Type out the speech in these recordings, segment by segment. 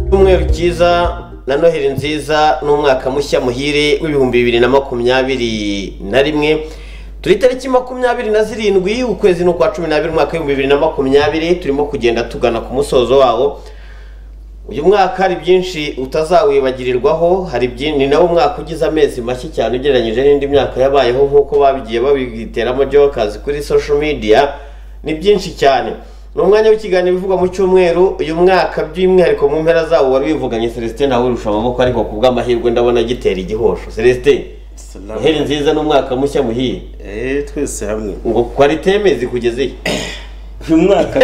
icyumweru cyiza na noheli nziza n'umwaka mushya muhire w'ibihumbi bibiri na makumyabiri na rimwe turi tariki makumyabiri na zirindwi ukwezi ni ukwa cumi n'abiri umwaka w'ibihumbi bibiri na makumyabiri turimo kugenda tugana ku musozo wawo uyu mwaka hari byinshi utazawibagirirwaho hari byinshi ni nawo mwaka ugize amezi make cyane ugereranyije n'indi myaka yabayeho nk'uko babigiye babiteramo jokazi kuri social media ni byinshi cyane ni umwanya w'ikiganiro uvugwa mu cyumweru uyu mwaka by'umwihariko mu mpera zawo wari wivuganye celestin nawe urusha amaboko ariko ku bw'amahirwe ndabona agitera igihosho celestin Salamu. heri nziza n'umwaka mushya muhiye Eh, twese hamwe ngo kwaritemezi kugeze he uyu mwaka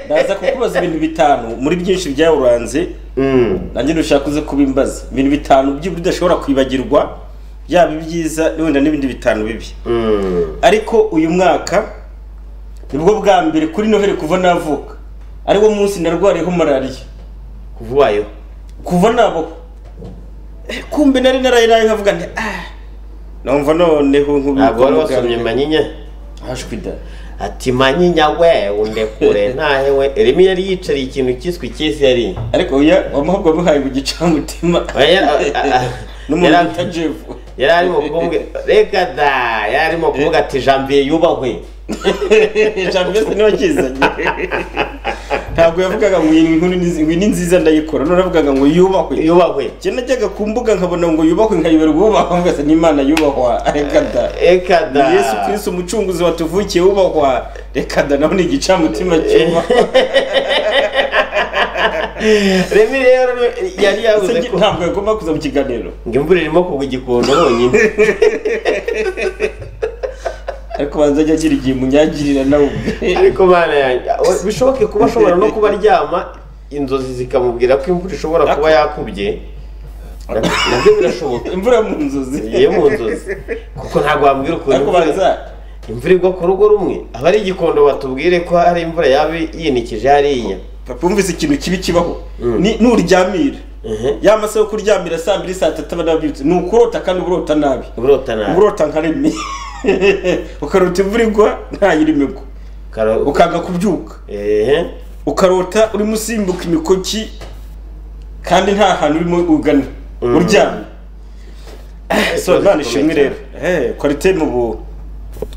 ndaza kukubaza ibintu bitanu muri byinshi byawuranze Mm. nanjye ntushaka uze kubimbaza ibintu bitanu by'uburyo udashobora kwibagirwa byaba ibyiza wenda n'ibindi bitanu bibi Mm. ariko uyu mwaka nibwo bwa mbere kuri noheli kuva navuka ariwo munsi narwariyeho malariya kuva ubayeho kuva nabo Eh, kumbe nari narayiraye nkavuga nti ah numva noneho ntabwo wari nk'ubwo wasomye manyinya hashwida ati manyinya we undekure ntahewe remi yari yicariye ikintu cyiswe icyesi yari ariko oya wamahubwo wamuhaye mu gicamutima Oya, a- a- a- n'umuntu yari- bita jevu yari arimo kumubwira reka da yari arimo kuvuga ati janvier yubahwe ijambo ryose niba kizanye ntabwo yavugaga ngo iyi nkuru ni- ngo iyi ni nziza ndayikora none yavugaga ngo yubahwe yubahwe njye najyaga ku mbuga nkabona ngo yubahwe nkayiberwa ubahwa mvuga ati n'imana yubahwa reka da reka ni da yesu kirisi umucunguzi watuvukiye ubahwa reka da nawe ni igicamutima cyubahwa remi rero ni- yari yavuze Ese ko ntabwo yagomba kuza mu kiganiro ngo imvura irimo kugwa igikondo honyine ariko banza ajya agira igihe munyagirira nawe ubwe ariko bana yanjye we- bishoboke kuba ashobora no kuba aryama inzozi zikamubwira ko imvura ishobora kuba yakubye na- nabyo birashoboka imvura mu nzozi iyo mu nzozi kuko ntabwo wambwira ukuntu ariko imvura- banza imvura igwa ku rugo rumwe aba ari igikondo batubwire ko hari imvura yaba yinikije hariya papa wumvise ikintu kibi kibaho ni- nuryamira ya masaha yo kuryamira saa mbiri saa tatu aba nabyutse ni ukurota kandi uburota nabi uburota nabi uburota nka remi ukarota imvura igwa ntayirimo igwa Karo- ukanga kubyuka ehe ukarota urimo usimbuka imikoki kandi nta hantu urimo ugana uryamye so none ishimwe rero Eh, kwarite mu bu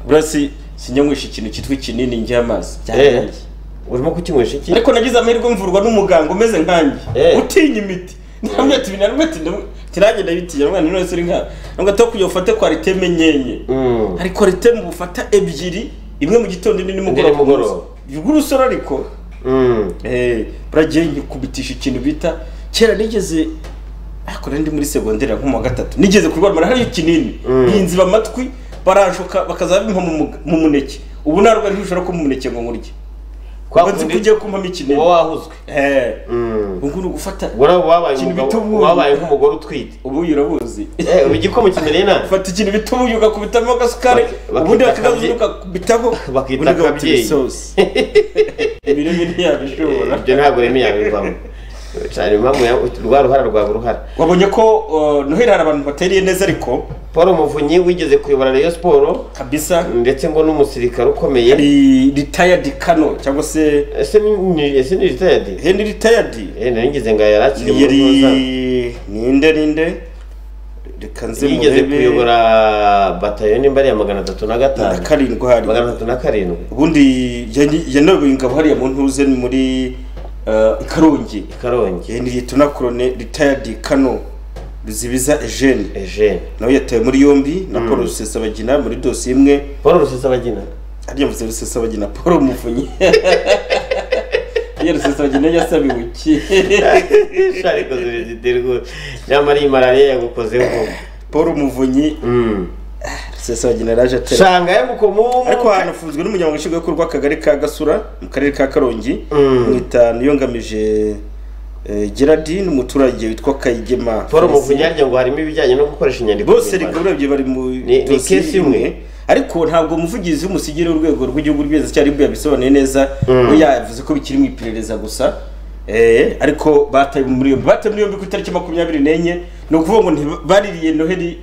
burasi sinyanywesha ikintu cyitwa ikinini njy'amazi Eh, urimo kukinywesha iki ariko nagize amahirwe mvurwa n'umuganga umeze nkanjye Eh. utinya imiti namwe ati na rimwe ati tiragenda bitinya mwana none uri nka ntabwo to kugira ufate kwarite menyenye Mm. hari kwarite mu bufata ebyiri imwe mu gitondo indi Indi nimugoroba. nimugoroba y'urusoro ariko Mm. eh buragiye nyikubitisha ikintu bita kera nigeze akora ndi muri segonderi nko mu wa gatatu nigeze kurwara malariya ikinini yinziba amatwi baranshuka bakaza bimpa mu mu- mu muneke ubu narwa ntishobora ko mu muneke ngo nkurye Kwa nzi ko kundi ugiye kumpamo ikinini uba wahuzwe Eh, Mm. ubwo ni ugufata ubwo nawe wabaye Ikintu umugabo- bita ubuyi. wabaye nk'umugore utwite ubuyi urabuzi Eh, ubu igikoma kimereye nabi ufata ikintu bita ubuyi ugakubitamo agasukari Bak- ubundi bakita bakakazi kabye- ukakubitaho bakita ubundi ugahita kabyeyi. ibisosi imirire ntiyabishobora ibyo ntabwo remi yabivamo cyane impamvu ya- rwa ruhara rwaba uruhara wabonye ko uh, noheli hari abantu bateriye neza ariko paul muvunyi wigeze kuyobora rayon siporo kabisa ndetse ngo n'umusirikare ukomeye hari retired kano cyangwa se ese ni- ni ese ni ritayadi hendi retired eh narigize ngo yari akiri mu ruhoza yari ninde ninde reka nze yigeze murebe kuyobora batayoni mbari ya magana atatu na na gatanu karindwi hari magana atatu na karindwi ubundi yanayoboye ingabo hariya mu ntuze ni muri uh, karongi i karongi Henry Liyetona Korone retired Kano Ruzibiza Eugene ejene nawe yatawe muri yombi na Paul Rusesabagina muri dosiye imwe paul rusesabagina hariya mvuze rusesabagina paul umuvunyi hariya rusesabagina yasabiwe iki shari kozire giterwa nyamara iyi malariya yagukozeho paul umuvunyi Mm. rusesabagina yaraje atera shanga yamukomo ariko hanafunzwe n'umunyamabanga nshingwabikorwa w'akagari ka gasura mu karere ka karongi Mm. mwita niyongamije eh, gerardine umuturage witwa kayigema paul Felicien. muvunyi harya ngo harimo ibijyanye no gukoresha inyandiko bose mpimbano. reka urebye bari mu Ni- ni dosiye case imwe. ariko ntabwo umuvugizi w'umusigire w'urwego rw'igihugu rw'igenzacyaha yabisobanuye neza we yavuze ko bikiri mu iperereza gusa Eh, ariko bataye muri yombi bataye muri yombi ku itariki makumyabiri n'enye ni ukuvuga ngo ntiba- baririye noheli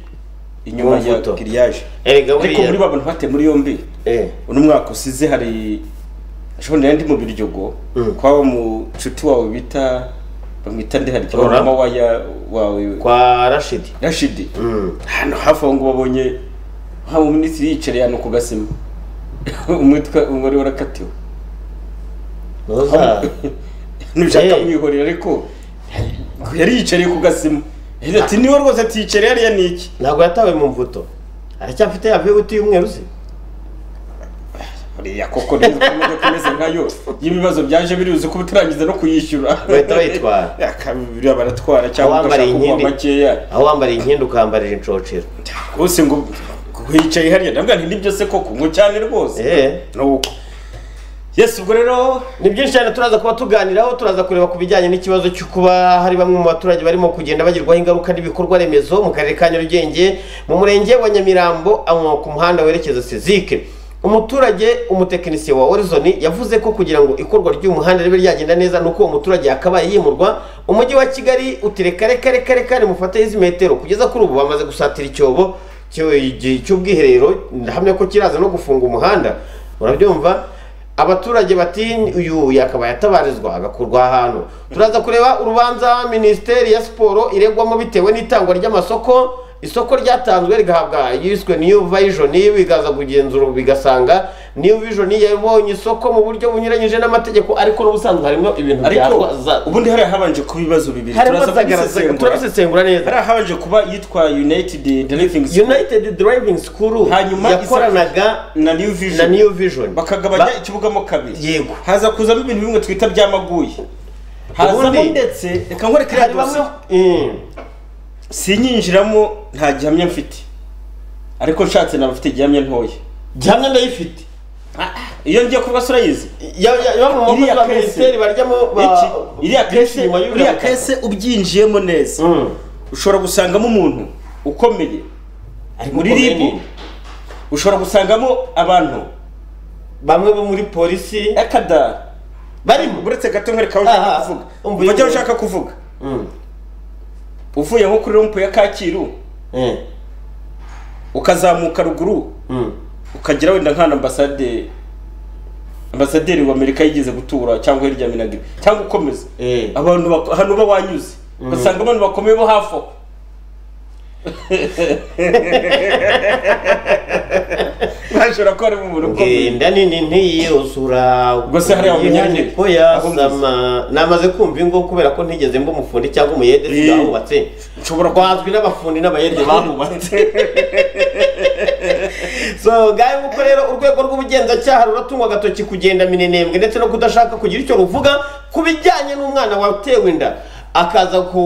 inyuma ya Mvuto. giriyaje erega ariko muri buriya ba bantu bataye muri yombi Eh. uno mwaka usize hari ashobora nari ndi mu biryogo Mm. kwa wa mucuti wawe bita bamwita nde hari ikibazo Rora. mama waya wawe kwa rashidi rashidi Mm. hano hafi aho ngo babonye haba minisitiri yicareye hano ku gasima umwitwa umwari warakatiwe ntuza ntibishaka Eh. mwihorera ariko yari yicareye ku gasima yagize ati niwe rwose atiyicareye hariya ni iki ntabwo yatawe mu mvuto aracyafite ya viyuti y'umweru se hariya koko neza ko imodoka imeze nkayo y'ibibazo byaje biribuze kuba utarangiza no kuyishyura Bahita bayitwara. yakabiri baratwara cyangwa Abambariye ugashaka kugwa inkindi. makeya aho wambariye inkindi ukambarira inshocero rwose ngo ngo yicaye hariya ndabwa nti nibyo se koko ngo cyane rwose Eh. nuko yesu ubwo rero ni byinshi cyane turaza kuba tuganiraho turaza kureba ku bijyanye n'ikibazo cyo kuba hari bamwe mu baturage barimo kugenda bagirwaho ingaruka n'ibikorwa remezo mu karere ka nyarugenge mu murenge wa nyamirambo aho ku muhanda werekeza sezike umuturage umutekinisiye wa horizon yavuze ko kugira ngo ikorwa ry'umuhanda ribe ryagenda neza ni uko uwo muturage yakabaye yimurwa umujyi wa kigali utireka reka reka reka rimufateho izi metero kugeza kuri ubu bamaze gusatira icyobo cy'u- cy'ubwiherero ndahamya ko kiraza no gufunga umuhanda urabyumva abaturage bati uyu yakabaye atabarizwa agakurwa ahantu turaza kureba urubanza minisiteri ya siporo iregwamo bitewe n'itangwa ry'amasoko isoko ryatanzwe rigahabwa yiswe new vision bigaza kugenzura ubu bigasanga new vision yabonye isoko mu buryo bunyuranyije n'amategeko ariko n'ubusanzwe harimo ibintu ariko byarwaza ubundi hariya habanje kuba ibibazo bibiri harimo turaza zagaraza- kubisesengura turabisesengura neza hariya habanje kuba yitwa united driving School united driving school Hanyuma isa- yakoranaga na new na vision new vision bakagabanya Ba- ikibugamo kabiri Yego. haza kuzamo ibintu bimwe twita by'amaguye hazamo Ubundi- ndetse reka nkore kiriya hari bamwe dosiye Mm. sinyinjiramo nta gihamya mfite ariko nshatse naba mfite gihamya ntoya gihamya ndayifite iyo ngiye kuvuga se urayizi yaba mu Iriya makosa ya kese. minisiteri baryamo ba- Iki- iriya kese kese nyuma y'uriya iriya butaka. kese ubyinjiyemo neza Mm. ushobora gusangamo umuntu ukomeye ari muri ukomeye ribu ni- ushobora gusangamo abantu bamwe bo muri polisi akada barimo uretse gato nkwereka aho ushaka Aha, kuvuga umva umva iyo icyo nkuru. ushaka kuvuga Mm. uvuye nko kuri rompo ya kacyiru Eh. ukazamuka ruguru Mm. ukagera wenda nk'ahantu ambasade ambasaderi w'amerika yigeze gutura cyangwa hirya minagiri cyangwa ukomeza Eh. abantu bak- ahantu uba wanyuze ugasanga abantu bakomeye bo hafi aho ntashobora kuba ari umuntu ukomeye genda nini ntiyuzura Gusa hariya ukuntu umunyarwenya. ihaniko Aho mvuze. yasama namaze kumva ingo kubera ko ntigeze mba umufundi cyangwa umuyede Eh. sigahubatse nshobora kuba rwazwi n'abafundi n'abayede bahubatse so ngayo nguko rero urwego rw'ubugenzacyaha ruratungwa agatoki kugenda minenembwe ndetse no kudashaka kugira icyo ruvuga ku bijyanye n'umwana watewe inda akaza ku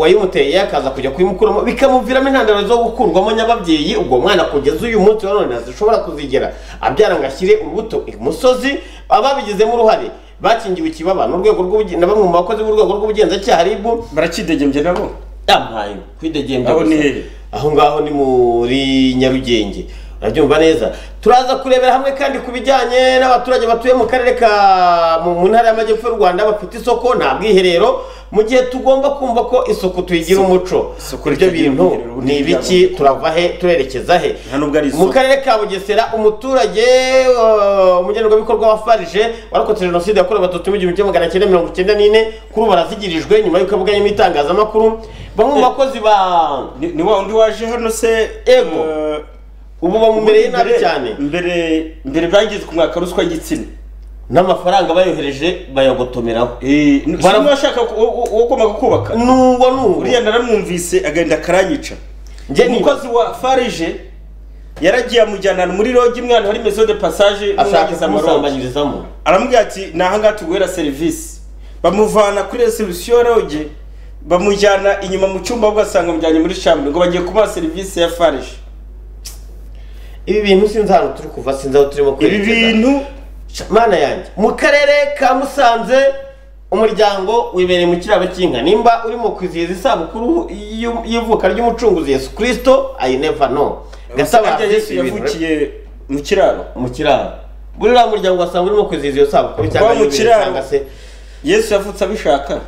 wayimuteye akaza kujya kuyimukuramo bikamuviramo intandaro zo gukurwamo nyababyeyi ubwo mwana kugeza uyu munsi wa none ntazishobora kuzigera abyara ngo ashyire urubuto imusozi ababigizemo uruhare bakingiwe ikibaba n'urwego rw'ubugen- na bamwe mu bakozi b'urwego rw'ubugenzacyaha ribu barakidegembye nabo yampaye kwidegembya Aho gusa. ni hehe? aho ngaho ni muri nyarugenge urabyumva neza turaza kurebera hamwe kandi ku bijyanye n'abaturage batuye mu karere ka mu mu ntara y'amajyepfo y'u rwanda bafite isoko nta bwiherero mu gihe tugomba kumva ko isuku tuyigira umuco isuku ibyo ritagira bintu ubwiherero, ubundi ni ibiki turava he turerekeza he Nta nubwo ari mu isuku. karere ka bugesera umuturage uh, umugenerwabikorwa wa farije warokotse jenoside yakorewe abatutsi mu gihumbi kimwe magana cyenda mirongo icyenda n'ine kuri ubu arazigirijwe nyuma y'uko avuganye n'itangazamakuru bamwe mu bakozi ba ni ni wa undi waje hano se Ego. eh, ubu bamumereye nabi cyane mbere mbere byangize ku mwaka ruswa y'igitsina n'amafaranga bayohereje bayagotomeraho Eh, n- Bara- si washaka ku- wo- wo- wagombaga kubaka n'uwo n'uwo uriya naramwumvise agenda karanyica Njye niba- umukozi wa farije yaragiye amujyana muri rogi imwana hari meso de passage ashaka n'umwageza amarogi kumusambanyirizamo aramubwira ati ni ahangaha tuguhera serivisi bamuvana kuri resebusiyo rogi bamujyana inyuma mu cyumba ugasanga amujyanye muri shambure ngo bagiye kumuha serivisi ya farije ibi bintu sinzi ahantu turi kuva sinzi aho turimo ibi bintu mana yanjye mu karere ka musanze umuryango wibereye mu kiraro cy'inka nimba urimo kwizihiza isabukuru y'u- y'ivuka ry'umucunguzi yesu kirisito ayi neva no gasabye gatabazi yesu yavukiye mu kiraro mu kiraro buri uriya muryango wasanga urimo kwizihiza iyo sabukuru Wa cyangwa mu yubile kiraro. cyangwa se yesu yavutse abishaka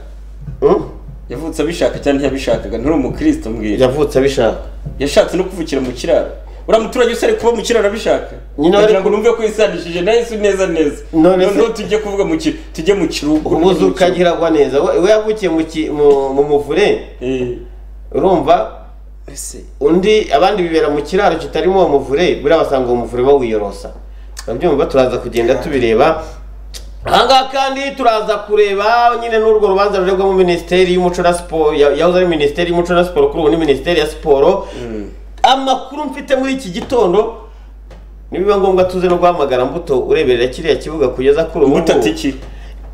Hmm? yavutse abishaka cyangwa ntiyabishakaga nturi umukristo mbwira yavutse abishaka yashatse no kuvukira mu kiraro uriya muturage wese ari kuba mu kiraro abishaka Nyine bari kugira ngo numve ko yisanishije na yesu neza neza None se- noneho tujye kuvuga mu ki- tujye mu kirugu ubuze ukagiragwa neza we we yavukiye mu ki- mu- mu muvure Eh, urumva ese undi abandi bibera mu kiraro kitarimo uwo muvure buriya basanga uwo muvure bawiyorosa urabyumva turaza kugenda tubireba ahangaha kandi turaza kureba nyine n'urwo rubanza ruregwamo minisiteri y'umuco na siporo ya- yahoze ari minisiteri y'umuco na siporo kuri ubu ni minisiteri ya siporo amakuru mfite muri iki gitondo nibiba ngombwa tuze no guhamagara mbuto ureberera kiriya kibuga kugeza kuri ubu ubuta ngubu tiki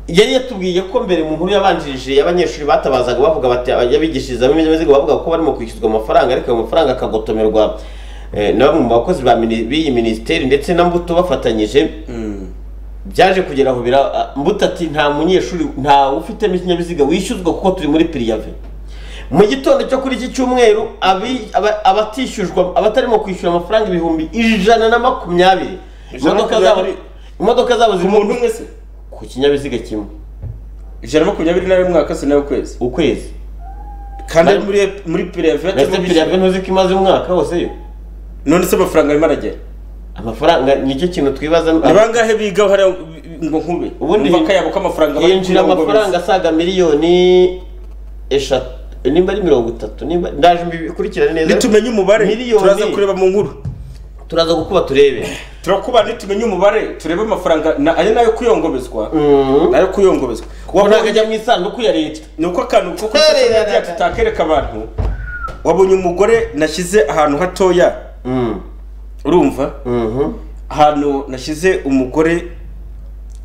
yari yatubwiye ko mbere mu nkuru yabanjirije y'abanyeshuri batabazaga bavuga bati abigishirizamo ibinyabiziga bavuga ko barimo kwishyurwa amafaranga ariko ayo mafaranga akagotomerwa eh, na bamwe mu bakozi ba mini- b'iyi minisiteri ndetse na mbuto bafatanyije byaje kugera aho bira ah, mbuto ati nta munyeshuri nta ufitemo ikinyabiziga wishyuzwa kuko turi muri piriyave mu gitondo cyo kuri iki cyumweru abi- aba- abatishyujwa abatarimo kwishyura amafaranga ibihumbi ijana na makumyabiri Ijana na imodoka zabo makumyabiri? imodoka zabo ku zirimo muntu umwe se ku kinyabiziga kimwe ijana na makumyabiri na rimwe mwaka se nawe kwezi ukwezi kandi ari muri muri private ndetse piriyave ntuzi ko imaze umwaka wose yo none se amafaranga arimo aragera amafaranga nicyo kintu twibaza ni bangahe biga hariya ngo nkube Ubundi- ubundi bakayabo k'amafaranga bari yinjira kunywa ngo amafaranga bese. asaga miliyoni eshatu nimba ari mirongo itatu nimba ndaje mbikurikirane neza nitumenye umubare miliyoni turaza kureba mu nkuru turaza gukuba turebe turakuba nitumenye umubare turebe amafaranga na- ayo nayo kuyongobezwa nayo kuyongobezwa ntabwo Wabonye- ajya mu isanduku ya leta ni uko akantu ko Hey, hey, hey, kujya hey. tutakereka abantu wabonye umugore nashyize ahantu hatoya Mm. urumva Mhm. ahantu nashyize umugore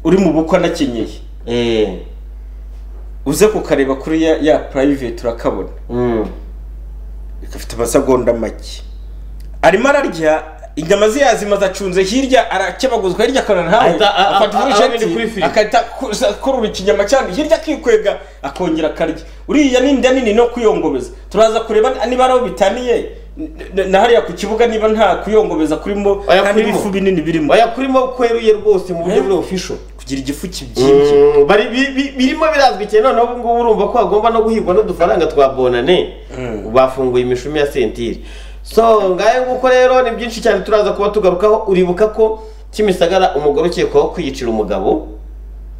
uri mu bukwe anakenyeye Eh. uze kukareba kuri ya, ya private urakabona Mm. gafite amasegonda make arimo ararya inyama ze yazimaze acunze hirya arakebaguzwa hirya akarara ntawe Ahita- a- a- afata a- urusheti abindi kuri firigo. agahita akuza- akurura ikinyama cyane hirya akikwega akongera akarya uriya ni inda nini no kuyongobeza turaza kureba niba ari aho bitaniye n- n- na hariya ku kibuga niba nta kuyongobeza kurimo Oya, kandi kurimo. ibifu binini birimo baya kurimo kweruye rwose mu buryo Eh. buri official kugira igifu kibyimbye Mm, bari bi- bi- birimo birazwi cyane noneho ubu ngubu urumva ko hagomba no guhigwa n'udufaranga twa bonane Mm. bafunguye imishumi ya sentire so ngayo nguko rero ni byinshi cyane turaza kuba tugarukaho uribuka ko kimisagara umugore ukekwaho kwiyicira umugabo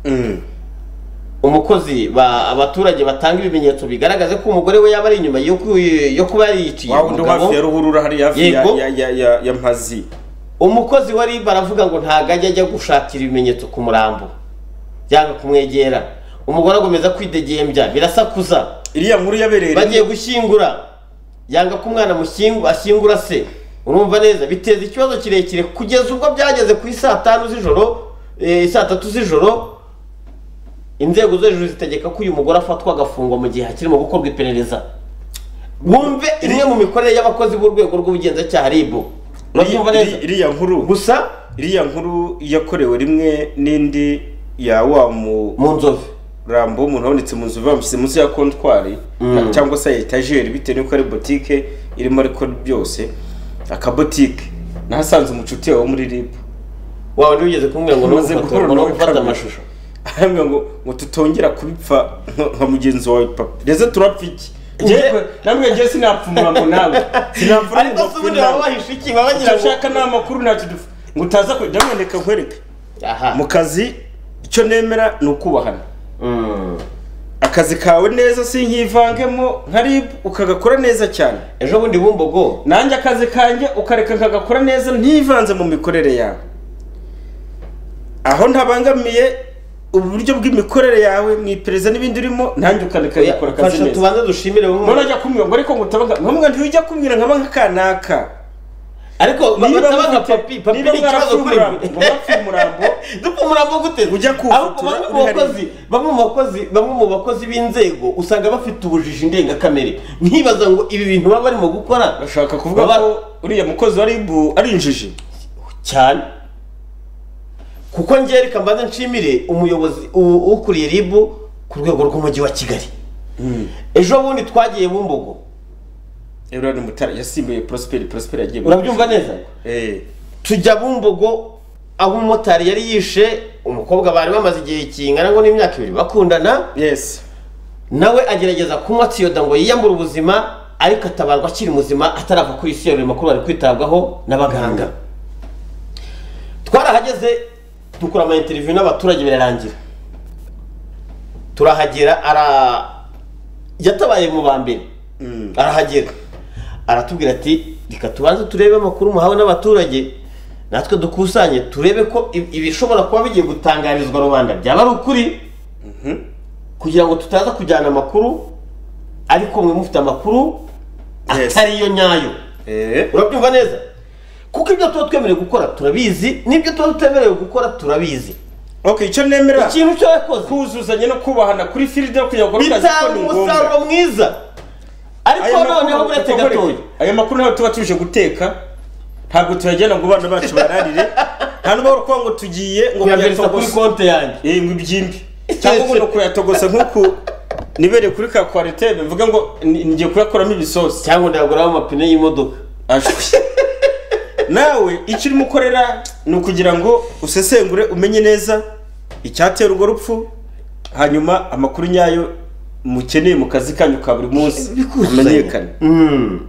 Mm. umukozi ba abaturage batanga ibimenyetso bigaragaza ko umugore we yaba ari inyuma yo ku- yo kuba yariyiciye wa wundi wo hafi ya umugabo ruhurura hariya hafi ya- Yego. ya- ya- ya- ya mpazi umukozi wa rib aravuga ngo ntabwo ajya ajya gushakira ibimenyetso ku murambo yanga kumwegera umugore agomeza kwidegembya birasakuza iriya nkuru yabereye bagiye gushyingura yanga ko umwana mushyingu- ashyingura se urumva neza biteza ikibazo kirekire kugeza ubwo byageze ku isaa tanu z'ijoro eh, saa tatu z'ijoro inzego zo hejuru zitegeka ko uyu mugore afatwa agafungwa mu gihe hakirimo gukorwa iperereza wumve imwe mu mikorere y'abakozi b'urwego rw'ubugenzacyaha ribu urabyumva neza Iri- iriya nkuru gusa iriya nkuru yakorewe rimwe n'indi ya wa murambo mu nzovu w'umuntu wabonetse mu nzu bamushyize munsi ya kontwari na- cyangwa se ya etajeri bitewe n'uko ari botike irimo ariko byose akabotike nahasanze umucuti wawe wo muri ribu wawe ntiwigeze kumubwira ngo Umaze guhura ntugufotora ngo nawe gufata kamera. amashusho ahamwe ngo ngo tutongera kubipfa nka- nka mugenzi wawe papa ndetse turapfa iki Nge- Ngewe- namwe ngewe sinapfumura ngo nawe sinapfumura ariko se ubundi baba bahishe iki baba icyo bagira ngo ushaka ni amakuru ntacyo dufa ngo utaza kwe ndamwe reka nkwereke aha mu kazi icyo nemera ni ukubahana Mm. akazi kawe neza sinkivangemo nka rib ukagakora neza cyane ejo bundi bumbogo nanjye akazi kanjye ukareka nkagakora neza ntivanze mu mikorere yawe aho ntabangamiye uburyo bw'imikorere yawe mu iperereza n'ibindi urimo nanjye ukareka nkakora akazi fasha neza tubanze dushimire bamwe none ajya kumbwira ngo ariko ngo utabanga nkamwe ntiwijya kumbwira nkaba nka kanaka ariko Niba basaba nka mufite- papi papi niba ni ikibazo mwarapfuye kuri umurambo- mwapfuye umurambo, dupfa umurambo gute ujya kuwufotora ahubwo bamwe uri mu hariya. bakozi bamwe mu bakozi bamwe mu bakozi b'inzego usanga bafite ubujiji ndengakamere nkibaza ngo ibi bintu baba barimo gukora bashaka kuvuga Baba- ko uriya mukozi wa ribu ari injiji cyane kuko njye reka mbanza nshimire umuyobozi u- ukuriye ribu ku rwego rw'umujyi wa kigali ejo bundi twagiye mu mbogo Eulade Mutara yasimbuye Prosper Prosper yagiye mu- urabyumva neza eh tujya mu mbogo aho umumotari yari yishe umukobwa bari bamaze igihe kingana ngo n'imyaka ibiri bakundana yes nawe agerageza kunywa tiyoda ngo yiyambure ubuzima ariko atabarwa akiri muzima atarava kuri isi yari makuru ari kwitabwaho n'abaganga twarahageze dukora ama interiviyu n'abaturage birarangira turahagera ara yatabaye mu ba mbere Mm. arahagera aratubwira ati reka tubanze turebe amakuru muhawe n'abaturage natwe dukusanye turebe ko ib- ibishobora kuba bigiye gutangarizwa rubanda byaba ari ukuri kugira ngo tutaza kujyana amakuru ariko mwe mufite amakuru Yes. atari yo nyayo eh urabyumva neza kuko ibyo tuba twemerewe gukora turabizi n'ibyo tuba tutemerewe gukora turabizi okay icyo nemera ikintu cyo yakoze kuzuzanya no kubahana kuri filide no kugira ngo bakore akazi ko bitanga ni ngombwa. umusaruro mwiza Aya ariko makuru- noneho buretse kuko- gatoya aya makuru ntabwo tuba tuje guteka ntabwo tuyajyana ngo abana bacu bararire nta n'ubwo kuba ngo tugiye ngo kuyabwiriza kuri bayatogosa konti yanjye eh ngo ibyimbi cyangwa ngo ni kuyatogosa nk'uku nibereye kuri ka kwaritebe mvuga ngo ni- ngiye kuyakoramo ibisosi cyangwa ndaguramo amapine y'imodoka Ashwi. nawe icyo urimo ukorera ni ukugira ngo usesengure umenye neza icyatera urwo rupfu hanyuma amakuru nyayo mukeneye mu kazi kanyu ka buri munsi amenyekane Mm.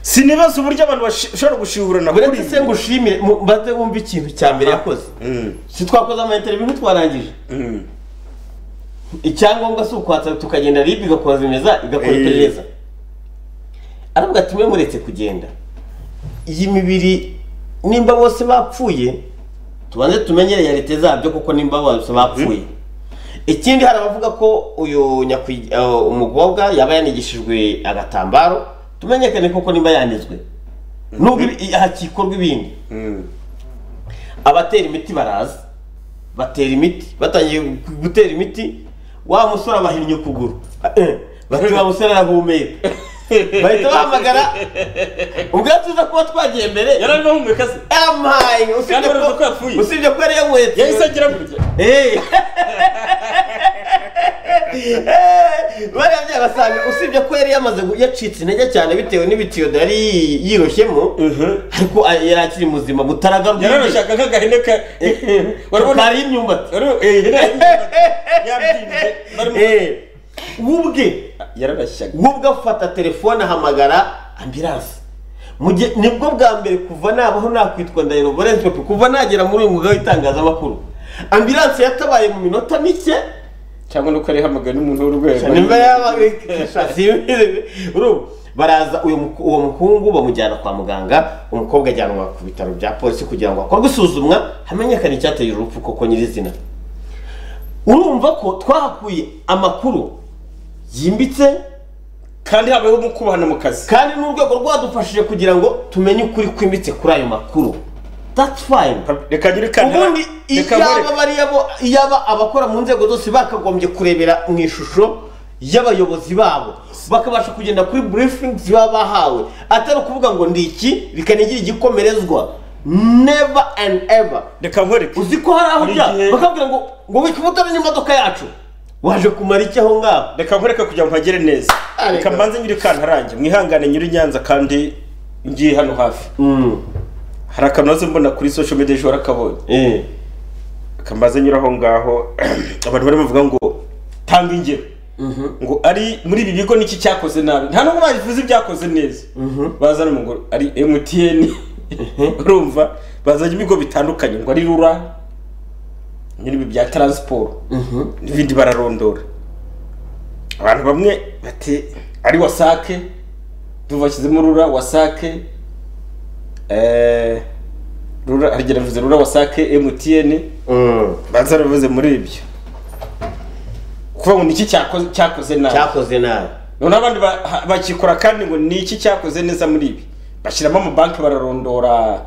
sinibaza uburyo abantu bashobora gushihurana kuri buretse se ibi ngushimire mu- mbaze wumve ikintu cya mbere yakoze Mm, si twakoze ama interiviyu ntitwarangije mm. icyangombwa si ukwatsa tukagenda ribu igakoza imeza igakora Eh. iperereza aravuga ati mwe muretse kugenda iyi mibiri nimba bose bapfuye tubanze tumenye realite zabyo kuko nimba bose bapfuye ikindi hari abavuga ko uyu nyakwi- eh, umukobwa yaba yanigishijwe agatambaro tumenyekane koko nimba yanizwe nubwo ibi- hakikorwa ibindi abatera imiti baraza batera imiti batangiye gutera imiti wa musore abahinnye ukuguru Eh, bati wa musore arahumeka bahita bahamagara ubwatsi uza kuba twagiye mbere yari arimo ahumeka se amaye Kandi usibye baravuga ko ko yapfuye. usibye ko yari yankweto yahise agira gutya Eh. Eh, bariya byagasanga usibye ko yari yamaze gu- yacitse intege cyane bitewe n'ibitiyo yari yiroshyemo ariko a- yari akiri muzima butaragaruka yari arashaka nk'agahene ka warabona kari imyumbati warabona- eh, ihene yabyimbye barimo- Eh, wubwe yararashyaga wubwe afata telefone ahamagara ambiranse Mu gihe- nibwo bwa mbere kuva nabaho nakwitwa ndahiro valence pepe kuva nagera muri uyu mwuga w'itangazamakuru ambiranse yatabaye mu minota mike cyangwa nuko yari ihamagaye n'umuntu w'urwego nimba yabaye urumva baraza uyu muku- uwo muhungu bamujyana kwa muganga umukobwa ajyanwa ku bitaro bya polisi kugira ngo hakorwe isuzumwa hamenyekane icyateye urupfu koko nyirizina urumva ko twahakuye amakuru yimbitse kandi habayeho mu kubahana mu kazi kandi n'urwego rwadufashije kugira ngo tumenye ukuri kwimbitse kuri ayo makuru that's fine reka ngire kandi ubundi reka iyaba nkore- bariya bo- iyaba abakora mu nzego zose bakagombye kurebera mu ishusho y'abayobozi babo bakabasha kugenda kuri briefings baba bahawe atari ukuvuga ngo ndi iki bikanigira igikomerezwa never and ever reka nkwereke uzi ko hari aho Buri bya gihe- bakabwira ngo ngo wika umutara n'imodoka yacu waje kumara iki aho ngaho reka nkoreka kugira ngo mpagere neza Ah, reka reka. mbanze nyiri kantarange mwihangane nyiri nyanza kandi ngiye hano hafi hari akantu nazo mbona kuri social media ejo warakabonye eh reka mbanze nyura aho ngaho abantu barimo bavuga ngo tanga ingero ngo ari muri ibi bigo niki cyakoze nabi nta nubwo babivuze ibyakoze neza bazana umugore ari MTN urumva bazanye ibigo bitandukanye ngo ari rura nyiri ibi bya taransiporo n'ibindi bararondora abantu bamwe bati ari wasake tubashyizemo rura wasake eh, rura harigera bivuze rura wasake emutiyeni Mm. banza baravuze muri ibyo kuvuga ngo ni iki cyakoze cyakoze nabi cyakoze nabi noneho abandi ba- ha- bakikora kandi ngo ni iki cyakoze neza muri ibi bashyiramo amabanki bararondora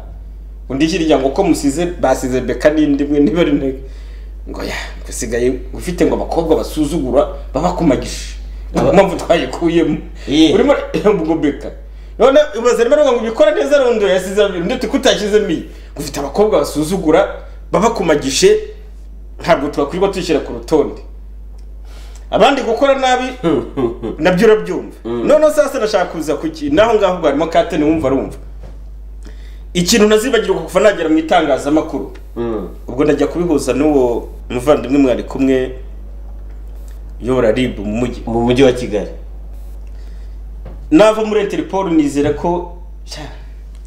undi hirya ngo uko musize basize beka n'indi imwe niba ari intege ngo ya usigaye ufite ngo abakobwa basuzugura babakumagije niyo mpamvu twayikuyemo Ye. urimo ngo beka none ubaze rimwe na rimwe ngo ubikora neza arundo yasize undi tuko utashyizemo iyi ufite abakobwa basuzugura babakumagije ntabwo twakwirirwa tuyishyira ku rutonde abandi gukora nabi nabyo urabyumva noneho sasa nashaka kuza ku kintu naho ngaho ubwo harimo katene wumva arumva ikintu ntazibagirwa kuva nagera mu itangazamakuru ubwo ndajya kubihuza n'uwo muvandimwe mwari kumwe uyobora rib mu mujyi mu mujyi wa kigali nava muri interpol nizera ko sha,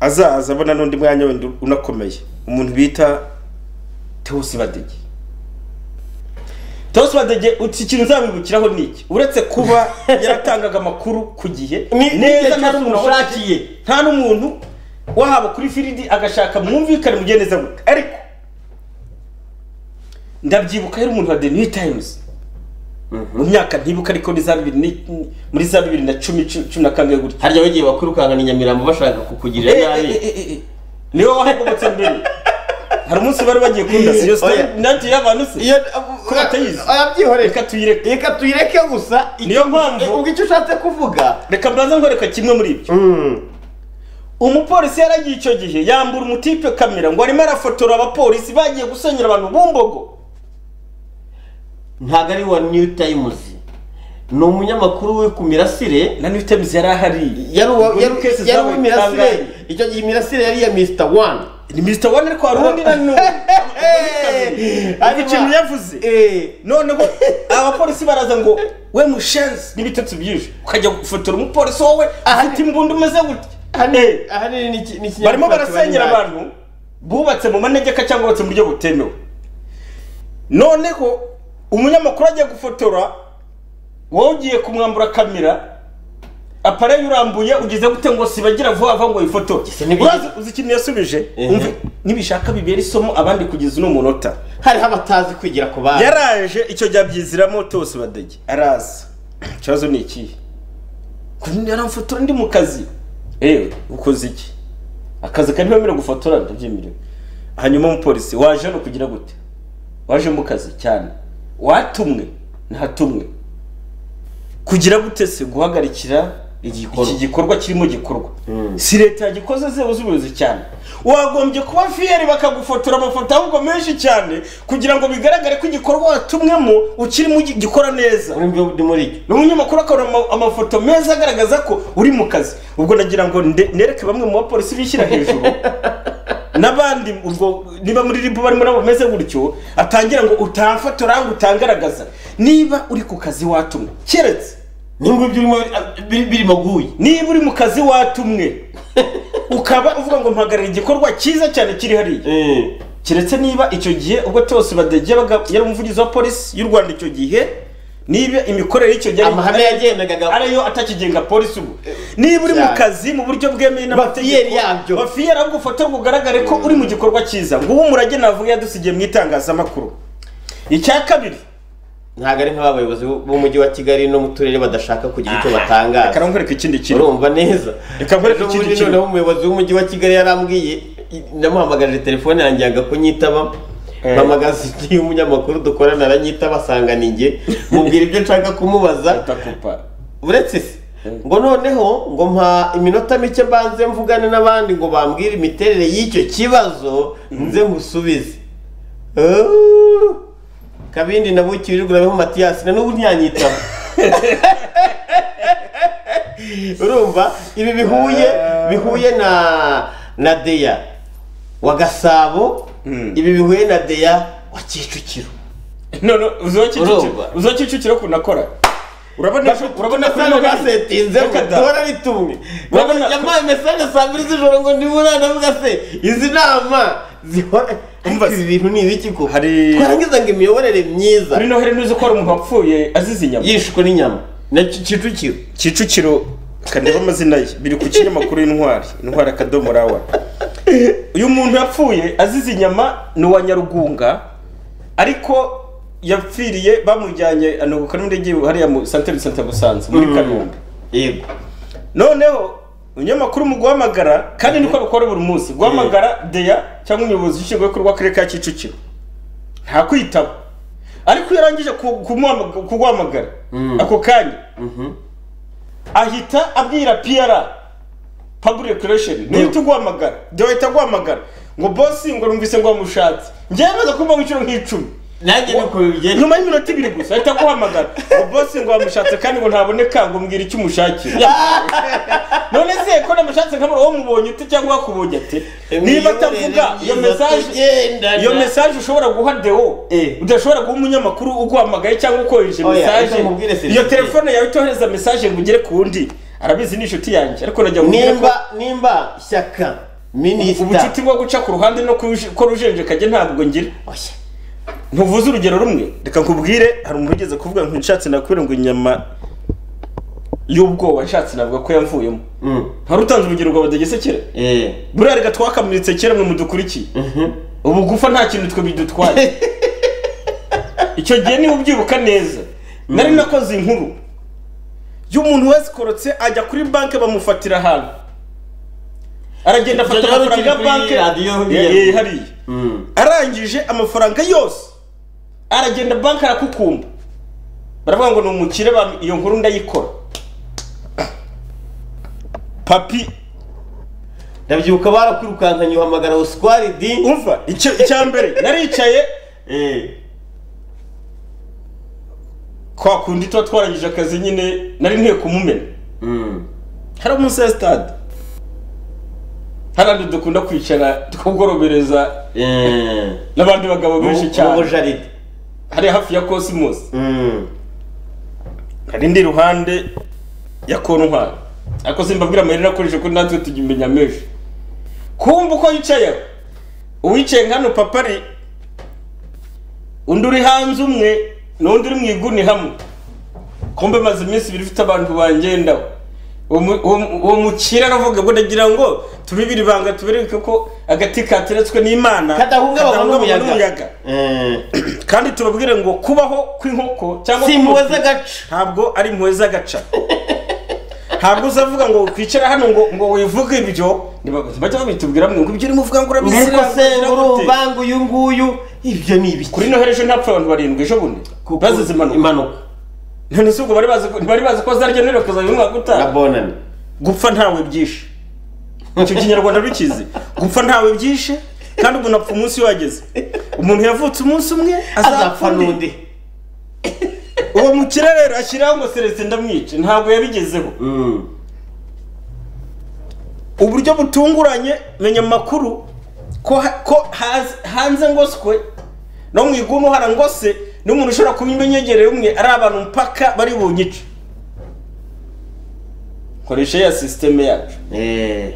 azaza abona n'undi mwanya wenda unakomeye umuntu bita tewosi badege tewosi badege uti ikintu nzabibukiraho ni iki uretse kuba yaratangaga amakuru ku gihe neza nta n'umuntu washakiye nta n'umuntu wahaba kuri firidi agashaka mwumvikane mugende neza gute ariko ndabyibuka yari umuntu wa the new times mu myaka ntibuka ariko ni za bibiri ni- muri za bibiri na cumi cu- cumi na kangahe gutya harya bagiye bakwirukangana i nyamirambo bashaka kukugirira nabi niwe wahagobotse mbere hari umunsi bari bagiye kunda iyo story Oya. nanti y'abantu se iyo Ko batayizi? abyihoreka reka tuyireke reka tuyireke gusa Niyo mpamvu- ubwo icyo ushatse kuvuga reka mbanza nkwereka kimwe muri ibyo umupolisi yaragiye icyo gihe yambura umutipe kamera ngo arimo arafotora abapolisi bagiye gusenyera abantu bumbogo ntabwo ari wa new times ni umunyamakuru we ku mirasire na new times yari ahari yari uwa- yari- Muri cases yari zabaye uw'imirasire kangahe? icyo gihe imirasire yari iya mr one ni mr wane ariko hari undi na n'ubu Ariko ikintu yavuze Eh, noneho abapolisi baraza ngo we mushenzi n'ibitotsi byinshi ukajya gufotora umupolisi wowe afite imbunda umeze gutya Eh, hano- ahanini ni iki- ni ikinyamakuru barimo barasenyera kiba ari abantu bubatse mu manegeka cyangwa bubatse mu buryo butemewe noneho umunyamakuru agiye gufotora wowe ugiye kumwambura kamera apareyi urambuye ugize gute ngo sibagira vuba vuba ngo yifotore Ese nibi- urazi uzi ikintu yasubije Eh. Umva, nibishaka bibera isomo abandi kugeza uno munota nde? hariho abatazi kwigira ku bandi yaraje icyo gihe abyiziramo tose badege araza ikibazo ni ikihe kundi yaramfotora ndi mu kazi ewe ukoze iki akazi kari ntiwemerewe gufotora ndabyemerewe hanyuma umupolisi waje hano kugira gute waje mu kazi cyane watumwe ntatumwe kugira gute se guhagarikira Igikorwa. iki gikorwa kirimo gikorwa si leta yagikoze zebo z'ubuyobozi cyane wagombye kuba fiyeri bakagufotora amafoto ahubwo menshi cyane kugira ngo bigaragare ko igikorwa watumwemo ukirimo ugi- gikora neza muri muri muri iki n'umunyamakuru akabona ama- amafoto meza agaragaza ko uri mu kazi ubwo nagira ngo nde- nereke bamwe mu bapolisi bishyira hejuru n'abandi ubwo niba muri ribu barimo nabo bameze gutyo atangira ngo utamfotora ngo utangaragaza niba uri ku kazi watumwe keretse n'ingwe by'urimo birimo guye niba uri mu kazi watumwe ukaba uvuga ngo mpagarara igikorwa cyiza cyane kiri hariya keretse niba icyo gihe ubwo tose badege yari umuvugizi wa polisi y'u rwanda icyo gihe niba imikorere y'icyo gihe ari- amahame yagendaga ariyo atakigenga polisi ubu niba uri mu Cyane. kazi mu buryo bwemewe Bafiyeri yabyo. bafiyeri ahubwo ufotorwa ugaragare ko uri mu gikorwa cyiza nguwo umurage navuga yadusigiye mu itangazamakuru icya kabiri ntabwo ari nk'abayobozi b'umujyi wa kigali no mu turere badashaka kugira icyo reka batangaza nkwereke ikindi kintu urumva neza Reka nkwereke Ejo ikindi bundi kintu. noneho umuyobozi w'umujyi wa kigali yarambwiye i- namuhamagaje telefone yanjye yanga kunyitaba Eh. mpamagaza undi y'umunyamakuru dukorana aranyitaba asanga ni njye mubwira ibyo nshaka kumubaza Ndakupa. uretse se ngo noneho ngo mpa iminota mike mbanze mvugane n'abandi ngo bambwire imiterere y'icyo kibazo nze musubize Oh! kabindi nabukirirwa nabeho matiyasi na n'ubu ntiyanyitaba urumva ibi bihuye bihuye na na deya wa gasabo Mm. ibi bihuye na deya wa kicukiro none uziho kicukiro Urumva. uziho kicukiro ukuntu akora urabona urabona kuri Urabona ino ko gare? asetinze ngo Reka da. duhora ari tumwe Urabona- yampaye mesaje saa mbiri z'ijoro ngo ndi muri anavuga se izi nama zihora Umva ariko ibi bintu ni ibiki koko Hari- twarangiza ngo imiyoborere myiza muri noheli ntuzi ko hari umuntu wapfuye azize inyama yishwe n'inyama na Ki- kicukiro kicukiro kandeba amazina ye biri ku kinyamakuru y'intwari intwari akadomo rawa uyu muntu yapfuye azize inyama ni uwa nyarugunga ariko yapfiriye bamujyanye ano ku kanunde hariya mu santere de santa musanze muri kanombe yego noneho umunyamakuru mu guhamagara kandi niko rukora buri munsi guhamagara deya cyangwa umuyobozi ushinzwe kurwa karere ka kicukiro nta kwitaba ariko iyo arangije ku- kumuhamag- kuguhamagara ako kanya ahita abwira piyara public relation niyo tuguhamagara deya ahita aguhamagara ngo bosi ngo numvise ngo wamushatse njyewe maze kumva nk'inshuro nk'icumi nanjye nuko bigenda nyuma y'iminota ibiri gusa ahita aguhamagara ngo bosi ngo wamushatse kandi ngo ntaboneka ngo mbwira icyo umushakira none se ko namushatse nkabura uwo mubonye ute cyangwa wakubonye ate niba atavuga iyo mesaje iyo mesaje ushobora guha deo Eh. udashobora guha umunyamakuru uguhamagaye cyangwa ukohereje Oya, mesaje ariko mubwire serivisi. iyo telefone yawe itohereza mesaje ngo ugere ku wundi arabizi ni inshuti yanjye ariko najya mubwira ko nimba nimba shyaka minisita ubucuti bwo guca ku ruhande no kuj- ko rujenjekajye ntabwo ngira Oya. ntuvuze urugero rumwe reka nkubwire hari umuntu ugeze kuvuga ngo nshatse nakubwira ngo inyama y'ubwoba nshatse navuga ko yamvuyemo Mm. hari utanze urugero rwa badagesekera Eh. buriya reka twakamuritse kera mwe mudukurikiye Mhm. ubugufa nta kintu twe bidutwaye icyo gihe niba ubyibuka neza nari nakoze inkuru y'umuntu wasikorotse ajya kuri banki bamufatira ahantu aragenda afata Ibyo byari amafaranga ya kuri banki radiyo Ya- bigenda. ya- hariya Mm. arangije amafaranga yose aragenda banki arakukumba baravuga ngo ni umukire ba iyo nkuru ndayikora papi ndabyibuka barakwirukankanye uhamagara uswaridi umva icyo icya mbere naricaye Eh. kwa kundi tuba twarangije akazi nyine nari nkwiye kumumena Mm. hari umunsi ya sitade harandi dukunda kwicara tukagorobereza Eh. n'abandi bagabo benshi Mu cyane jaride. hari hafi ya kosimusi Mm. hari indi ruhande ya kontwari ariko simbabwira amayeri akoresha ko natwe tujya imenya menshi kumva uko yicaye uwicaye nka hano papa ari undi uri hanze umwe n'undi uri mu iguni hamwe kumbe maze iminsi ibiri ifite abantu bangendaho uwo mu- uwo mu- uwo mukira aravuga ngo ndagira ngo tubibire ibanga tubereke ko agati kateretswe n'imana kadahungabanywa kadahungabanywa n'umuyaga Eh. kandi tubabwire ngo kubaho kw'inkoko cyangwa si impuhwe kw'umutima- z'agaca ntabwo ari impuhwe z'agaca ntabwo uzavuga ngo kwicara hano ngo ngo wivuge ibyo ntibajya babitubwira mwe ngo ibyo urimo uvuga ngo ariko urabisiramye se urumva ngo uyu nguyu ibyo ni ibiki kuri noheli ejo ntapfa abantu barindwi ejo bundi Kuko- bazize impanuka impanuka none si ubwo bari bazi ko- ntibari bazi ko zarya noheli bakazajya mu mwaka na utaha bonani gupfa ntawe byishe icyo kinyarwanda bikizi gupfa ntawe byishe kandi umuntu apfa umunsi wageze umuntu yavutse umunsi umwe azapfa n'undi uwo mukire rero ashyiraho ngo celestin ndamwice ntabwo yabigezeho Mm. uburyo butunguranye menya amakuru ko ha- ko haz- hanze ngoswe no mu igumu harangose n'umuntu ushobora kuba imenyegereye umwe ari abantu mpaka bari bunyice koresha ya sisiteme yacu Eh.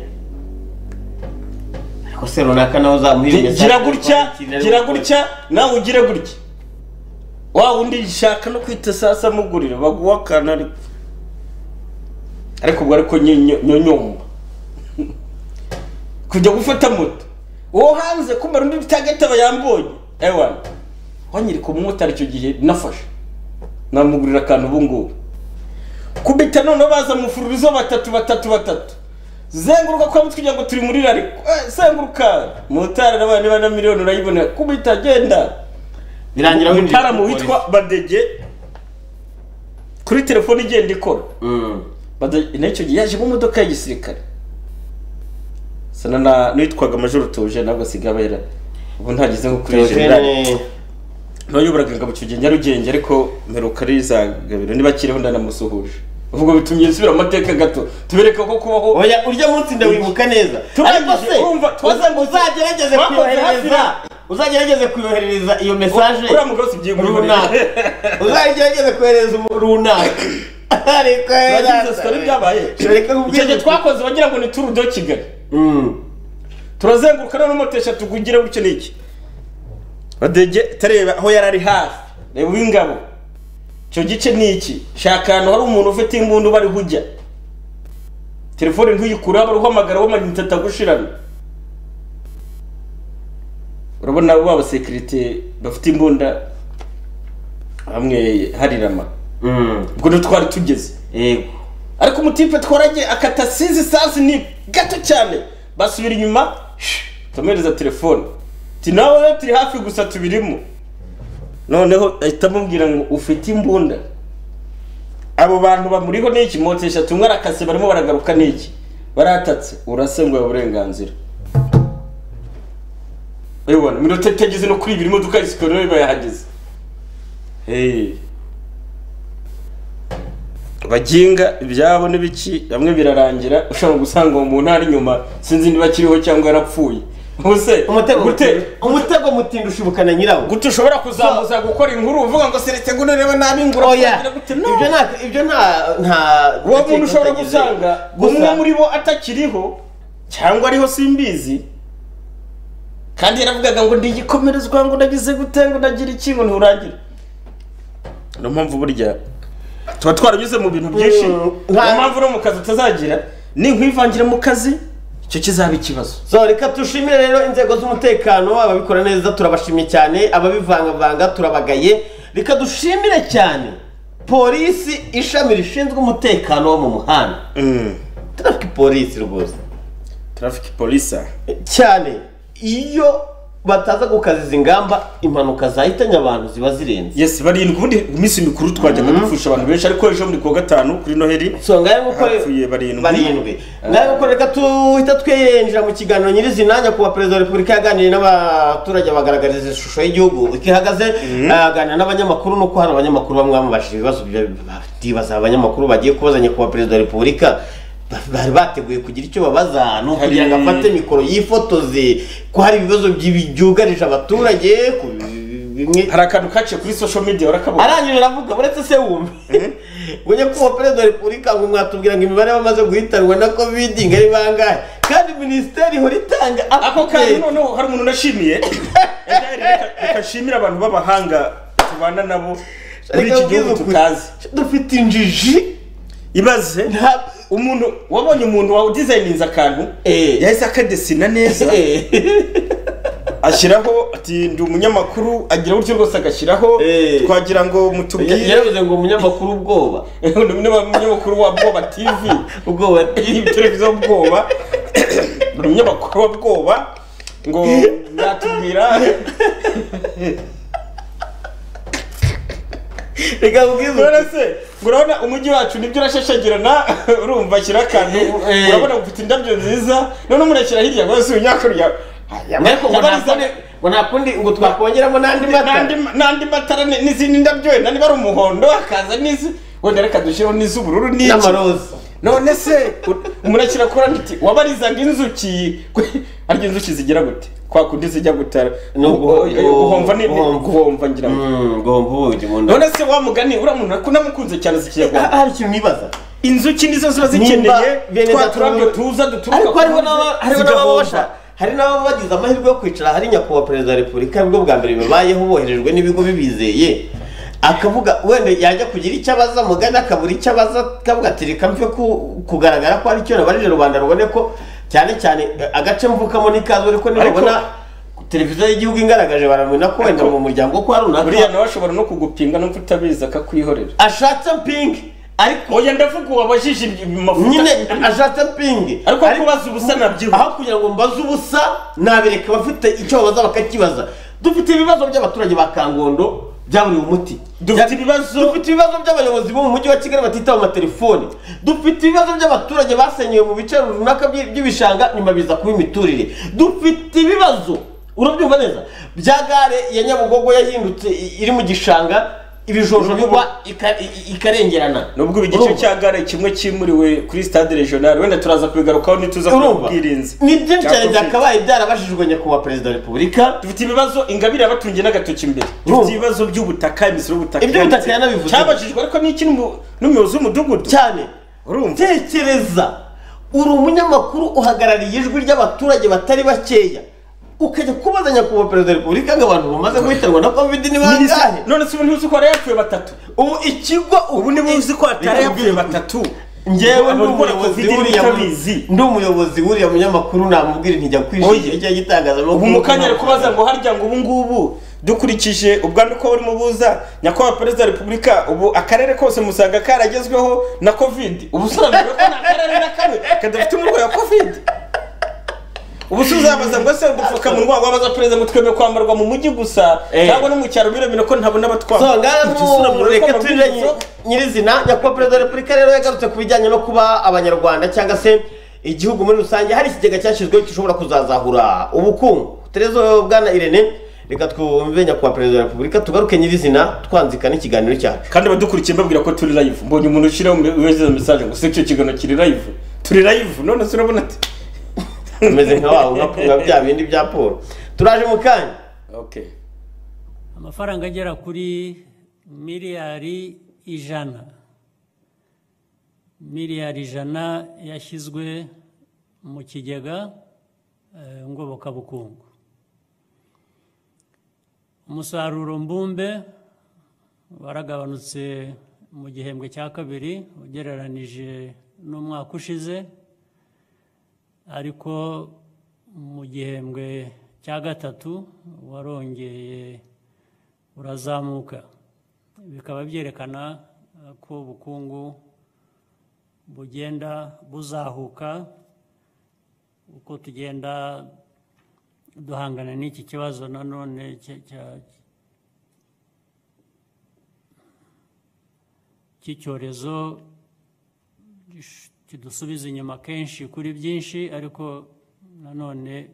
ariko se runaka nawe uzamuha Gi- gira gutya gira gutya nawe ugire gutya wa wundi shaka no kwita sasa mugurira baguha akantu ariko ariko ubwo ariko nyo- nyonyomba kujya gufata moto uwo hanze kumara undi bitagataba yambonye ewana wanyereka umumotari icyo gihe nafashe namugurira akantu ubu ngubu kubita noneho baza mufururizo batatu batatu batatu zenguruka kwa mutwe kugira ngo turi muri rari Eh, zenguruka motari nabaye niba na miliyoni urayibonera kubita genda birangira winjiye umutaramu kuri witwa badege kuri telefone igenda ikora polisi. Mm. Badege- n'icyo gihe yaje mu modoka y'igisirikare sana na n'uwitwaga majoro tuje ntabwo asigaye abera ubu ntageze nko kuri generali Theogene- ntayoboraga ingabo icyo gihe nyarugenge ariko mperuka arizagabiro niba akiriho ndanamusuhuje ubwo bitumye nsubira mu mateka gato tubereka ko kubaho oya urya munsi ndawibuka neza Turangije, ariko se urumva, uza- twakoze- uzagerageze twakoze kuyohereza hafi uzagerageze kuyohereza iyo mesaje uriya mugabo si byiye runaka uzagerageze kohereza umuntu runaka ariko nagize sitori byabaye Reka nkubwire icyo gihe gusa. twakoze wagira ngo ni turu do kigali turazenguruka noneho moto eshatu tugugire gutyo n'iki badege tareba aho yari ari hafi reba uw'ingabo icyo gice ni iki shaka ahantu hari umuntu ufite imbunda bari hujya telefone ntuyikureho bari uhamagara w'amayinite atagushirana urabona bo abasekirite bafite imbunda bamwe harirama ubwo ntitwari tugeze yego ariko umutipe twaragiye akata sizi sansi ni gato cyane basubira inyuma tumuhereza telefone ati nawe rero turi hafi gusa tubirimo noneho ahita amubwira ngo ufite imbunda abo bantu bamuriho n'iki moto eshatu umwe arakase barimo baragaruka n'iki baratatse urasenguye uburenganzira urabibona minota itageze no kuri ibiri imodoka isikorera bayahageze hehe baginga ibyabo n'ibiki bamwe birarangira ushobora gusanga uwo muntu ari inyuma sinzi niba akiriho cyangwa yarapfuye ubuse umutego gute umutego mutindi ushibukana nyirawo gute ushobora kuzamuza gukora inkuru uvuga ngo seretse ngo nurebe nabi ngura oya kugira gute no ibyo nta ibyo nta nta uwo muntu ushobora utagize. gusanga gusa umwe muri bo atakiriho cyangwa ariho simbizi kandi yaravugaga ngo ndigikomerezwa ngo nagize gute ngo nagira iki ngo nturangira niyo mpamvu burya tuba twaranyuze mu bintu byinshi Mm, niyo nta- mpamvu no mu kazi utazagira ninkwivangire mu kazi icyo kizaba ikibazo so reka tushimire rero inzego z'umutekano ababikora neza turabashimye cyane ababivangavanga turabagaye reka dushimire cyane polisi ishami rishinzwe umutekano wo mu muhanda turafite polisi rwose traffic polisa cyane iyo bataza gukaziza ingamba impanuka zahitanye abantu ziba zirenze yes barindwi ubundi iminsi mikuru twajyaga dupfusha abantu benshi ariko ejo muri kuwa gatanu kuri noheli so ngayo nguko Hapfuye barindwi. barindwi ngayo nguko reka tuhita twinjira mu kiganiro nyirizina nyakubahwa perezida wa repubulika yaganiriye n'abaturage abagaragariza ishusho y'igihugu uko ihagaze aganira n'abanyamakuru nuko hari abanyamakuru bamwe bamubajije ibibazo bya- batibaza abanyamakuru bagiye kubaza nyakubahwa perezida wa repubulika Ba- bari bateguye kugira icyo babaza ni ukugira ngo Hari- afate mikoro yifotoze ko hari ibibazo by'ibi- byugarije abaturage ku bimwe hari akantu kaciye kuri social media urakabona arangije aravuga uretse se wumve ngo nyakubahwa perezida wa repubulika ngo mwatubwira ngo imibare bamaze guhitanwa na kovidi ngo ari bangahe kandi minisiteri ihora itanga ako kantu update. noneho hari umuntu unashimiye gashimira abantu b'abahanga tubana nabo muri Reka iki nkubwire gihugu ukuri, tutazi dufite injiji ibaze nta- umuntu wabonye umuntu wa dizayininze akantu Eh. yahise akadesina neza ashyiraho ati ndi umunyamakuru agira gutyo rwose agashyiraho Eh. twagira ngo mutubwire yaravuze ngo umunyamakuru ubwoba undi munyamakuru wa bwoba tivi ubwoba iyi televiziyo bwoba buri munyamakuru wa bwoba ngo yatubwira reka nkubwire none ukuri. se ngo urabona umujyi wacu nibyo urashashagirana urumva ashyira akantu Eh. urabona ufite indabyo nziza none umuntu ashyira hirya ngo si unyakurya ariko ngo nta kundi- ngo nta kundi ngo twakongeramo n'andi mata n'andi matara ni- n'izindi ndabyo wenda niba ari umuhondo hakaza n'izi wenda reka dushyireho n'iz'ubururu n'iki n'amaroza none se umuntu akira kuri andi wabarizaga inzuki ariko inzuki zigira gute kwa kundi zijya gutara Ni ugu- guhomva ni guhomva. guhomva ngira ngo ngomba ubugi mu nda none se wa mugani uriya muntu ko namukunze cyane zikiyaga hari ikintu nibaza inzuki nizo ziba Nimba zikeneye bene twa data turabyo wowe- tuza duturuka ariko ku hariho ruzi, n'aba- hariho zigahomba. n'ababa basha- hari n'ababa bagize amahirwe yo kwicara hari nyakubahwa perezida wa repubulika nibwo bwa mbere bibayeho boherejwe n'ibigo bibizeye akavuga wenda yajya kugira icyo abaza mugana akabura icyo abaza akavuga ati reka mve ku- kugaragara ko hari icyo nabarije rubanda rubone ko cyane cyane eh, agace mvukamo n'ikaze ariko nibabona televiziyo y'igihugu ingaragaje baramena ko wenda mu muryango ko hari buriya runaka nawe ashobora no kugupinga no kutabizi akakwihorera ashatse pingi ariko oya ndavuga uwabajije ibi mavuta nyine ashatse pingi ariko kubaza ubusa nabyibuha aho kugira ngo mbaze ubusa nabireka bafite icyo babaza bakakibaza dufite ibibazo by'abaturage ba kangondo byaburiwe umuti Dufite ibibazo- dufite ibibazo by'abayobozi bo mu mujyi wa kigali batitaba amatelefoni dufite ibibazo by'abaturage basenyewe mu bice runaka by- by'ibishanga nyuma biza kuba imiturire dufite ibibazo urabyumva neza bya gare ya nyabugogo yahindutse i- iri mu gishanga ibijojo bigwa ika- i- ikarengerana nubwo igice Urumva? cya gare kimwe kimuriwe kuri stade regional wenda turaza kubigarukaho nituza ku urumva bwirinzi ni byinshi cyane Covid. byakabaye byarabashijwe nyakubahwa perezida wa repubulika dufite ibibazo ingabire yabatungiye n'agatoki imbere Urumva? dufite ibibazo by'ubutaka imisoro y'ubutaka Iby'ubutaka yanabivuze. cyabajijwe ariko n'iki n'umu- n'umuyobozi w'umudugudu cyane urumva tekereza uri umunyamakuru uhagarariye ijwi ry'abaturage batari bakeya ukajya kubaza nyakubahwa perezida wa repubulika ngo abantu bamaze guhitanwa na kovidi ni bangahe none se ubu ntibuzi ko yarayapfuye batatu ubu ikigo ubu ntibuzi ko yarayapfuye batatu ngewe ndi Abantu bakora umuyobozi Covid w'uriya mu- batabizi. ndi umuyobozi w'uriya munyamakuru namubwira intijya Oya. kwijisha icyo gitangazamakuru ubu mu kanya ari kubaza ngo harya ngo ubu ngubu dukurikije ubwandu ko burimo buza nyakubahwa perezida wa repubulika ubu akarere kose musanga karagezweho na kovidi ubu usobanuriwe ko nta karere na kamwe kadafite umurwayi wa kovidi ubu se uzabaza ngo se udupfukamunwa wabaza perezida ngo twemeye kwambarwa mu mujyi gusa Eh. cyangwa no mu cyaro biremera ko ntabona so abatwara ngaha Ibyo usura mu mu reka rukoma turire rw'inzu. nyirizina nyakubahwa perezida wa repubulika rero yagarutse ku bijyanye no kuba abanyarwanda cyangwa se igihugu muri rusange hari ikigega cyashyizweho gishobora kuzazahura ubukungu terezo bwana irene reka twumve nyakubahwa perezida wa repubulika tugaruke nyirizina twanzika n'ikiganiro cyacu kandi abadukurikiye mbabwira ko turi live mbonye umuntu ushyiraho weza mesaje ngo se icyo kiganiro kiri live turi live none se urabona ati tumeze nka wabo nka nka bya bindi bya paul turaje mu kanya okay amafaranga agera kuri miliyari ijana miliyari ijana yashyizwe mu kigega eh, ngobokabukungu umusaruro mbumbe waragabanutse mu gihembwe cya kabiri ugereranije n'umwaka ushize ariko mu gihembwe cya gatatu warongeye urazamuka bikaba byerekana eh, ko ubukungu bugenda buzahuka uko tugenda duhangana n'iki kibazo nanone cya- cya- cy'icyorezo gish- kidusubiza inyuma kenshi kuri byinshi ariko nanone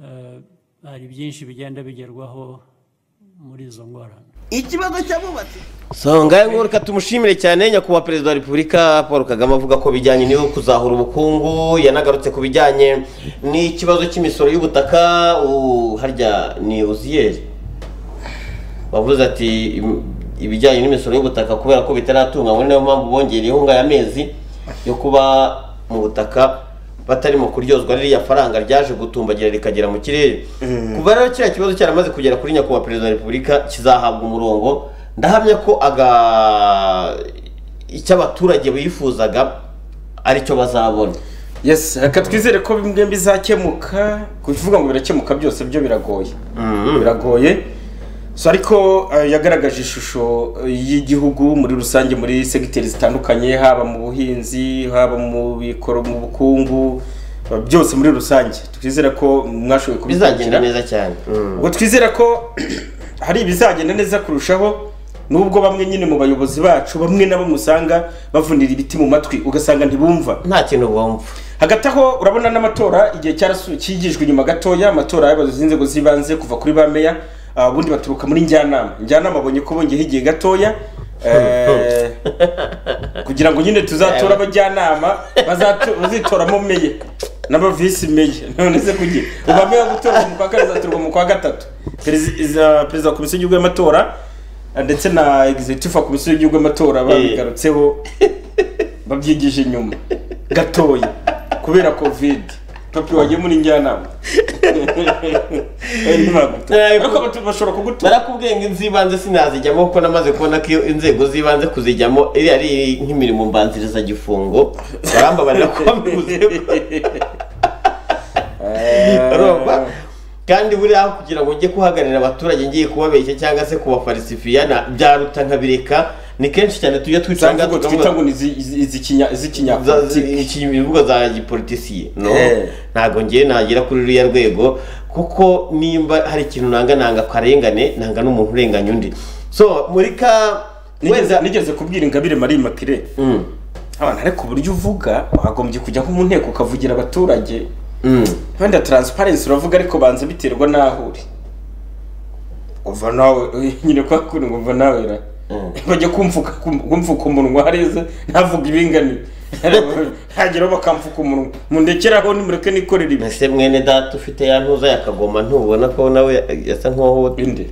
eh, hari byinshi bigenda bigerwaho muri izo ngorane ikibazo cy'abubatsi so ngahe ngo reka tumushimire cyane nyakubahwa perezida wa repubulika paul kagame avuga ko bijyanye n'iyo kuzahura ubukungu yanagarutse ku bijyanye n'ikibazo cy'imisoro y'ubutaka ubu harya ni uziyeri wavuze ati "Im- ibijyanye n'imisoro y'ubutaka kubera ko bitaratunganywa niyo mpamvu bongereyeho ngayo amezi yo kuba mu butaka batarimo kuryozwa ririya faranga ryaje gutumbagira rikagera mu kirere kuva rero kiriya kibazo cyaramaze kugera kuri nyakubahwa perezida wa repubulika kizahabwa umurongo ndahamya ko aga icyo abaturage bifuzaga aricyo bazabona yes reka twizere ko bimwe bizakemuka kuvuga ngo birakemuka byose byo biragoye biragoye so ariko eh, yagaragaje ishusho eh, y'igihugu muri rusange muri segiteri zitandukanye haba mu buhinzi haba mu bikoro mu bukungu eh, byose muri rusange twizere ko mwashoboye bizagenda kubikurikira neza cyane Mm. ubwo twizera ko hari ibizagenda neza kurushaho nubwo bamwe nyine mu bayobozi bacu bamwe na bamwe usanga bavunira ibiti mu matwi ugasanga ntibumva nta kintu bumva hagati aho urabona n'amatora igihe cyarasu- cyigijwe inyuma gatoya amatora y'abayobozi b'inzego z'ibanze kuva kuri ba meya ubundi baturuka muri njyanama njyanama abonye ko bongeyeho igihe gatoya eh, kugira ngo nyine tuzatora abajyanama bazato- bazitoramo meye n'abavisi meye none se kugira ubu ameya yo gutorwa mu kwa kane azatorwa mu kwa gatatu Perezi- iza- perezida wa komisiyo y'igihugu y'amatora eh, ndetse na executive wa komisiyo y'igihugu y'amatora babigarutseho babyigije inyuma gatoya kubera covid papi wagiye muri njyanama Eh, ntibagutora. Eh, ariko abatu- bashobora kugutora narakubwiye ngo inzibanze sinazijyamo kuko namaze kubona ko iyo inzego z'ibanze kuzijyamo iriya ari nk'imirimo mbanzirizagifungo barambabarira ko bambuze barumva kandi buriya aho kugira ngo njye kuhagararira abaturage ngiye kubabeshya cyangwa se kubafarisifiya na- byaruta nkabireka ni kenshi cyane tujya twicanga Zamvugo twita tukavuga ngo ni izi- izi- izikinya- za- zi- izikinyapolitiki iki- imvugo za gipolitisiye no Eh. ntabwo ngiye nagera kuri ruriya rwego kuko nimba hari ikintu nanga nanga akarengane nanga n'umuntu urenganya undi so muri ka Nigeze- wenda nigeze kubwira ingabire marie mapire Mm, abantu ariko uburyo uvuga wagombye kujya nko mu nteko ukavugira abaturage mm. wenda taransiparensi uravuga ariko banza biterwa n'aho uri uva nawe nyine kwa kuntu ngo uva nawe ra bajya kumfuka kumfuka umunwa hariya ntavuga ibingani hageraho bakamfuka umunwa mundekeraho nimureke nikorera ibi ese mwene data ufite ya ntuza yakagoma ntubona ko nawe yasa nk'uwahohote bindi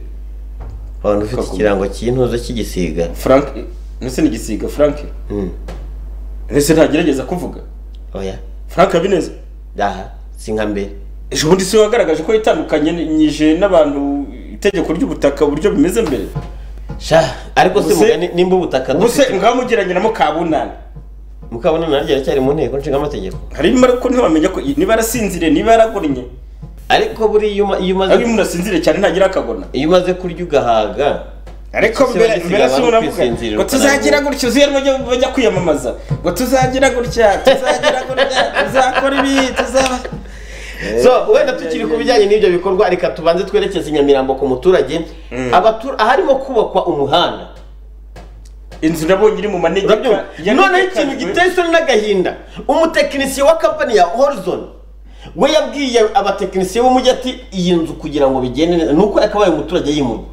abantu ufite Kagoma. ikirango cy'intuza cy'igisiga frank ese ni igisiga frank Mm. ese ntagerageza kuvuga oya frank habineza aha si nka mbere ejo bundi si we wagaragaje ko yitandukanyije n'abantu itegeko ry'ubutaka uburyo bimeze mbere sha ariko se Ubuse- mugani nimba ubutaka ubuse dufite ngaho mugereranyiramo kabunani mukabona naryo aracyari mu nteko nshingamategeko harimo ariko ntiwamenya ko niba arasinziriye niba yaragoranye ariko buriya iyo uma- iyo umaze iyo umuntu asinzire cyane ntagira akabona iyo umaze kurya ugahaga ariko Ese mbere bagisiga mbere si abantu unavuga kwisinzirira ngo tuzagira ukarambura. gutya uziye bajya bajya kwiyamamaza ngo tuzagira gutya tuzagira gutya tuzakora ibi tuzaba so wenda tukiri ku bijyanye n'ibyo bikorwa reka tubanze twerekeze i nyamirambo ku muturage Abatu- aharimo kubakwa umuhanda inzu nabonye iri mu manegeka urabyumva noneho ikintu giteye isoni n'agahinda umutekinisiye wa kampani ya horizon we yabwiye abatekinisiye b'umujyi ati iyi nzu kugira ngo bigende neza ni uko yakabaye umuturage yimurwa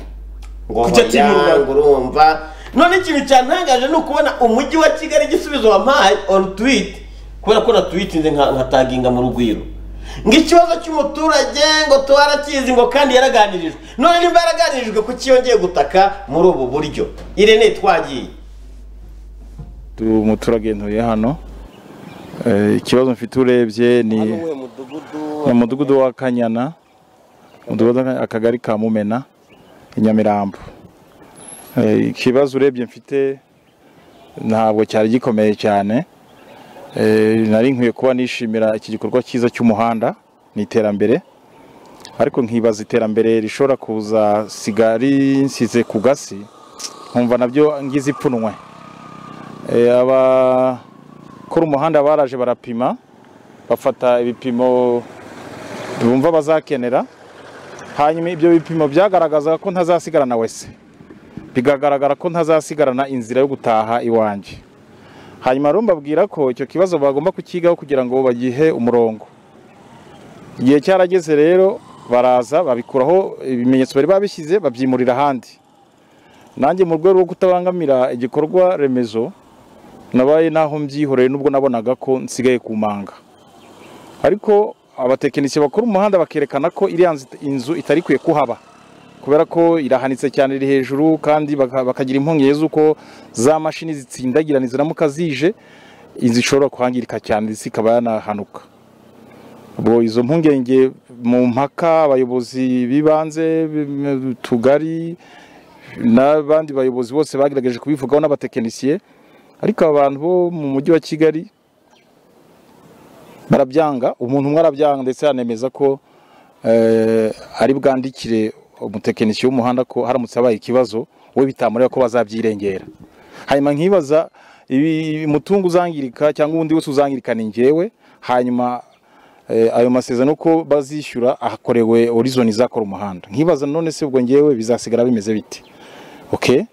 ngo Kuki atimurwa? oya, ngo urumva none ikintu cyantangaje ni ukubona umujyi wa kigali igisubizo wampaye on tweet kubera ko natwitinze nka nkataginga mu rugwiro ngo ikibazo cy'umuturage ngo twarakizi ngo kandi yaraganirijwe none nimba yaraganirijwe kuki yongeye gutaka muri ubu buryo irene twagiye umuturage nturiye hano Eh, ikibazo mfite urebye ni ni umudugudu wa kanyana umudugudu wa Kanyana, akagari ka mumena i nyamirambo Eh, ikibazo urebye mfite ntabwo cyari gikomeye cyane Eh, nari nkwiye kuba nishimira iki gikorwa cyiza cy'umuhanda ni iterambere ariko nkibaza iterambere rishobora kuza siga rinsize ku gasi nkumva nabyo ngize ipfunwe Eh, abakora umuhanda baraje barapima bafata ibipimo bumva bazakenera hanyuma ibyo bipimo byagaragazaga ko ntazasigarana wese bigagaragara ko ntazasigarana inzira yo gutaha iwanjye hanyuma rero mbabwira ko icyo kibazo bagomba kukigaho kugira ngo bagihe umurongo igihe cyarageze rero baraza babikuraho ibimenyetso bari babishyize babyimurira ahandi nanjye mu rwego rwo kutabangamira igikorwa remezo nabaye naho mbyihoreye nubwo nabonaga ko nsigaye ku manga ariko abatekinisiye bakora umuhanda bakerekana ko iriya nzi- inzu itari kwiye kuhaba kubera ko irahanitse cyane iri hejuru kandi baka- bakagira impungenge z'uko za mashini zitsindagirana ziramuka zije inzu ishobora kuhangirika cyane ndetse ikaba yanahanuka ubwo izo mpungenge mu mpaka abayobozi b'ibanze b'im- tugari n'abandi bayobozi bose bagerageje kubivugaho n'abatekinisiye ariko aba bantu bo mu mujyi wa kigali barabyanga umuntu umwe arabyanga ndetse anemeza ko eh, ari bwandikire umutekinisiye w'umuhanda ko haramutse habaye ikibazo we bitamureba ko bazabyirengera hanyuma nkibaza ibi- umutungo uzangirika cyangwa ubundi wese uzangirika ni njyewe hanyuma eh, ayo masezerano ko bazishyura ahakorewe horizon izakora umuhanda nkibaza none se ubwo njyewe bizasigara bimeze bite okay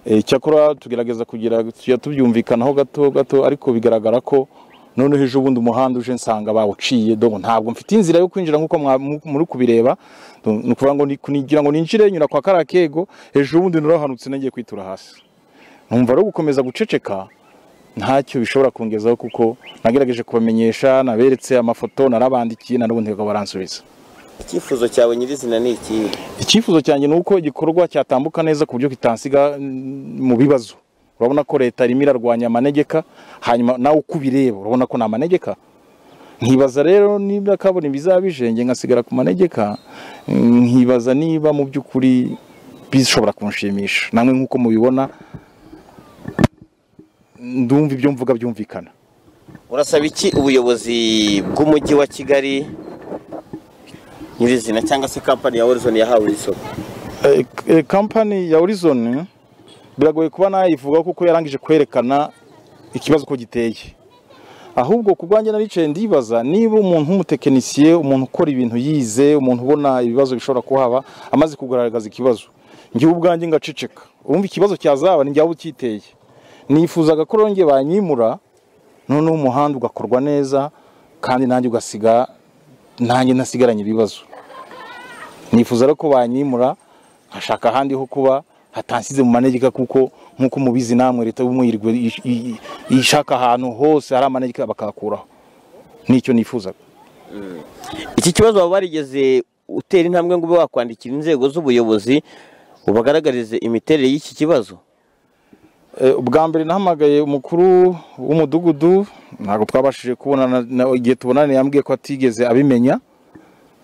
Eh, cyakora tugerageza kugira tujya tubyumvikanaho gato gato ariko bigaragara ko noneho ejo bundi umuhanda uje nsanga bawuciye dore ntabwo mfite inzira yo kwinjira nk'uko mwa- mu- muri kubireba Do- ni ukuvuga ngo ni- kugira ngo ninjire nyura kwa kariya kego ejo bundi narahanutse nagiye kwitura hasi numva rero gukomeza guceceka ntacyo bishobora kungezaho kuko nagerageje kubamenyesha naberetse amafoto narabandikiye na n'ubundi bakaba baransubiza icyifuzo cyawe nyirizina ni ikihe icyifuzo cyanjye ni uko igikorwa cyatambuka neza ku buryo kitansiga mm, mu bibazo urabona ko leta irimo irarwanya amanegeka hanyuma nawe uko ubireba urabona ko ni amanegeka nkibaza rero niba kabona bizaba bijenge ngasigara ku manegeka mm, nkibaza niba mu by'ukuri bishobora kunshimisha namwe nk'uko mubibona ndumva ibyo mvuga byumvikana urasaba iki ubuyobozi bw'umujyi wa kigali nyirizina cyangwa se kampani ya horizon yahawe iri soko Eh, eh, kampani ya horizon biragoye kuba nayivuga kuko yarangije kwerekana ikibazo ko giteye ahubwo ku bwanjye naricaye ndibaza niba umuntu w'umutekinisiye umuntu ukora ibintu yize umuntu ubona ibibazo bishobora kuhaba amaze kugaragaza ikibazo njyewe ubwanjye ngaceceka urumva ikibazo cyazaba ni njyawe ukiteye nifuzaga ko rero njye banyimura noneho umuhanda ugakorwa neza kandi nanjye ugasiga nanjye ntasigaranye ibibazo nifuza rero ko banyimura nkashaka ahandi ho kuba hatansize mu manegeka kuko nk'uko mubizi namwe leta y'umwirwe ish- i- i- ishaka ahantu hose hari amanegeka bakahakuraho nicyo nifuzaga iki kibazo waba warigeze utera intambwe ngo ube wakwandikira inzego z'ubuyobozi ubagaragarize imiterere y'iki kibazo Eh, ubwa mbere nahamagaye umukuru w'umudugudu ntabwo twabashije kubonana na- igihe tubonane yambwiye ko atigeze abimenya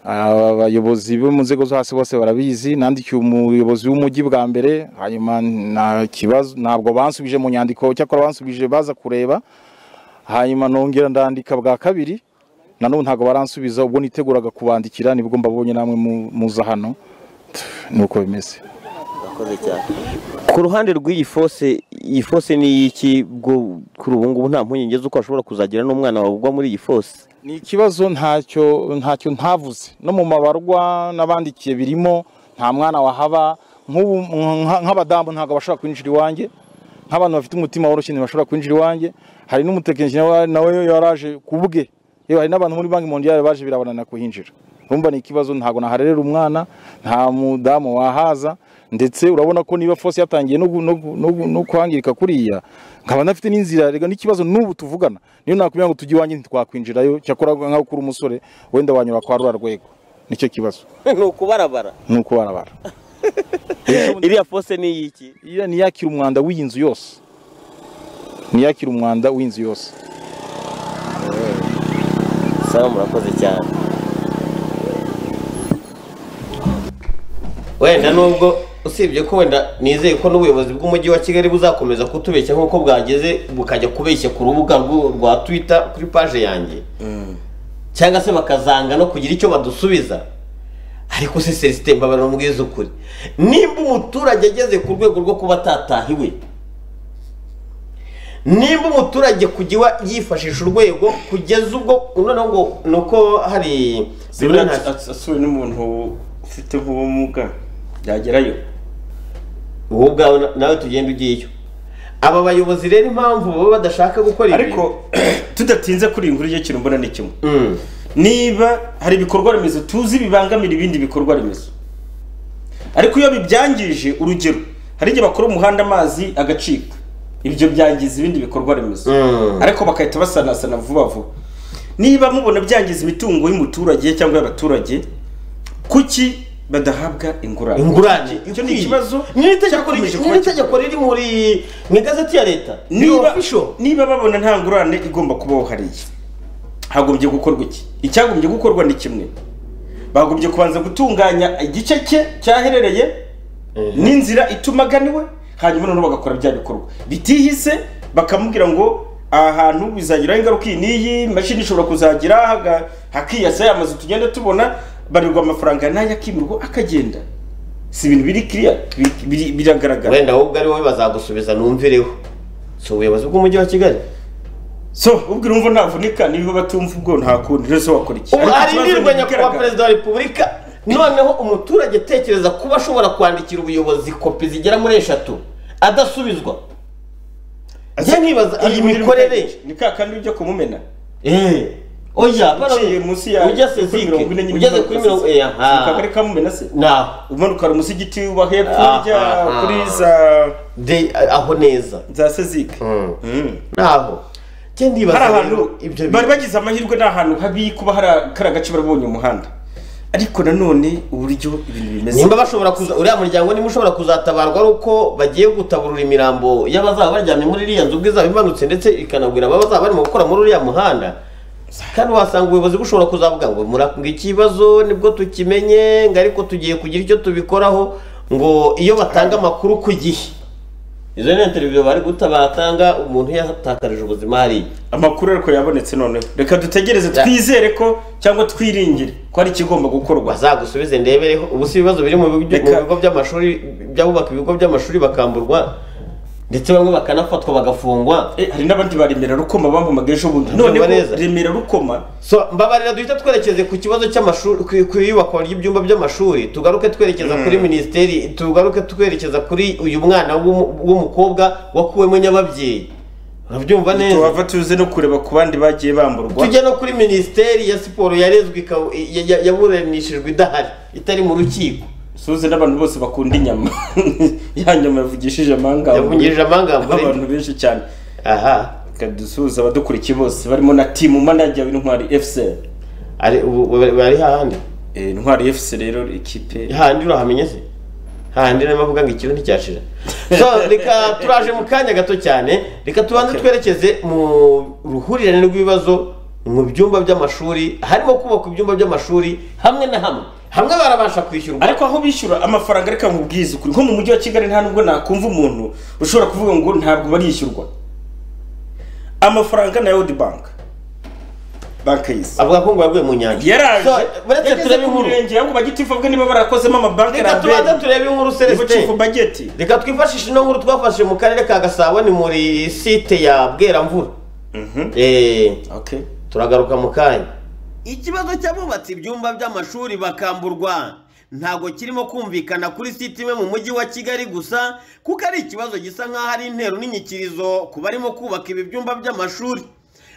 abayobozi bo mu nzego zo hasi bose barabizi nandikiye umuyobozi w'umujyi bwa mbere hanyuma nta kibazo ntabwo bansubije mu nyandiko cyakora bansubije baza kureba hanyuma nongera ndandika bwa kabiri na none ntabwo baransubiza ubwo niteguraga kubandikira nibwo mbabonye namwe muza hano nuko bimeze ku ruhande rw'iyi fose iyi fose ni iy'iki bwo kuri ubu ngubu nta mpungenge z'uko hashobora kuzagira n'umwana wawe ugwa muri iyi fose ni ikibazo ntacyo ntacyo ntavuze no mu mabarwa n'abandikiye birimo nta mwana wahaba nk'ubu nka- nk'abadamu ntabwo bashobora kwinjira iwanjye nk'abantu bafite umutima woroshye ntibashobora kwinjira iwanjye hari n'umutekinisiye nawe- nawe yaraje ku bwe yewe hari n'abantu muri banki mondiyari baje birabanana kuhinjira urumva ni ikibazo ntabwo naharerera umwana nta mudamu wahaza ndetse urabona ko niba fose yatangiye no gu- no gu- no gu- no kwangirika kuriya nkaba ndafite n'inzira rega n'ikibazo n'ubu tuvugana niyo nakubwira ngo tujye iwanjye ntitwakwinjirayo cyakora nkaho ukura umusore wenda wanyura kwa rura rwego nicyo kibazo ni ukubarabara ni uko barabara iriya fose ni iy'iki iriya niyakira umwanda w'iyi nzu yose niyakira umwanda w'inzu yose sawa murakoze cyane wenda nubwo usibye ko wenda nizeye ko n'ubuyobozi bw'umujyi wa kigali buzakomeza kutubeshya nk'uko bwageze bukajya kubeshya ku rubuga rw- rwa twita kuri paje yanjye cyangwa se bakazanga no kugira icyo badusubiza ariko se selesite mbabara mubwiza ukuri nimba umuturage ageze ku rwego rwo kuba atatahiwe nimba umuturage kujya yifashisha urwego kugeza ubwo noneho ngo ni uko hari zibura asuwe n'umuntu ufite nk'ubumuga yagerayo wowe ubwawe na- nawe tugenda ugiyeyo aba bayobozi rero impamvu baba badashaka gukora ibi ariko tudatinze kuri iyi nkuru igihe kintu mbona ni kimwe Mm, niba hari ibikorwa remezo tuzi bibangamira ibindi bikorwa remezo ariko iyo bibyangije urugero hari igihe bakora umuhanda amazi agacika ibyo byangiza ibindi bikorwa remezo Mm. ariko bagahita basanasana vuba vuba niba mubona byangiza imitungo y'umuturage cyangwa y'abaturage kuki badahabwa ingurane ingurane icyo ni ikibazo n'itegeko cyakomeje riri- kuba ni itegeko riri muri mu igazeti ya leta ni niba official niba babona nta ngurane igomba kubaho hariya hagombye gukorwa iki icyagombye gukorwa ni kimwe bagombye kubanza gutunganya igice cye cyaherereye n'inzira itumaganiwe hanyuma noneho bagakora bya bikorwa bitihise bakamubwira ngo aha hantu bizagiraho ingaruka iyi n'iyi imashini ishobora kuzagira haga- hakiyasa ya mazu tugenda tubona barirwa amafaranga nayo akimirwa akagenda si ibintu biri kiriya biri- biri- biragaragara wenda wowe ubwo ari wowe bazagusubiza numvireho si ubuyobozi bw'umujyi wa kigali so ubwo urumva navunika niba batumva ubwo nta kundi rero se wakora iki ubu Ariko ikibazo arindirwa ni nyakubahwa ibigaragara. perezida wa repubulika noneho umuturage atekereza kuba ashobora kwandikira ubuyobozi kopi zigera muri eshatu adasubizwa njye nkibaza Iyi iyi mirimo mikorere ni ka kandi ujya kumumena Eh, oya uciye munsi ya ujya se kuri mirongo ine nyine zike ugeze umanuka kuri mirongo se- eh, aha. mu kagari ka mumena se naho umanuka hari munsi y'igiti uba hepfo Ah, ujya ah, ah. kuri za de aho neza za sezike Mm. Mm. naho njye ndibaza hari rero ahantu ibyo bari bintu. bagize amahirwe ni ahantu habi kuba hari kari agace barabonye umuhanda ariko nanone uburyo ibintu bimeze nimba bashobora kuza uriya muryango nimba ushobora kuzatabarwa ari uko bagiye gutaburura imirambo y'abazaba baryamye muri iriya nzu ubwo izaba imanutse ndetse ikanagwira ababa bazaba barimo gukora muri uriya muhanda kandi wasanga ubuyobozi bushobora kuzavuga ngo murambwa ikibazo nibwo tukimenye ngo ariko tugiye kugira icyo tubikoraho ngo iyo batanga amakuru ku gihe izo ni interiviyo bari guta batanga umuntu yatakarije ubuzima hariya amakuru ariko yabonetse noneho reka dutegereze Ya. twizere ko cyangwa twiringire ko hari ikigomba gukorwa bazagusubize ndebereho ubu si ibibazo biri mu bigo mu Reka- bigo by'amashuri by'abubaka ibigo by'amashuri bakamburwa ndetse bamwe bakanafatwa bagafungwa Eh, hari n'abandi ba remera rukoma bampamaga ejo bundi Ndumva noneho neza. remera rukoma so mbabarira duhita twerekeze ku kibazo cy'amashuri ku- ku iyubakwa ry'ibyumba by'amashuri tugaruke twerekeza kuri minisiteri tugaruke twerekeza kuri uyu mwana w'umu- w'umukobwa wakuwemo nyababyeyi urabyumva neza tuhava tuze no kureba ku bandi bagiye bamburwa tujya no kuri minisiteri ya siporo yarezwe ika- ya- ya- yaburanishijwe idahari itari mu rukiko suze n'abantu bose bakunda inyama ya nyama yavugishije amangabo yavungirije amangambure abantu benshi cyane aha reka dusuhuze abadukurikiye bose barimo na timu manager w'intwari fc ari ubu ubu bari hahandi Eh, intwari fc rero ikipe hahandi urahamenye se hahandi niyo mpamvu uvuga ngo ikigo nticyashira so reka turaje mu kanya gato cyane reka tubanze Okay. twerekeze mu ruhurirane rw'ibibazo mu byumba by'amashuri harimo kubakwa ibyumba by'amashuri hamwe na hamwe hamwe barabasha kwishyurwa ariko aho bishyura amafaranga reka nkubwize ukuri nko mu mujyi wa kigali nta nubwo nakumva umuntu ushobora kuvuga ngo ntabwo barishyurwa amafaranga na yodi banki banki y'isi avuga ko ngo yaguye mu nyanja yaraje So, buretse yageze turebe ku inkuru murenge ahubwo bagitifu bwe niba barakozemo amabanki reka tubanze rambere turebe inkuru nibo celestin cifu bageti reka twifashishe ino nkuru twafashe mu karere ka gasabo ni muri site ya bweramvura Eh, okay turagaruka mu kanya ikibazo cy'abubatsi ibyumba by'amashuri bakamburwa ntabwo kirimo kumvikana kuri site imwe mu mujyi wa kigali gusa kuko ari ikibazo gisa nk'aho ari intero n'inyikirizo ku barimo kubaka ibi byumba by'amashuri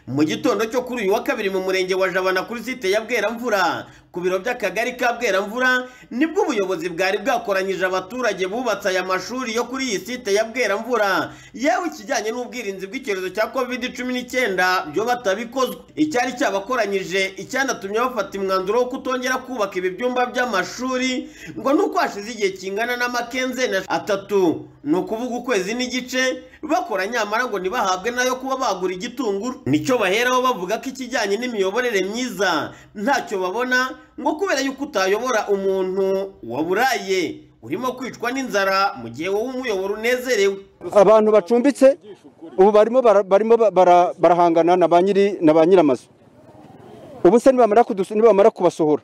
mu gitondo cyo kuri uyu wa kabiri mu murenge wa jabana kuri site ya bweramvura ku biro by'akagari ka bweramvura nibwo ubuyobozi bwari bwakoranyije abaturage bubatse aya mashuri yo kuri iyi site ya bweramvura yewe ikijyanye n'ubwirinzi bw'icyorezo cya covid cumi n'icyenda byo batabikozwe icyari cyabakoranyije icyanatumye bafata umwanzuro wo kutongera kubaka ibi byumba by'amashuri ngo nuko hashize igihe kingana n'amakenzena atatu ni ukuvuga ukwezi n'igice bakora nyamara ngo ntibahabwe nayo kuba bagura igitunguru nicyo baheraho bavuga ko ikijyanye n'imiyoborere myiza ntacyo babona ngo kubera yuko utayobora umuntu waburaye urimo kwicwa n'inzara mu gihe wowe umuyoboro unezerewe abantu bacumbitse ubu barimo bara- barimo ba- bara- barahangana na ba nyiri na ba nyiramazu ubu se nibamara kudusu- nibamara kubasohora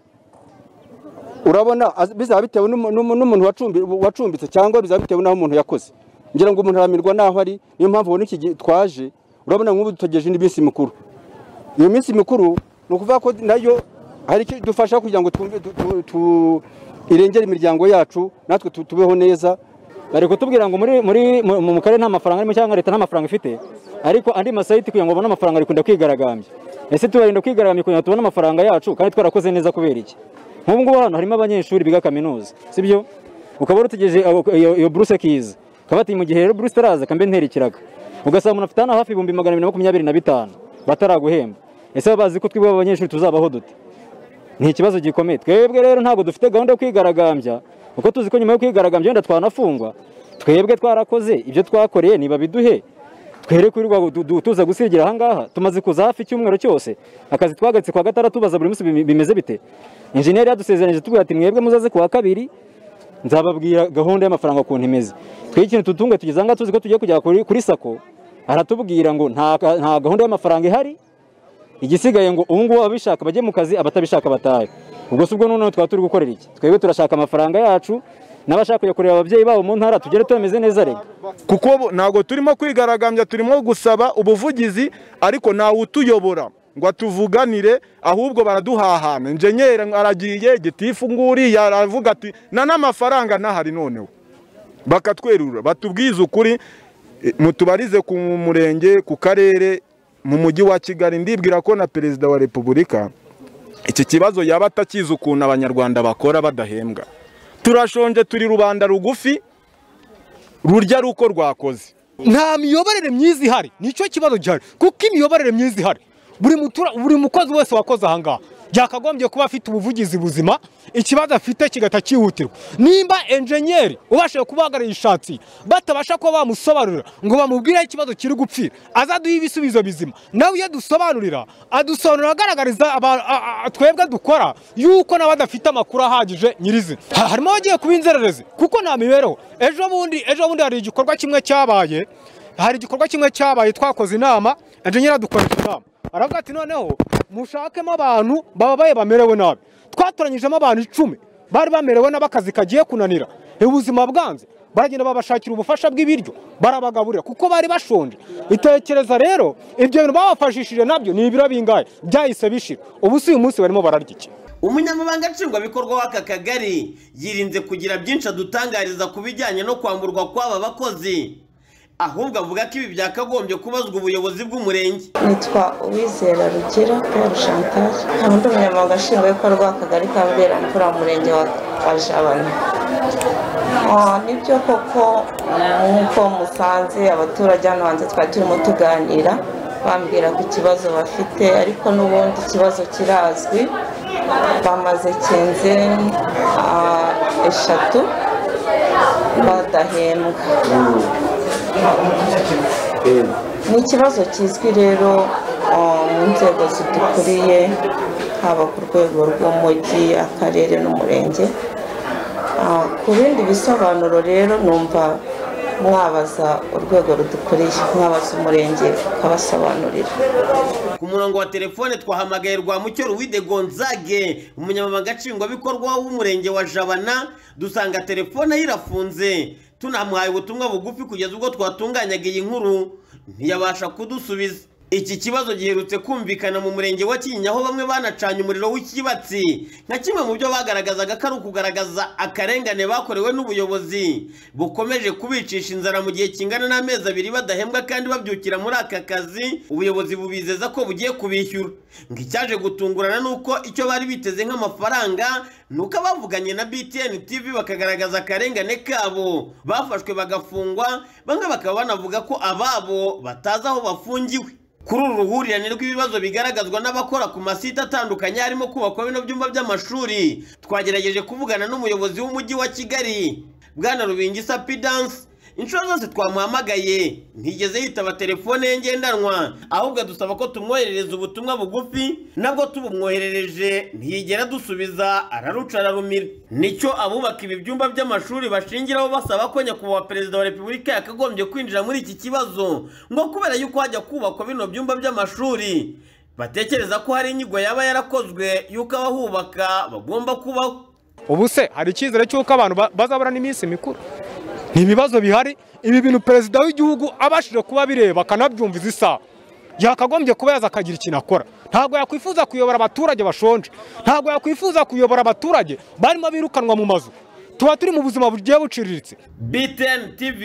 urabona az- bizaba bitewe n'umu- n'umu- n'umuntu wacumbi- wacumbitse cyangwa bizaba bitewe n'aho umuntu yakoze ngira ngo umuntu aramirwa n'aho ari niyo mpamvu ubona iki gihe twaje urabona nk'ubu dutegereje indi minsi mikuru iyo minsi mikuru ni ukuvuga ko nayo hari icyo idufasha kugira ngo twumve tu- tu- tu- irengere imiryango yacu natwe tu- tubeho neza bari kutubwira ngo muri muri mu- mu karere nta mafaranga arimo cyangwa leta nta mafaranga ifite ariko andi masayiti kugira ngo babone amafaranga bikunda kwigaragambya ese tubarinda kwigaragambya kugira ngo tubone amafaranga yacu kandi twarakoze neza kubera iki nk'ubu ngubu hano harimo abanyeshuri biga kaminuza sibyo ukaba urutegereje abo- iyo iyo buruse kiza ukaba bati mu gihe rero buruse itaraza kambe ntera ikiraga ugasanga umuntu afite hano hafi ibihumbi magana abiri na makumyabiri na bitanu bataraguhemba ese baba bazi ko twebwe abanyeshuri tuzabaho dute ni ikibazo gikomeye twebwe rero ntabwo dufite gahunda yo kwigaragambya kuko tuzi ko nyuma yo kwigaragambya wenda twanafungwa twebwe twarakoze ibyo twakoreye niba biduhe twere kwirirwa du- du- tuza gusigira ahangaha tumaze kuza hafi icyumweru cyose akazi twagaritse kwa gatandatu tubaza buri munsi bimi- bimeze bite injeniyeri yadusezeranyije tubwira ati mwebwe muzaze ku wa kabiri nzababwira gahunda y'amafaranga ukuntu imeze twe ikintu tutunga tugeze ahangaha tuzi ko tugiye kujya kuri, kuri sako aratubwira ngo nta, nta gahunda y'amafaranga ihari igisigaye ngo ubu ngubu ababishaka bajye mu kazi abatabishaka batahe ubwo si ubwo noneho twaba turi gukorera iki twebwe turashaka amafaranga yacu n'abashaka kujya kureba ababyeyi babo mu ntara tugere turameze neza rega kuko bo- ntabwo turimo kwigaragambya turimo gusaba ubuvugizi ariko ntawe utuyobora ngo atuvuganire ahubwo baraduhahana injenyeri aragiye gitifu nguriya aravuga ati na n'amafaranga ntahari noneho bakatwerura batubwize ukuri eh, mutubarize ku murenge ku karere mu mujyi wa kigali ndibwira ko na perezida wa repubulika iki kibazo yaba atakizi ukuntu abanyarwanda bakora badahembwa turashonje turi rubanda rugufi rurya ari uko rwakoze nta miyoborere myiza ihari nicyo kibazo gihari kuko imiyoborere myiza ihari buri mutura buri mukozi wese wakoze ahangaha byakagombye kuba afite ubuvugizi buzima ikibazo afite kigahita cyihutirwa nimba enjenyeri ubashije kubahagarara ishatsi batabasha kuba bamusobanurira ngo bamubwire aho ikibazo kiri gupfira azaduhe ibisubizo bizima nawe iyo dusobanurira adusobanurira agaragariza aba- a- a- twebwe dukora yuko nawe adafite amakuru ahagije nyirizina Ha- harimo abagiye kuba inzererezi kuko nta mibereho ejo bundi ejo bundi hari igikorwa kimwe cyabaye hari igikorwa kimwe cyabaye twakoze inama enjenyeri adukorera inama aravuga ati noneho mushakemo abantu bababaye bamerewe nabi twatoranyijemo abantu icumi bari bamerewe nabi akazi kagiye kunanira ubuzima bwanze baragenda babashakira ubufasha bw'ibiryo barabagaburira kuko bari bashonje itekereza rero ibyo bintu babafashishije nabyo ni ibiro bingahe byahise bishira ubu si uyu munsi barimo bararya iki umunyamabanga nshingwabikorwa w'aka kagari yirinze kugira byinshi adutangariza ku bijyanye no kwamburwa kw'aba bakozi ahubwo avuga ko ibi byakagombye kubazwa ubuyobozi bw'umurenge nitwa uwizera rugira paul chantage nkaba ndi umunyamabanga nshingwabikorwa w'akagari ka mberamvura mu murenge wa wa jabana Ah, nibyo koko nk'uko musanze abaturage hano hanze twari turimo tuganira bambwira ku kibazo bafite ariko n'ubundi ikibazo kirazwi bamaze kenze ah, eshatu badahembwa ni ikibazo kizwi rero uh, mu nzego zidukuriye haba ku rwego rw'umujyi akarere n'umurenge Uh, ku bindi bisobanuro rero numva mwabaza urwego rudukuriye mwabaza umurenge ukabasobanurira ku murongo wa telefone twahamagaye rwa mucyo ruwide gonzage umunyamabanga nshingwabikorwa w'umurenge wa jabana dusanga telefone ye irafunze tunamuhaye ubutumwa bugufi kugeza ubwo twatunganyaga iyi nkuru ntiyabasha kudusubiza iki kibazo giherutse kumvikana mu murenge wa kinyinya aho bamwe banacanye umuriro w'ikibatsi nka kimwe mu byo bagaragazaga ko ari ukugaragaza akarengane bakorewe n'ubuyobozi bukomeje kubicisha inzara mu gihe kingana n'amezi abiri badahembwa kandi babyukira muri aka kazi ubuyobozi bubizeza ko bugiye kubishyura ngo icyaje gutungurana ni uko icyo bari biteze nk'amafaranga ni uko abavuganye na btn tv bakagaragaza akarengane kabo bafashwe bagafungwa bamwe bakaba banavuga ko ababo batazi aho bafungiwe kuri uru ruhurirane rw'ibibazo bigaragazwa n'abakora ku masite atandukanye harimo kubakwa bino byumba by'amashuri twagerageje kuvugana n'umuyobozi w'umujyi wa kigali bwana rubingisa pidanse inshuro zose twamuhamagaye ntigeze yitaba telefone ye ngendanwa ahubwo dusaba ko tumwoherereza ubutumwa bugufi nabwo tubumwoherereje ntiyigera dusubiza araruca ararumira nicyo abubaka ibi byumba by'amashuri bashingiraho basaba ko nyakubahwa perezida wa repubulika yakagombye kwinjira muri iki kibazo ngo kubera yuko hajya kubakwa bino byumba by'amashuri batekereza ko hari inyigo yaba yarakozwe y'uko abahubaka bagomba kubaho ubu se hari icyizere cy'uko abantu ba- bazaburana iminsi mikuru ni ibibazo bihari ibi bintu perezida w'igihugu abashije kuba bireba akanabyumviza isaha yakagombye kuba yaza akagira ikintu akora ntabwo yakwifuza kuyobora abaturage bashonje ntabwo yakwifuza kuyobora abaturage barimo birukanwa mu mazu tuba turi mu buzima bugiye buciriritse BTN TV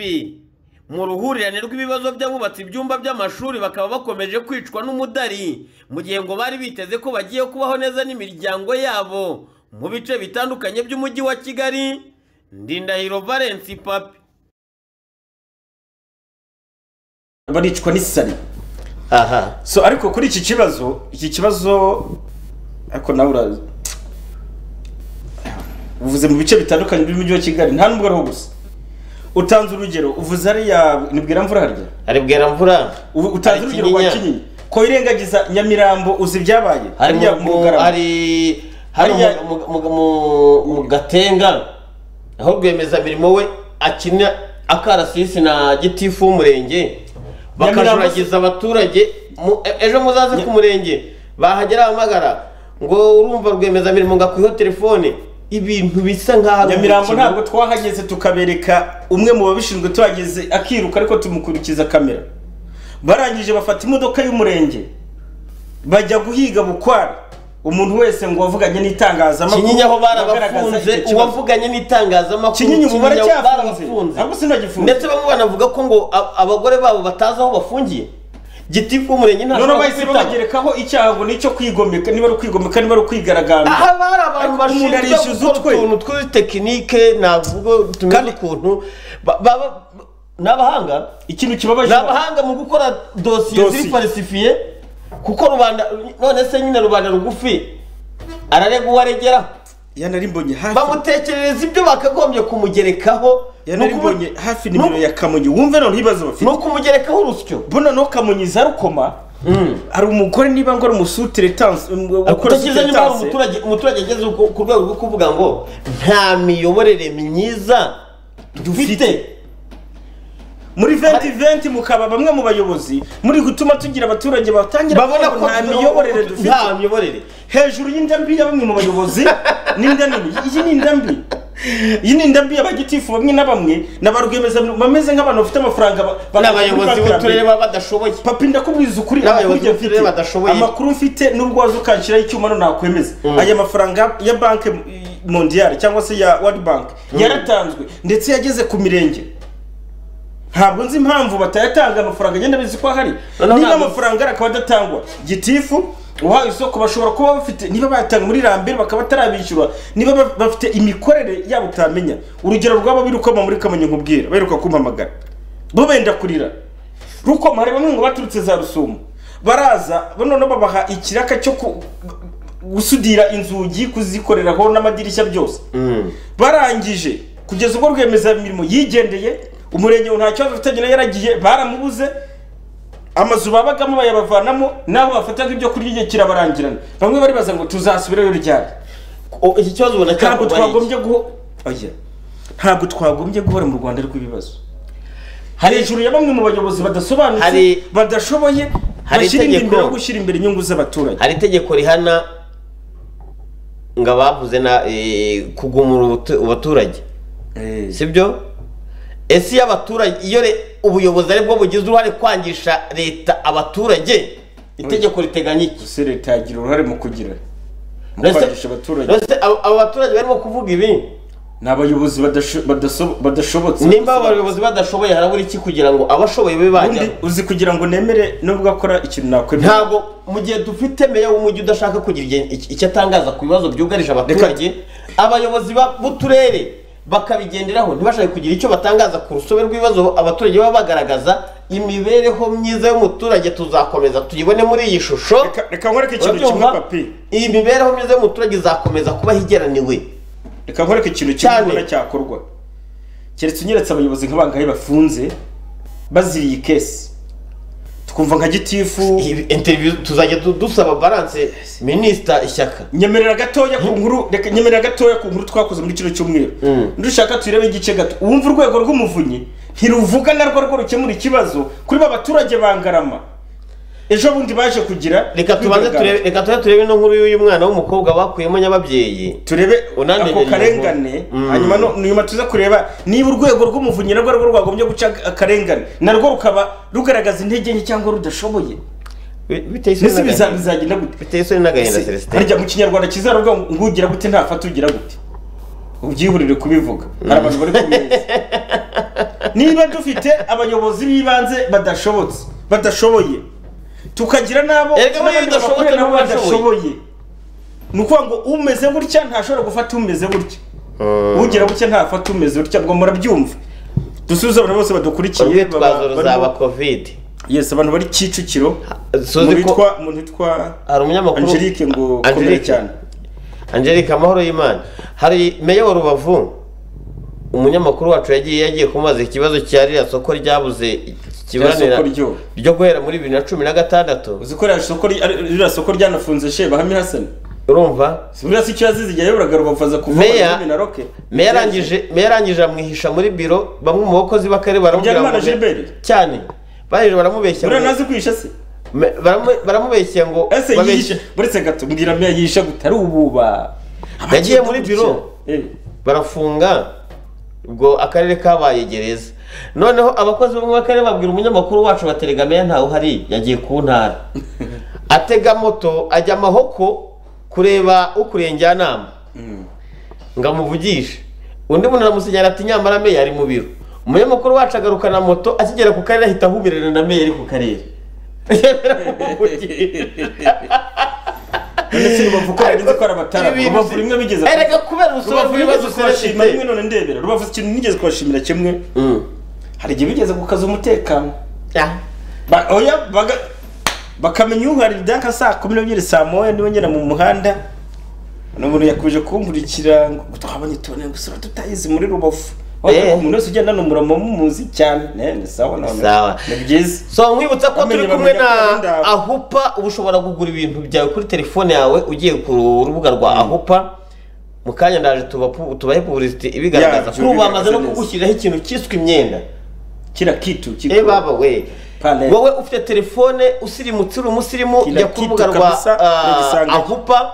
mu ruhurirane rw'ibibazo by'abubatse ibyumba by'amashuri bakaba bakomeje kwicwa n'umudari mu gihe ngo bari biteze ko bagiye kubaho neza n'imiryango yabo mu bice bitandukanye by'umujyi wa Kigali Ndindahiro Valence Papi baricwa n'isari aha so ariko kuri iki kibazo iki kibazo ariko nawe urazi uvuze mu bice bitandukanye by'umujyi wa kigali nta n'ubwo ariho gusa utanze urugero uvuze hariya nibwira mvura harya ari bweramvura Ubu- utanze Hari urugero rwa Kinyinya. kinyinya ko irengagiza nyamirambo uzi ibyabaye hari Hariya mu- mu mu- Bugarama. hari hari Hariya- mu- mu- mu- mu- mu gatenga aho rwiyemezamirimo we akina akarasisi na gitifu w'umurenge bakajuragiza abaturage mu- e- ejo muzaze ku murenge bahagera hamagara ngo urumva rwiyemezamirimo ngo akwiho telefone ibintu bisa nk'aho ari nyamirambo umukino. ntabwo twahageze tukabereka umwe mu babishinzwe tuhageze akiruka ariko tumukurikiza kamera barangije bafata imodoka y'umurenge bajya guhiga bukwara umuntu wese ngo wavuganye n'itangazamakuru kinyinya aho bagaragaza barabafunze icyo kibazo. uwavuga n'itangazamakuru kinyinya ubu Kinyinya baracyafunze ntabwo sinagifunze ndetse bamwe banavuga ko ngo a- abagore babo batazi aho bafungiye gitifu w'umurenge nta noneho shobora bahise kubitanga. babagerekaho icyaha ngo ni icyo kwigomeka niba ari ukwigomeka niba ari ukwigaragambya aha bari abantu Ariko umuntu bashinzwe arishyuza utwe. gukora utuntu tw'izi tekinike navuga tumeze ukuntu ba- baba ni abahanga ikintu kibabaje ni abahanga mu gukora dosiye ziri Dosiye. falsifiye kuko rubanda none se nyine rubanda rugufi ararega uwo aregeraho yanari mbonye hafi bamutekerereza ibyo bakagombye kumugerekaho ni yanari ukumu- mbonye hafi nimero ya kamonyi wumve none ibibazo bafite ni ukumugerekaho urusyo bona no kamonyi za rukoma hari umugore niba ngo ari umusuteretanse kutakiza nyuma hari umuturage umuturage ageze ku ku rwego rwo kuvuga ngo nta miyoborere myiza dufite muri 2020 mukaba bamwe mu bayobozi muri gutuma tugira abaturage batangira babona kuvuga ko nta miyoborere dufite nta miyoborere hejuru y'indambi ya bamwe mu bayobozi n'inda nini iyi ni indambi iyi ni indambi y'abagitifu bamwe na bamwe na ba rwiyemezamirimo bameze nk'abantu bafite amafaranga ba- ba- n'abayobozi bakura kuri b'uturere banki. baba badashoboye papi ndakubwiza ukuri N'abayobozi amakuru b'uturere mfite- badashoboye. amakuru mfite n'ubwo waza ukanshyiraho icyuma no nakwemeza aya mafaranga ya banki eh, mondiyari cyangwa se ya world bank yaratanzwe ndetse yageze ku mirenge ntabwo nzi impamvu batayatanga amafaranga agenda bizi ko ahari Noneho niba ntabwo- amafaranga ahari akaba adatangwa gitifu uhawe isoko bashobora kuba bafite niba bayatanga muri rambere bakaba batarabishyura niba ba- bafite imikorere yabo utamenya urugero rwaba birukoma muri kamonyi nkubwira baheruka kumpamagara bo benda kurira rukoma hari bamwe ngo baturutse za rusumo baraza noneho babaha ikiraka cyo ku- gusudira inzugi kuzikoreraho n'amadirishya byose barangije kugeza ubwo rwiyemezamirimo yigendeye umurenge ubu nta kibazo afitanye nayo yaragiye baramubuze amazu babagamo bayabavanamo n'aho bafataga ibyo kurya igihe kirabarangirana bamwe baribaza ngo tuzasubirayo ryari O, iki kibazo ubona ntabwo cyakorwa n'iki? twagombye guho oya ntabwo twagombye guhora mu rwanda rw'ibibazo hari hejuru ya bamwe mu bayobozi badasobanutse Hari- badashoboye hari bashyira inda itegeko. imbere yo gushyira imbere inyungu z'abaturage hari itegeko rihana ngo abavuze na eh, kugumura ubutu- abaturage sibyo ese iyo abaturage iyo re- ubuyobozi ari bwo bugize uruhare kwangisha leta abaturage itegeko riteganya iki ese leta yagira uruhare mu kugira mu Mbese- kwangisha abaturage mbese abo abo baturage barimo kuvuga ibi ni abayobozi badasho- badaso- badashobotse nimba abo bayobozi badashoboye harabura iki kugira ngo abashoboye babe ubundi bajyaho uzi kugira ngo nemere nubwo akora ikintu nakwemera ntabwo mu gihe dufite meya w'umujyi udashaka kugira igihe- iki- icyo atangaza ku bibazo byugarije abaturage abayobozi ba- b'uturere bakabigenderaho ntibashake kugira icyo batangaza ku rusobe rw'ibibazo abaturage baba bagaragaza imibereho myiza y'umuturage tuzakomeza tuyibone muri iyi shusho Reka- reka nkwereke ikintu kimwe Urabyumva? papi iyi mibereho myiza y'umuturage izakomeza kubaho igeraniwe reka nkwereke ikintu kimwe Cyane. ubona cyakorwa keretse unyeretse abayobozi nk'abangahe bafunze baziriye kesi tukumva nka gitifu Iyi interview tuzajya du- dusaba balance minisita ishyaka nyemerera gatoya ku nkuru reka nyemerera gatoya ku nkuru twakoze muri kino cyumweru ndushaka turebe igice gato wumva urwego rw'umuvunyi ntiruvuga narwo rwo rukemura ikibazo kuri ba baturage bangarama ejo bundi baje kugira reka tubanze turebe kwigaragambya. reka tubanze turebe ino nkuru y'uyu mwana w'umukobwa bakuyemo nyababyeyi turebe unaniranye ako karengane ngo- Mm. hanyuma no- nyuma tuze kureba niba urwego rw'umuvunyi narwo rwo rwagombye guca akarengane narwo rukaba rugaragaza intege nke cyangwa rudashoboye Bi- biteye isoni mbese biza- n'agahinda bizagenda gute biteye isoni n'agahinda Ese, celestin harya mu kinyarwanda kizaruvuga ngo ngo ugira gute ntafata ugira gute ubyihurire kubivuga hari abantu bari ku meza niba dufite abayobozi b'ibanze badashobotse badashoboye tukagira n'abo Erega n'abandi niba udashobotse bakorera nabo n'ubu badashoboye. badashoboye ni ukuvuga ngo umeze gutya ntashobora gufata umeze gutya ugira gutya ntafata umeze gutya ngo murabyumva dusubize abantu bose badukurikiye urwitwazo baba- ruzaba barimo- covid yes abantu bari kicukiro suzi mu ko- bitwa mu bitwa hari umunyamakuru Angelique ngo Angelique. komera cyane angelique amahoro y'imana hari meya wa rubavu umunyamakuru wacu yagiye yagiye kumubaza ikibazo cya ririya soko ryabuze Rya ikiburanira soko ryo. ryo guhera muri bibiri na cumi na gatandatu uzi ko ririya soko ri- ari- ririya soko ryanafunze she bahami hasani urumva buriya si icyo yazize igihe yayoboraga rubavuza kuva Meya- muri na roke meya arangije meya arangije amwihisha muri biro bamwe mu bakozi b'akarere baramubwira Habyarimana ngo- Gilbert? cyane baje baramubeshya buriya ngo- ntazi kwihisha se Me- baramu- baramubeshya ngo ese babeshye- yihisha buretse gato mbwira meya yihisha gute ari ububa Yagiye muri biro. Eh, barafunga ubwo akarere kabaye gereza noneho abakozi bo mu akarere babwira umunyamakuru wacu wa telegameya ntawe uhari yagiye ku ntara atega moto ajya amahoko kureba ukuriye njyanama ngo amuvugishe undi muntu aramusinyara ati nyamara meya ari mu biro umunyamakuru wacu agaruka na moto akigera ku karere ahita ahumirana na meya ari ku karere none si rubavu ko yagize ko ari abatara Ibintu rubavu si- rimwe bigeze Erega kubera urusobe rubavu rw'ibibazo nigeze kubashima rimwe serivisi none ndebera rubavu ikintu nigeze kubashimira kimwe hari igihe bigeze gukaza umutekano Ba- oya baga- bakamenya uharira ibyaka saa kumi n'ebyiri saa moya niwe ngera mu muhanda ni umuntu yakubije kumvurikira ngo twabonye tubone gusa tutayizi muri rubavu Eh. umuntu wese ugenda ni umurama mumuzi cyane Ne, ni sawa none Sawa. ni byiza so nkwibutsa ko Bamenye turi kumwe na bamenya ko ari ndawe. ahupa uba ushobora kugura ibintu byawe kuri telefone yawe ugiye ku rubuga rwa ahupa mu kanya ndaje tubapu- tubahe puburisiti ibigaragaza Yabyo, kuri ubu bamaze no bigaragaza neza. kugushyiriraho ikintu cyiswe imyenda kira kitu kiko eh baba we Pale. wowe ufite telefone usirimutse uri umusirimu Kila jya ku kitu rubuga rwa kabisa, ah, nigisanga. ahupa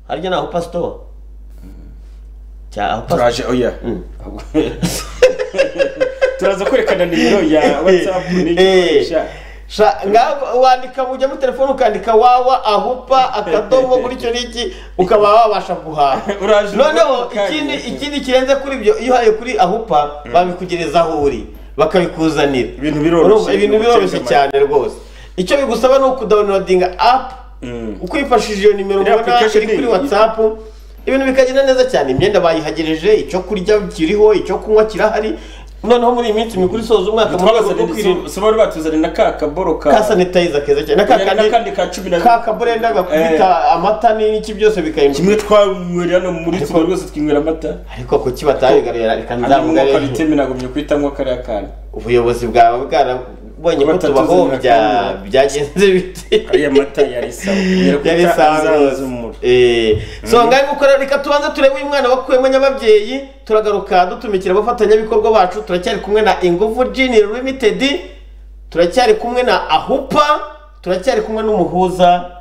harya ni ahupa sitowa cya ahupa turaje oya turaza kwerekana nimero ya whatsapp Eh. n'igikoresha Sha- nga- wandika mujya muri telefone ukandika wawa ahupa akadomo gutyo n'iki ukaba wabasha guhaha Uraje noneho uvuga ikindi kandi. ikindi kirenze kuri ibyo iyo uhaye kuri ahupa babikugereza aho uri bakabikuzanira Ibintu biroroshye. Urumva, ibintu biroroshye Gutega cyane rwose icyo bigusaba ni ukudawunilodinga apu Mm. ukwifashishije iyo nimero Iriya ubona application iri kuri ni- watsapu ibintu bikagenda neza cyane imyenda bayihagereje icyo kurya kiriho icyo kunywa kirahari noneho muri iyi minsi mikuru isoza umwaka mu rwego rwo kwirinda twabazanira soba batuzanira na ka kaboro ka ka sanitayiza keza cyane Yari n'akandi ka cumi na- ka kaburenda gakubita amata n'iki byose bikahindura kimwe twanywera hano muri studio rwose twinywera amata ariko kuki batabigarurira reka hanyuma nzavuga umwuka rero biteme nagumye kuhitamo kariya kantu ubuyobozi bwawe bwarabonye ko Batatuzi tubahombya nka kamwe. byagenze bite ariya mata yari sawa Yari sawa rwose. umura so ngahe nguko rero reka tubanze turebe uyu mwana wakuyemo nyababyeyi turagaruka dutumikira abafatanyabikorwa bacu turacyari kumwe na ingufu jini limitedi turacyari kumwe na ahupa turacyari kumwe n'umuhuza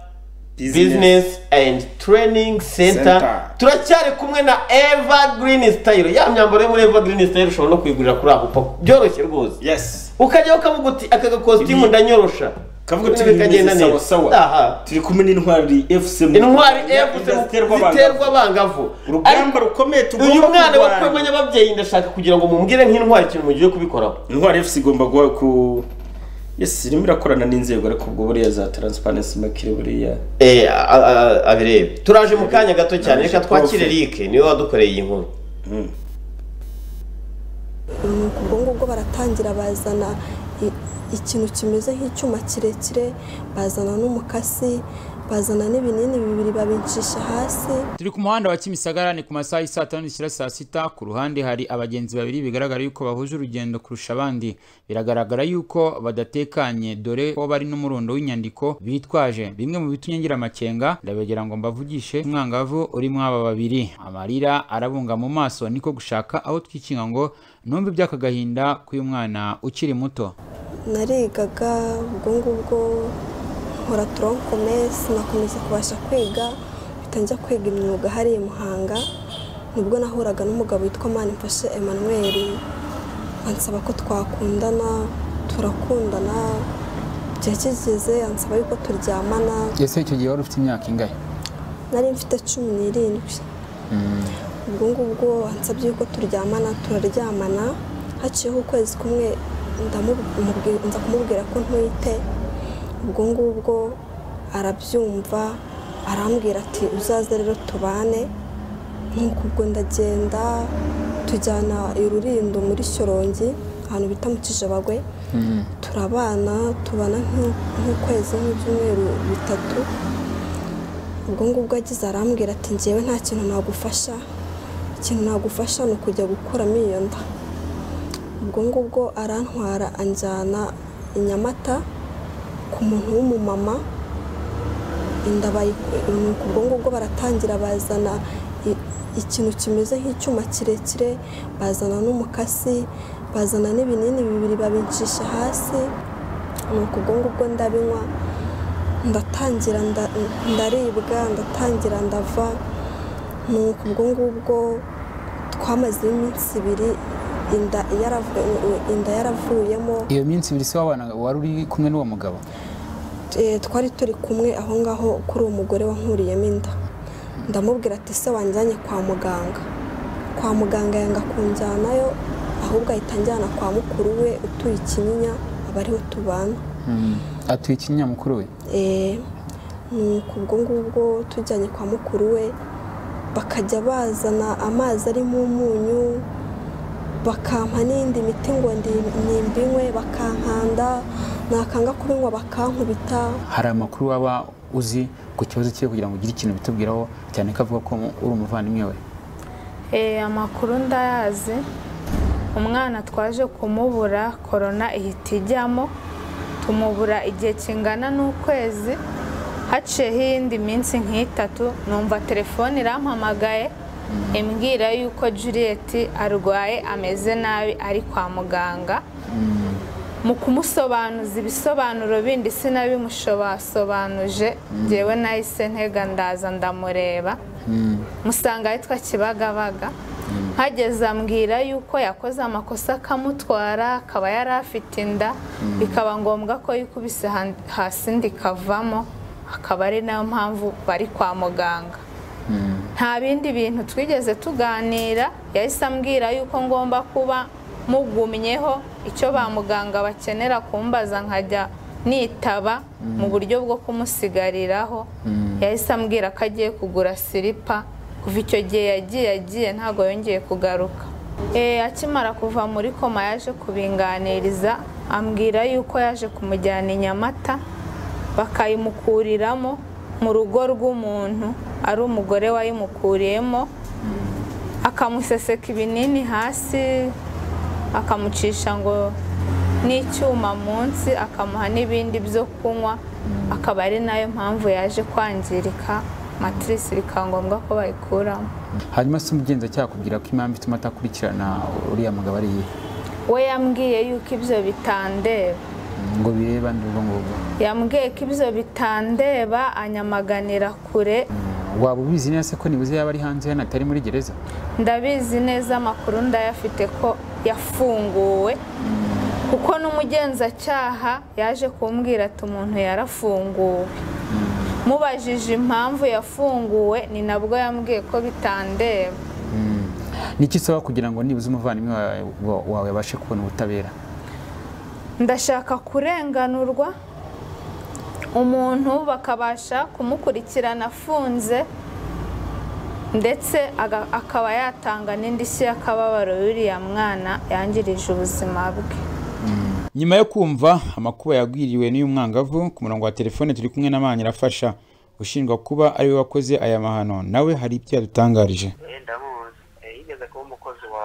bizinesi endi tureyiningi senta Center. turacyari kumwe na eva girini sitayiro ya myambaro yo muri eva girini sitayiro ushobora no kuyigurira kuri ahupa byoroshye rwose yesi ukajyaho ukavuga uti aka gakositimu Ibi- ndanyorosha kavuga uti Ibintu bimeze bikagenda sawa neza. sawa Aha. turi kumwe n'intwari fc mu- intwari Ziterwa efu abangavu. ziterwa abangavu urugamba rukomeye tugomba uyu mwana kurwana. wakwemanya ababyeyi ndashaka kugira ngo mumubwire nk'intwari ikintu mugiye kubikoraho intwari fc igomba guha ku yesi irimo irakorana n'inzego ariko ubwo buriya za taransiparensi makire buriya Eh, a- a- abirebe turaje mu kanya gato cyane Naje reka twakire profe. Eric niwe wadukoreye iyi nkuru ubwo ngubwo baratangira bazana i- ikintu kimeze nk'icyuma kirekire bazana n'umukasi bazana n'ibinini bibiri babincisha hasi turi ku muhanda wa kimisagara ni ku masaha y'i saa tanu n'ishyira saa sita ku ruhande hari abagenzi babiri bigaragara yuko bahuje urugendo kurusha abandi biragaragara yuko badatekanye dore ko bari n'umurundo w'inyandiko bitwaje bimwe mu bitumye ngira amakenga ndabegera ngo mbavugishe umwangavu urimo aba babiri amarira arabunga mu maso niko gushaka aho twikinga ngo numve iby'aka gahinda k'uyu mwana ukiri muto narigaga ubwo ngubwo nkora torokomesi nakomeza kubasha kwiga mpita njya kwiga imyuga hariya i muhanga nibwo nahuraga n'umugabo witwa manimfashe emmanuel ansaba ko twakundana turakundana igihe kigeze ansaba yuko turyamana ese icyo gihe wari ufite imyaka ingahe nari mfite cumi n'irindwi ubwo ngubwo ansabye yuko turyamana turaryamana haciyeho ukwezi kumwe ndamubwi- nza kumubwira ko ntwite ubwo ngubwo arabyumva arambwira ati uzaze rero tubane nk'uko ubwo ndagenda tujyana i rurindo muri shyorongi ahantu bita mu kijabagwe turabana tubana nk'u- nk'ukwezi nk'ibyumweru bitatu ubwo ngubwo agize arambwira ati ngewe nta kintu nagufasha ikintu nagufasha ni ukujya gukuramo iyo nda ubwo ngubwo arantwara anjyana i Nyamata ku muntu w'umumama inda bayiku- nuko ubwo ngubwo baratangira bazana i- ikintu kimeze nk'icyuma kirekire bazana n'umukasi bazana n'ibinini bibiri babincisha hasi nuko ubwo ngubwo ndabinywa ndatangira nda- ndaribwa ndatangira ndava nuko ubwo ngubwo twamaze iminsi ibiri inda yaravu- inda yaravuyemo iyo minsi ibiri se wabana wari uri kumwe n'uwo mugabo Eh, twari turi kumwe aho ngaho kuri uwo mugore wankuriyemo inda ndamubwira ati se wanjyanye kwa muganga kwa muganga yanga kunjyanayo ahubwo ahita anjyana kwa mukuru we utuye ikinyinya aba ariho tubana atuye ikinya mukuru we Eh, nuko ubwo ngubwo tujyanye kwa mukuru we bakajya bazana amazi arimo umunyu bakampa n'indi miti ngo ndi- nimbinywe bakankanda nakanga kubinywa bakankubita hari amakuru waba uzi ku kibazo cye kugira ngo ugire ikintu bitubwiraho cyane ko avuga ko uri umuvandimwe we Eh, amakuru ndayazi umwana twaje kumubura korona ihita ijyamo tumubura igihe kingana n'ukwezi haciyeho iyindi minsi nk'itatu numva telefone irampamagaye imbwira yuko Juliet arwaye ameze nabi ari kwa muganga mu kumusobanuza ibisobanuro bindi sinabimushobasobanuje ngewe nahise ntega ndaza ndamureba musanga yitwa kibagabaga mpageze ambwira yuko yakoze amakosa akamutwara akaba yari afite inda bikaba ngombwa ko yikubise han- hasi ndikavamo akaba ari nayo mpamvu bari kwa muganga nta bindi bintu twigeze tuganira yahise ambwira yuko ngomba kuba mugumyeho icyo ba muganga bakenera kumbaza nkajya nitaba mu buryo bwo kumusigariraho yahise ambwira ko agiye kugura silipa kuva icyo gihe yagiye agiye ntabwo yongeye kugaruka Eh, akimara kuva muri koma yaje kubinganiriza ambwira yuko yaje kumujyana i nyamata bakayimukuriramo mu rugo rw'umuntu ari umugore wayimukuriyemo akamuseseka ibinini hasi akamucisha ngo n'icyuma munsi akamuha n'ibindi byo kunywa akaba ari nayo mpamvu yaje kwangirika matirisi bikaba ngombwa ko bayikuramo hanyuma se umugenzacyaha akubwira ko impamvu ituma atakurikirana uriya mugabo ari iyihe we yambwiye yuko ibyo bitandeba ngo bireba ndubwo ngubwo yambwiye ko ibyo bitandeba anyamaganira kure waba ubizi neza se ko nibuze yaba ari hanze hano atari muri gereza ndabizi neza amakuru ndayafite ko yafunguwe kuko n'umugenzacyaha yaje kumbwira ati umuntu yarafunguwe mubajije impamvu yafunguwe ni nabwo yambwiye ko bitandeba ni iki usaba kugira ngo nibuze umuvandimwe wawe- wawe abashe kubona ubutabera ndashaka kurenganurwa umuntu bakabasha kumukurikirana afunze ndetse aga- akaba yatanga n'indishyi y'akababaro y'uriya mwana yangirije ubuzima bwe nyuma yo kumva amakuba yagwiriwe n'uyu mwangavu ku murongo wa telefone turi kumwe na Manirafasha ushinjwa kuba ari we wakoze aya mahano nawe hari ibyo yadutangarije ndamuzi Eh, yigeze kuba umukozi wa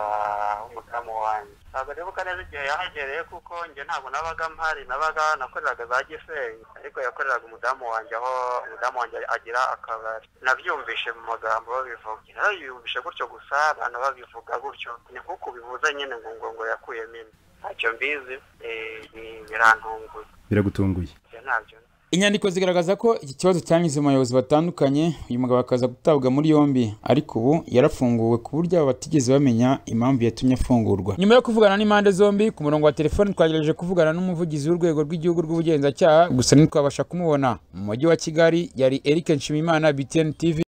w'umudamu wanjye ntabwo nibuka neza igihe yahagereye kuko njye ntabwo nabaga mpari nabaga nakoreraga za gisenyi ariko yakoreraga umudamu wanjye aho umudamu wanjye agira akabari nabyumvishe mu magambo babivuga narabiyumvishe gutyo gusa abantu babivuga gutyo ni nk'uko ubivuze nyine ngo ngo ngo yakuyemo ino ntacyo mbizi eh, bi- birantunguye biragutunguye ibyo ntabyo inyandiko zigaragaza ko iki kibazo cyanyuze mu bayobozi batandukanye uyu mugabo akaza gutabwa muri yombi ariko ubu yarafunguwe ku buryo abo batigeze bamenya impamvu yatumye afungurwa nyuma yo kuvugana n'impande zombi ku murongo wa telefoni twagerageje kuvugana n'umuvugizi w'urwego rw'igihugu rw'ubugenzacyaha gusa ntitwabasha kumubona mu mujyi wa kigali yari eric nshimiyimana btn tv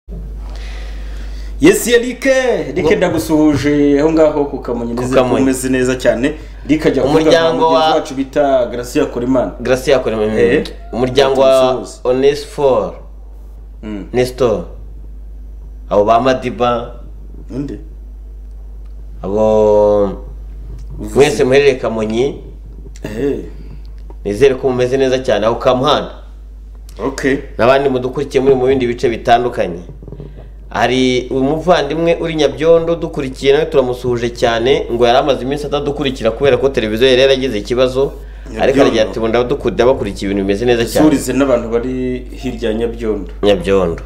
yes yerike rike ndagusuhuje aho ngaho kukamunyereza Kukamonyi. kumeze neza cyane rike ajya Umuryango wa- wacu bita garasiya korimana garasiya korimana umuryango wa onesiforo nesito abo ba madiba undi abo mwese muherereye kamonyi nizere ko mumeze neza cyane aho kamuhanda n'abandi mudukurikiye muri mu bindi bice bitandukanye hari umuvandimwe uri nyabyondo dukurikiye nawe turamusuhuje cyane ngo yari amaze iminsi atadukurikira kubera ko televiziyo yari yaragize ikibazo ariko Nyabyondo. aragira ati ubu ndabakurikiye ibintu bimeze neza cyane surize n'abantu bari hirya ya nyabyondo nyabyondo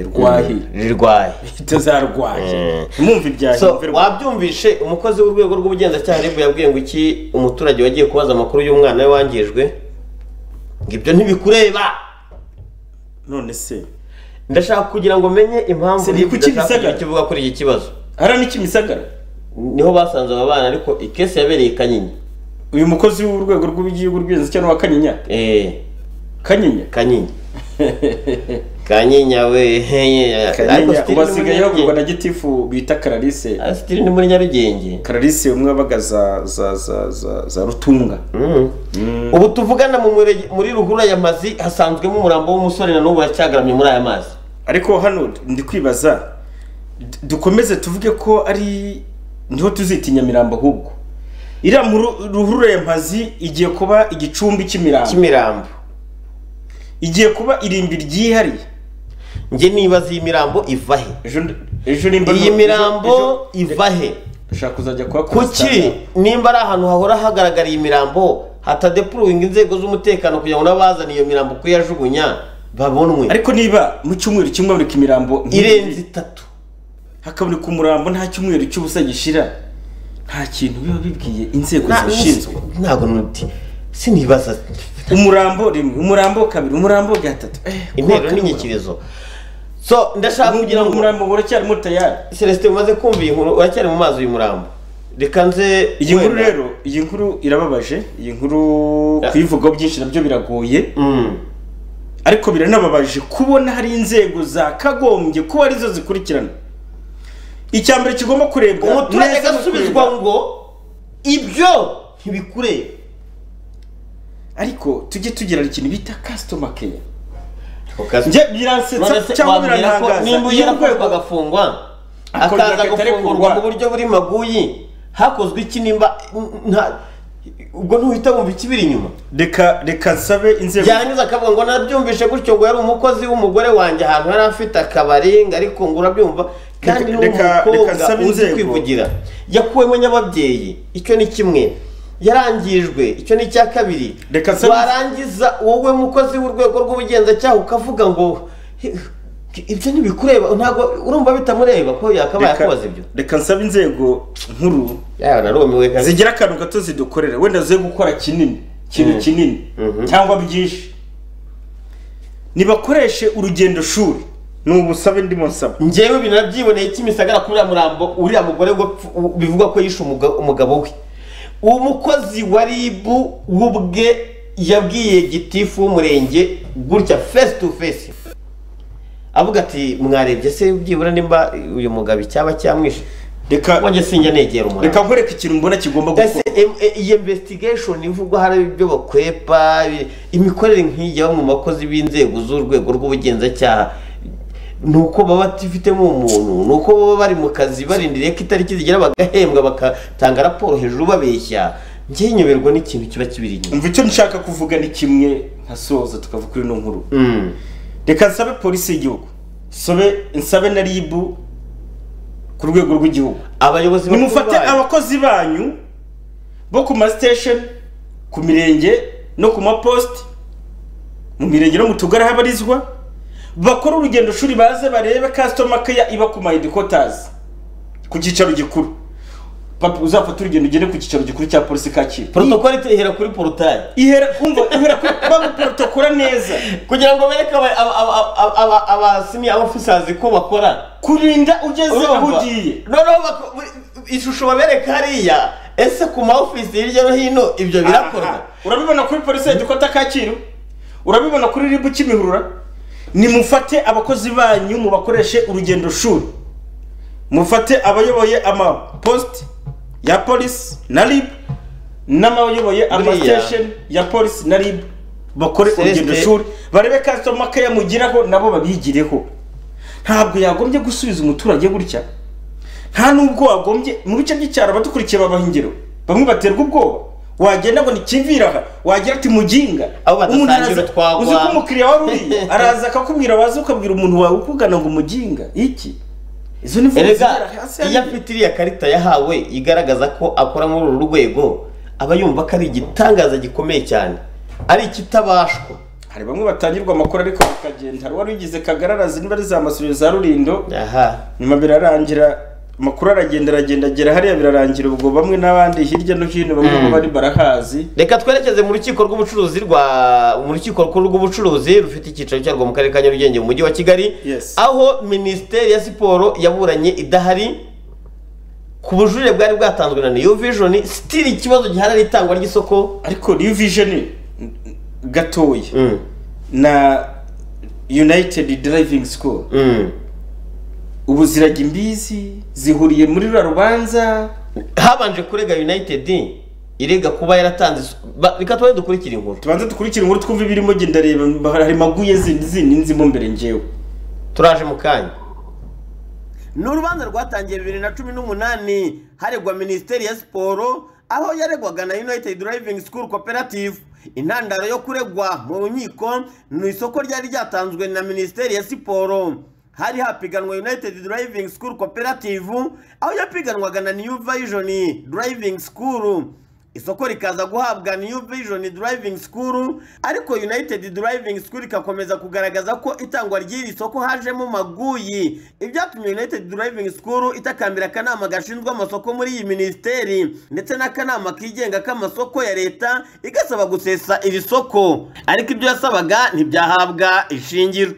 rwahi rirwaye itazarwaye mwumva ibyahi So, wabyumvishe umukozi w'urwego rw'ubugenzacyaha ribu yabwiye ngo iki umuturage wagiye kubaza amakuru y'umwana we wangijwe ngo ibyo ntibikureba none se ndashaka kugira ngo menye impamvu Se ni ribu kuki idashaka kugira bisagara? icyo ivuga kuri iki kibazo hara ni kimisagara niho basanze aba bana ariko ikesi yabereye i kanyinya uyu mukozi w'urwego rw'igihugu rw'inzicyano wa kanyinya kanyinya kanyinya kanyinya we heye kanyinya still ubu asigaye ni muri havugwa na gitifu bita karalise sitiri ni muri nyarugenge karalise umwe wabaga za za za za za rutunga Nyarugenge. ubu tuvugana mu mure- muri ruhurura ya mazi hasanzwemo umurambo w'umusore na n'ubu uracyagaramye muri aya mazi ariko hano ndi kwibaza d- dukomeze tuvuge ko ari niho tuzita inyamirambo ahubwo iriya mu ru- ruhurura ya mpazi igiye kuba igicumbi cy'imirambo cy'imirambo igiye kuba irimbi ryihariye njye nibaza iyi mirambo iva he ejo nimba iyi mirambo iva he ushaka kuzajya kuba kuki nimba ari ahantu hahora hagaragara iyi mirambo hatadepuruwinga inzego z'umutekano kugira ngo n'abazana iyo mirambo kuyajugunya babonwe ariko niba mu cyumweru kimwe haboneka imirambo Irenze itatu hakaboneka umurambo nta cyumweru cy'ubusa gishira nta kintu biba bibwiye inzego Nta- zibishinzwe ntabwo nuti sinibaza umurambo rimwe umurambo kabiri umurambo gatatu intero n'inyikirizo so ndashaka kugira ngo umurambo uracyari muto tayari celestin umaze kumva iyi nkuru uracyari mu mazi uyu murambo reka nze iyi nkuru wenda- rero iyi nkuru irababaje iyi nkuru kuyivugaho byinshi nabyo biragoye ariko biranababaje kubona hari inzego zakagombye kuba arizo zikurikirana icya mbere kigomba kurebwa umuturage neza ni agasubizwa ukureba- ngo ibyo ntibikureba ariko tujye tugira ikintu bita customer care njye biransetsa cyangwa birantangaza nimba iyo ugera urwego kwe agafungwa Akongera akaza akarekurwa. gufungurwa mu buryo buri maguyi hakozwe iki nimba nta- ubwo ntuhita wumva ikibiri inyuma reka reka nsabe inzego yarangiza akavuga ngo nabyumvishe gutyo ngo yari umukozi w'umugore wanjye ahantu yari afite akabari ngo ariko ngo urabyumva kandi ni Reka- reka- reka umukobwa nsabe uzi inzego. kwivugira yakuwemo nyababyeyi icyo ni kimwe yarangijwe icyo ni icya kabiri Reka nsabe- warangiza wowe mukozi w'urwego rw'ubugenzacyaha ukavuga ngo "He, ibyo ntibikureba ntabwo urumva bitamureba ko yakabaye Reka- akubaza ibyo reka nsaba inzego nkuru zigira akantu gato zidukorera wenda ze gukora kinini ikintu Mm. kinini cyangwa byinshi nibakoreshe urugendo shuri ni ubusabe ndimo nsaba ngewe binabyiboneye kimisagara kuriya murambo uriya mugore ngo pfu- u- bivugwa ko yishe umuga- umugabo we umukozi wa rib we ubwe yabwiye gitifu w'umurenge gutya face to face avuga ati mwarebye se byibura nimba uyu mugabo icyaba cyamwishe reka wanjye sinjya negera umuntu reka nkoreke ikintu mbona kigomba ese em- e- iyi investigation ivugwa hari ibyo bakwepa i- imikorere nk'iyi bamwe mu bakozi b'inzego z'urwego rw'ubugenzacyaha ni uko baba batifitemo umuntu ni uko baba bari mu kazi barindiriye ko itariki zigera bagahembwa bagatanga raporo hejuru babeshya njyewe nyoberwa n'ikintu kiba kibiri inyuma umva icyo nshaka kuvuga ni kimwe nkasoza tukava kuri ino nkuru Mm. reka nsabe polisi y'igihugu nsobe nsabe na ribu ku rwego rw'igihugu abayobozi bakuru nimufate bayo. abakozi banyu bo ku masitesheni ku mirenge no ku mapositi mu mirenge no mu tugari habarizwa bakore urugendo shuri baze barebe kasitoma keya iba ku mahedikotazi ku cyicaro gikuru Papa, uzafata urugendo ugende ku cyicaro gikuru cya polisi kacyiru protokole ihera kuri porutaye ihera kumva ihera kuri baguporotokola neza kugira ngo bereke aba- aba- aba- aba- aba- abasini abafisazi ko bakora kurinda ugeze Urumva? aho ugiye noneho bako- ishusho babereka hariya ese ku ma office hirya no hino ibyo birakorwa urabibona kuri polisi ya gikota kacyiru urabibona kuri ribu kimihurura nimufate abakozi banyu mubakoreshe urugendo shuri mufate abayoboye amaposite ya polisi na rib n'abayoboye Buriya- amasitesheni ya polisi na rib bakore Celestin- urugendo shuri barebe kasitoma keya mugiraho nabo babigireho ntabwo yagombye gusubiza umuturage gutya nta nubwo wagombye mu bice by'icyaro abadukurikiye babaha ingero bamwe baterwa ubwoba wagenda ngo nikivira aha wagira ati muginga Umuntu badasangira araza- utwagwa. uzi ko umukiriya wari uriye araza akakubwira waza ukabwira umuntu wawe ukugana ngo muginga iki izo ni vuba Erega, zibera hasi iyo afite iriya karita yahawe igaragaza ko akora muri uru rwego aba yumva ko ari igitangaza gikomeye cyane ari ikitabashwa hari bamwe batangirwa amakuru ariko bakagenda hari uwari wigize kagararazi niba ari za masuriro za rurindo nyuma birarangira amakuru aragenda aragenda agera hariya birarangira ubwo bamwe n'abandi hirya no hino bamwe Mm. bo bari barahazi reka twerekeze mu rukiko rw'ubucuruzi rwa mu rukiko rukuru rw'ubucuruzi rufite icyicaro cyarwo mu karere ka nyarugenge mu mujyi wa kigali aho minisiteri ya siporo yaburanye idahari ku bujurire bwari bwatanzwe na new vision sitiri ikibazo gihari ari itangwa ry'isoko ariko new vision gatoya na united driving school ubu zirajya imbizi zihuriye muri rura rubanza habanje kurega united irega kuba yaratanze iso- ba- reka tubaye dukurikire inkuru tubanze dukurikire inkuru twumve ibirimo genda reba hari maguye zindi zindi nzimo mbere ngewe turaje mu kanya ni urubanza rwatangiye bibiri na cumi n'umunani haregwa minisiteri ya siporo aho yaregwaga na united driving school cooperative intandaro yo kuregwa mu nkiko ni isoko ryari ryatanzwe na minisiteri ya siporo hari hapiganwa united driving school cooperative aho yapiganwaga na new vision driving school isoko rikaza guhabwa new vision driving school ariko united driving school ikakomeza kugaragaza ko itangwa ry'iri soko hajemo maguyi ibyatumye united driving school itakambira akanama gashinzwe amasoko muri iyi minisiteri ndetse n'akanama kigenga k'amasoko ya leta igasaba gusesa iri soko ariko ibyo yasabaga ntibyahabwa ishingiro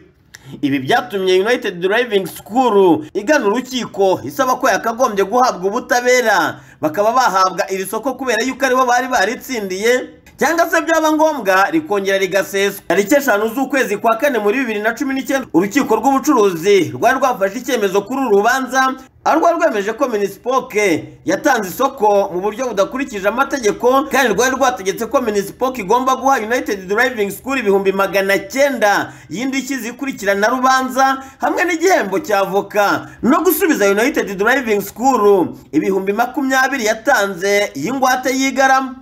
ibi byatumye united driving school igana urukiko isaba ko yakagombye guhabwa ubutabera bakaba bahabwa iri soko kubera yuko aribo bari baritsindiye cyangwa se byaba ngombwa rikongera rigaseswa tariki eshanu z'ukwezi kwa kane muri bibiri na cumi n'icyenda urukiko rw'ubucuruzi rwari rwafashe icyemezo kuri uru rubanza aho rwari rwemeje ko minisipoke yatanze isoko mu buryo budakurikije amategeko kandi rwari rwategetse ko minisipoke igomba guha united driving school ibihumbi magana cyenda y'indishyi zikurikirana rubanza hamwe n'igihembo cya avoka no gusubiza united driving school ibihumbi makumyabiri yatanze y'ingwate y'igarama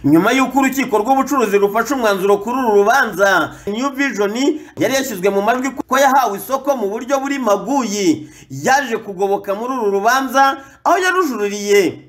nyuma y'uko urukiko rw'ubucuruzi rufashe umwanzuro kuri uru rubanza new vision yari yashyizwe mu majwi ko yahawe isoko mu buryo buri maguyi yaje kugoboka muri uru rubanza aho yarujuririye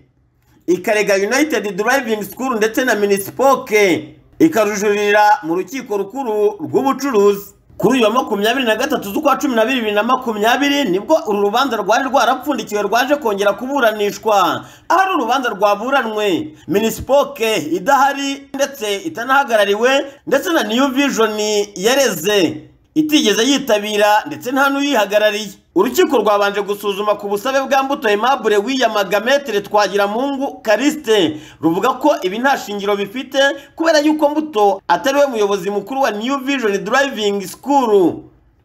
ikarega united driving school ndetse na minisipoke ikarujuririra mu rukiko rukuru rw'ubucuruzi kuri uyu wa makumyabiri na gatatu z'ukwa cumi na bibiri bibiri na makumyabiri nibwo uru rubanza rwari rwarapfundikiwe rwaje kongera kuburanishwa ahari urubanza rwaburanwe minisipoke idahari ndetse itanahagarariwe ndetse na niyu vijoni yareze itigeze yitabira ndetse nta n'uyihagarariye urukiko rwabanje gusuzuma ku busabe bwa mbuto aimable wiyamaga metere twagiramungu karisite ruvuga ko ibi nta shingiro bifite kubera yuko mbuto atari we muyobozi mukuru wa new vision driving school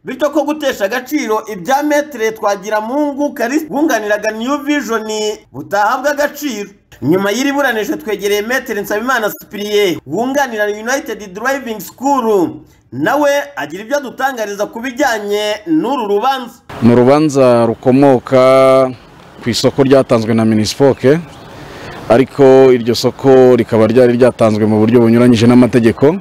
bityo ko gutesha agaciro ibya metere twagiramungu karisite bunganiraga new vision butahabwa agaciro nyuma y'iri buranisho twegereye metere nsabimana sipiriye wunganira united driving school nawe agira ibyo adutangariza ku bijyanye n'uru rubanza ni urubanza rukomoka ku isoko ryatanzwe na minisipoke ariko iryo soko rikaba ryari ryatanzwe mu buryo bunyuranyije n'amategeko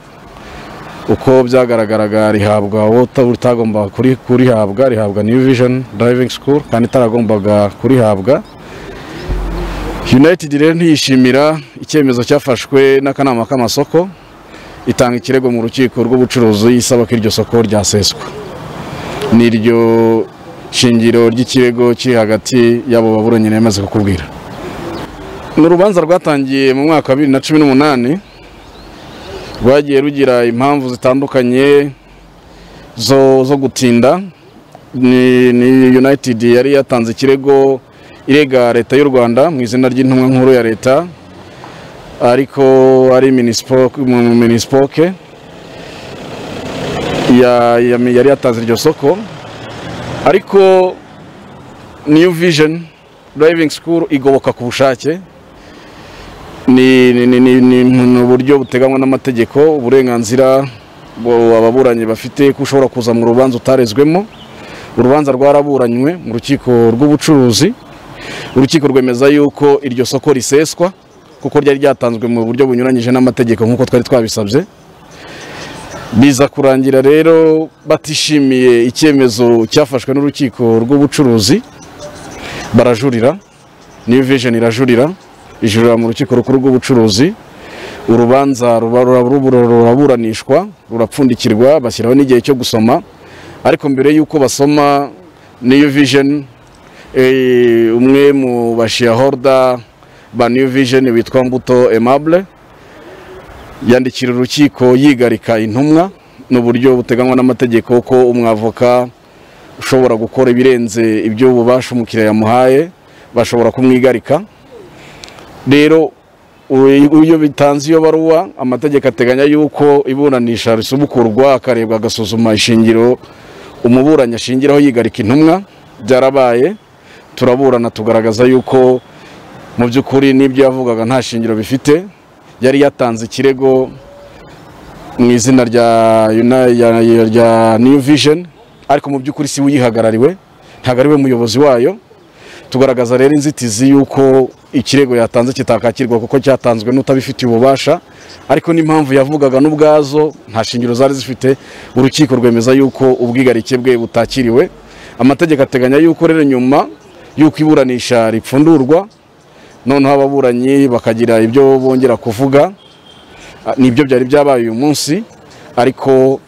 uko byagaragaraga rihabwa uwo utagomba kuri- kurihabwa rihabwa new vision driving school kandi itaragombaga kurihabwa united rero ntiyishimira icyemezo cyafashwe n'akanama k'amasoko itanga ikirego mu rukiko rw'ubucuruzi isaba ko iryo soko ryaseswa n'iryo shingiro ry'ikirego kiri hagati y'abo baburanyi nemaze kukubwira ni urubanza rwatangiye mu mwaka wa bibiri na cumi n'umunani rwagiye rugira impamvu zitandukanye zo, zo gutinda ni, ni united yari yatanze ikirego irega leta y'u rwanda mu izina ry'intumwa nkuru ya leta ariko ari minisipoke mu minisipoke ya- ya- yari yatanze iryo soko ariko new vision driving school igoboka ku bushake ni ni- ni- ni- ni- ni uburyo buteganywa n'amategeko uburenganzira bu- ababuranyi bafite ko ushobora kuza mu rubanza utarezwemo urubanza rwaraburanywe mu rukiko rw'ubucuruzi urukiko rwemeza yuko iryo soko riseswa kuko ryari ryatanzwe mu buryo bunyuranyije n'amategeko nk'uko twari twabisabye biza kurangira rero batishimiye icyemezo cyafashwe n'urukiko rw'ubucuruzi barajurira new vision irajurira ijurira mu rukiko rukuru rw'ubucuruzi urubanza ruba- rura- rura- ruraburanishwa rurapfundikirwa bashyiraho n'igihe cyo gusoma ariko mbere y'uko basoma new vision eh, umwe mu bashiyahoruda ba new vision witwa mbuto aimable yandikira urukiko yigarika intumwa ni uburyo buteganywa n'amategeko ko umwavoka ushobora gukora ibirenze ibyo ububasha umukiriya yamuhaye bashobora kumwigarika rero u- iyo bitanze iyo baruwa amategeko ateganya yuko iburanisha risubukurwa akarebwa agasuzuma ishingiro umuburanyi ashingiraho yigarika intumwa byarabaye turaburana tugaragaza yuko mu by'ukuri n'ibyo yavugaga nta shingiro bifite yari yatanze ikirego mu izina rya Uni- ya- ya- rya new vision ariko mu by'ukuri si we uyihagarariwe ntabwo ari we muyobozi wayo tugaragaza rero inzitizi y'uko ikirego yatanze kitakakirwa kuko cyatanzwe n'utabifitiye ububasha ariko n'impamvu yavugaga n'ubwazo nta shingiro zari zifite urukiko rwemeza yuko ubwigarike bwe butakiriwe amategeko ateganya yuko rero nyuma y'uko iburanisha ripfundurwa noneho ababuranyi bakagira ibyo bongera kuvuga Ah, nibyo byari byabaye uyu munsi ariko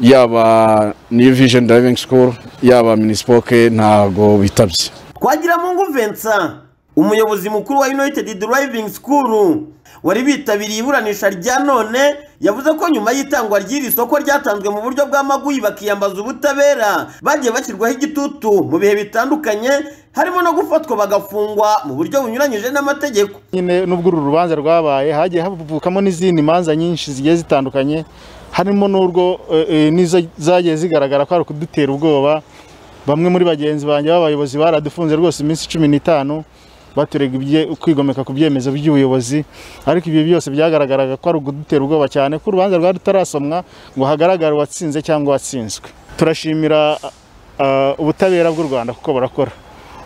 yaba new vision driving school yaba minisipoke ntago bitabye twagiramungu vincent umuyobozi mukuru wa united driving school wari bitabiriye iburanisha rya none yavuze ko nyuma y'itangwa ry'iri soko ryatanzwe mu buryo bw'amaguyi bakiyambaza ubutabera bagiye bashyirwaho igitutu mu bihe bitandukanye harimo no gufatwa bagafungwa mu buryo bunyuranyije n'amategeko nyine nubwo uru rubanza rwabaye hagiye havukamo n'izindi manza nyinshi zigiye zitandukanye harimo n'urwo eh, eh, n'izo zagiye zigaragara ko ari ukudutera ubwoba bamwe muri bagenzi banjye b'abayobozi baradufunze rwose iminsi cumi n'itanu baturega ibye- kwigomeka ku byemezo by'ubuyobozi ariko ibi byose byagaragaraga ko ari ukudutera ubwoba cyane ko urubanza rwari rutarasomwa ngo hagaragare uwatsinze cyangwa uwatsinzwe turashimira ah, ubutabera bw'u rwanda kuko barakora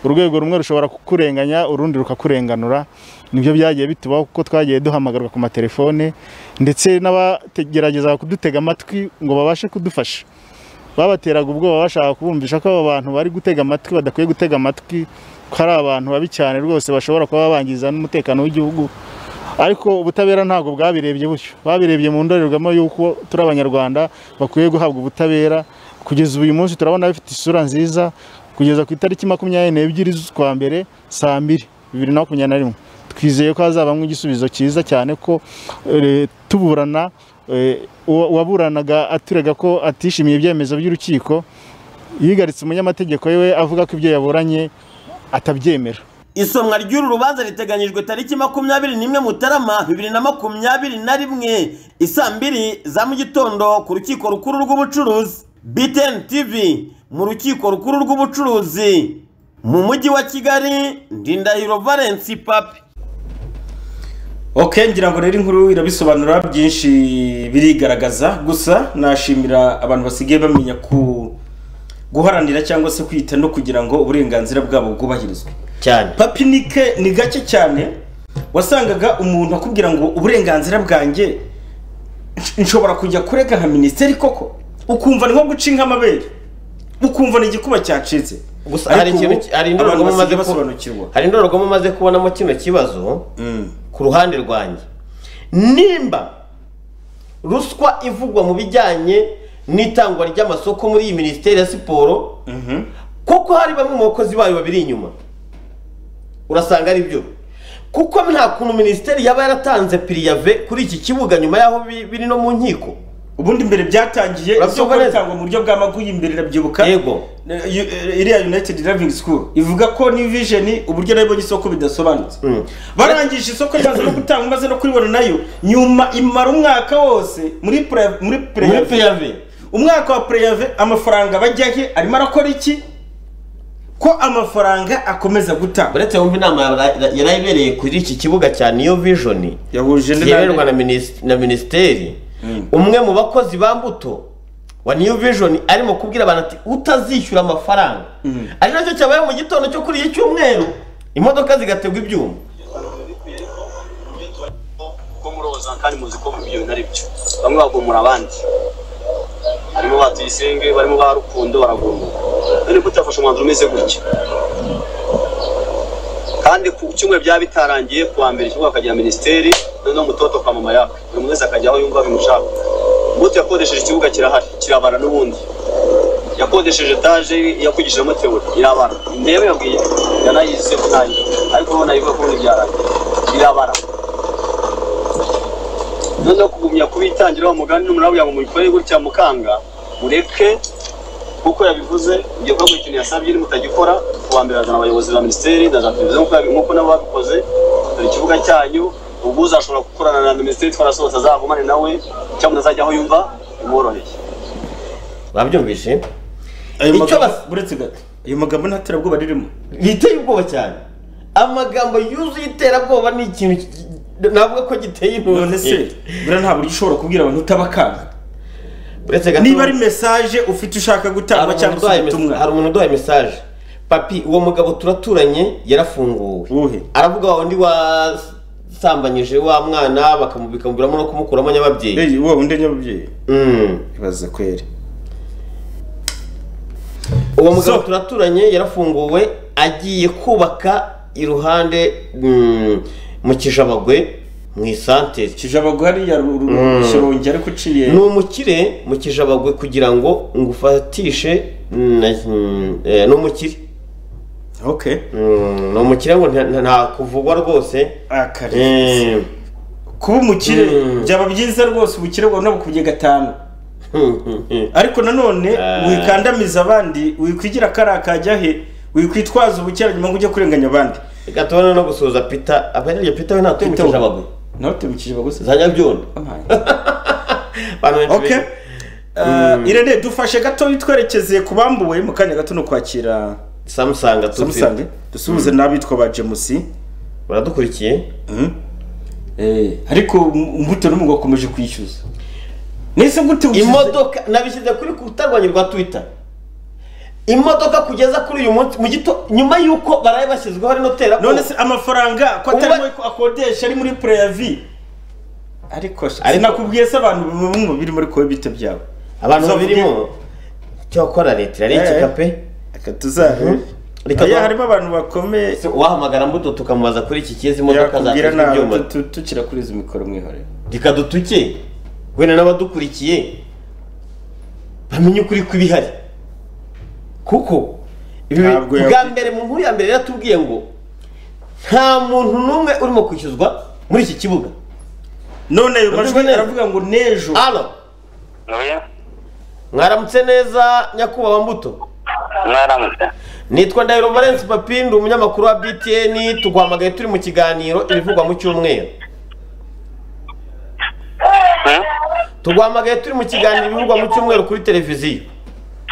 urwego rumwe rushobora kukurenganya urundi rukakurenganura nibyo byagiye bitubaho kuko twagiye duhamagarwa ku matelefone ndetse n'abagerageza kudutega amatwi ngo babashe kudufasha babateraga ubwoba bashaka kubumvisha ko abo bantu bari gutega amatwi badakwiye gutega amatwi ko ari abantu babi cyane rwose bashobora kuba bangiza n'umutekano w'igihugu ariko ubutabera ntabwo bwabirebye butyo babirebye mu ndorerwamo y'uko turi abanyarwanda bakwiye guhabwa ubutabera kugeza uyu munsi turabona bifite isura nziza kugeza ku itariki makumyabiri n'ebyiri z'ukwa mbere saa mbiri bibiri na makumyabiri na rimwe twizeye ko hazabamo igisubizo cyiza cyane ko eh, tuburana eh, uwa- uwaburanaga aturega ko atishimiye ibyemezo by'urukiko yigaritse umunyamategeko we avuga ko ibyo yaburanye atabyemera isomwa ry'uru rubanza riteganyijwe tariki makumyabiri n'imwe mutarama bibiri na makumyabiri na rimwe isaa mbiri za mu gitondo ku rukiko rukuru rw'ubucuruzi btn tv mu rukiko rukuru rw'ubucuruzi mu mujyi wa kigali ndindahiro valensi papi ok ngira ngo rero inkuru irabisobanura byinshi birigaragaza gusa nashimira abantu basigaye bamenya ku guharanira cyangwa se kwita no kugira ngo uburenganzira bwabo bwubahirizwe cyane papinike ni gake cyane wasangaga umuntu akubwira ngo uburenganzira bwanjye nsh- nshobora kujya kurega nka minisiteri koko ukumva ni nko guca inka amabere ukumva ni igikuba cyacitse gusa Ariko hari ikintu ubu, ki- hari abantu indorerwamo umaze basigaye ku- basobanukirwa hari indorerwamo umaze kubonamo kino kibazo ku ruhande rwanjye nimba ruswa ivugwa mu bijyanye n'itangwa ry'amasoko muri iyi minisiteri ya siporo kuko hari bamwe mu bakozi bayo babiri inyuma urasanga ari byo kuko nta kuntu minisiteri yaba yaratanze piriyave kuri iki kibuga nyuma y'aho bi- biri no mu nkiko ubundi mbere byatangiye isoko ritangwa mu buryo bw'amaguyi imbere irabyibuka yego iriya united living school ivuga ko new vision uburyo nabibonye isoko bidasobanutse barangije isoko ryazo no gutanga maze no kuribona nayo nyuma imara umwaka wose muri pre- muri preyave umwaka wa preyave amafaranga bajya he arimo arakora iki ko amafaranga akomeza gutanga uretse wumva inama yara- yarayibereye kuri iki kibuga cya niyo vijoni yahuje zihererwa na minis- na minisiteri umwe mu bakozi ba mbuto wa niyo vijoni arimo kubwira abantu ati utazishyura amafaranga ari nacyo cyabaye mu gitondo cyo kuri iki cyumweru imodoka zigategwa ibyuma kuko muroza kandi muzi ko ibyo bintu ari byo bamwe bagomora abandi harimo ba tuyisenge barimo ba rukundo baragomora none ko utafashe umwanzuro umeze gutya kandi ku cyumweru byaba bitarangiye ku wa mbere ikigo hakagira minisiteri noneho umutoto kwa mama yaka buri muntu wese akajya aho yumva bimushaka mutu yakodesheje ikibuga kirahari kirabara n'ubundi yakodesheje etaje yakugishijemo teori irabara intebe yabwiye yanayize ko ntayo ariko urabona bivuga ko ubundi byarangiye irabara noneho kugumya kubitangira wa mugani n'umurabura ngo mubikore gutya mukanga mureke kuko yabivuze ibyo kuba ikintu yasabye ni mutagikora kuwa mbere azana abayobozi ba minisiteri na za televiziyo nk'uko yabi- nk'uko nabo babikoze dore ikibuga cyanyu ubwo uzashobora gukorana na minisiteri twarasohotse azagumane nawe cyangwa azajya aho yumva bimworoheye babyumvise ayo Icyo magambo uretse gato ayo magambo nta terabwoba ririmo biteye ubwoba cyane amagambo yuzuye iterabwoba ni ikintu ki- navuga ko giteye intuze none se buriya nta buryo ushobora kubwira abantu utabakanga uretse gato niba ari mesaje ufite ushaka gutanga cyangwa se ubutumwa hari umuntu uduhaye mesaje papi uwo mugabo turaturanye yarafunguwe aravuga wa wundi wasambanyije wa mwana bakamubikanguramo no kumukuramo nyababyeyi uwo wundi nyababyeyi ibaza kweri uwo mugabo turaturanye yarafunguwe agiye kubaka iruhande mm, mu kijabagwe mu isantere kijabagwe hariya Shyorongi ariko uciye ni umukire mu kijabagwe kugira ngo ngufatishe na- mm, eh, ni umukire okay ni umukire ngo nta- nta kuvugwa rwose akarere kuba umukire byaba byiza rwose ubukire bwawe nabukubye gatanu ariko nanone wikandamiza abandi wikwigira kariya kajya he wikwitwaza ubukerarugendo ngo ujye kurenganya abandi gatobana no gusuhuza pita abahereye pita we ntatuye mu Peter we. kijabagwe ntatuye mu kijabagwe se za nyabyondo okay Uh, irene dufashe gato twerekeze ku bambuwe mu kanya gato no kwakira samusanga samusange dusuhuze n'abitwa ba jemusi baradukurikiye ariko imbuto n'umugabo akomeje kwishyuza nese gute imodoka nabishyize kuri kutarwanya rwa twita imodoka kugeza kuri uyu munsi mu gito nyuma y'uko baraye bashyizweho ari notera none se amafaranga ko atari muri ko akodesha ari muri preavi ariko Ariko- sinakubwiye se abantu bamwe birimo ariko wowe bite byabo Abantu Uzavuge- babirimo cyakora leta irarengeka pe reka tuzabe Oya, harimo abantu bakomeye wahamagara mbuto tukamubaza kuri iki kibazo imodoka yakubwira zatezwe nabi ibyuma tu- tukira kuri izi mikoro mwihorere rikadutuke wenda n'abadukurikiye bamenye ukuri kw'ibihari kuko ibi Ntabwo yaku- bwa mbere mu nkuru ya mbere yaratubwiye ngo nta muntu n'umwe urimo kwishyuzwa muri iki kibuga none ayo majwi aravuga ngo nejo alo mwaramutse neza nyakubahwa mbuto mwaramutse nitwa ndahiro valence papi ndi umunyamakuru wa btn tuguhamagaye turi mu kiganiro ibivugwa mu cyumweru tuguhamagaye turi mu kiganiro ibivugwa mu cyumweru kuri televiziyo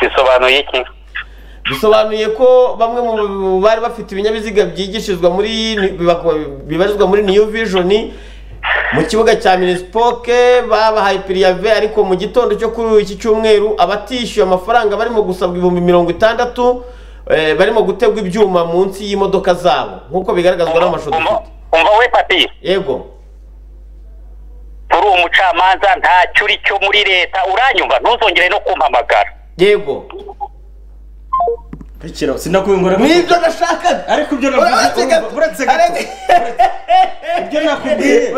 bisobanuye iki bisobanuye ko bamwe mu bari bafite ibinyabiziga byigishirizwa muri bibarizwa muri new vision mu kibuga cya minisipoke babahaye piriyave ariko mu gitondo cyo kuri iki cyumweru abatishyuye amafaranga barimo gusabwa ibihumbi mirongo itandatu eh, barimo gutegwa ibyuma munsi y'imodoka zabo nk'uko bigaragazwa n'amashusho dufite umva we papi yego uri umucamanza ntacyo uri cyo muri leta uranyumva ntuzongere no kumpamagara yego bikira sinakuyungura nibyo nashakaga ariko ibyo navuze urumva, uretse gato ibyo nakubwiye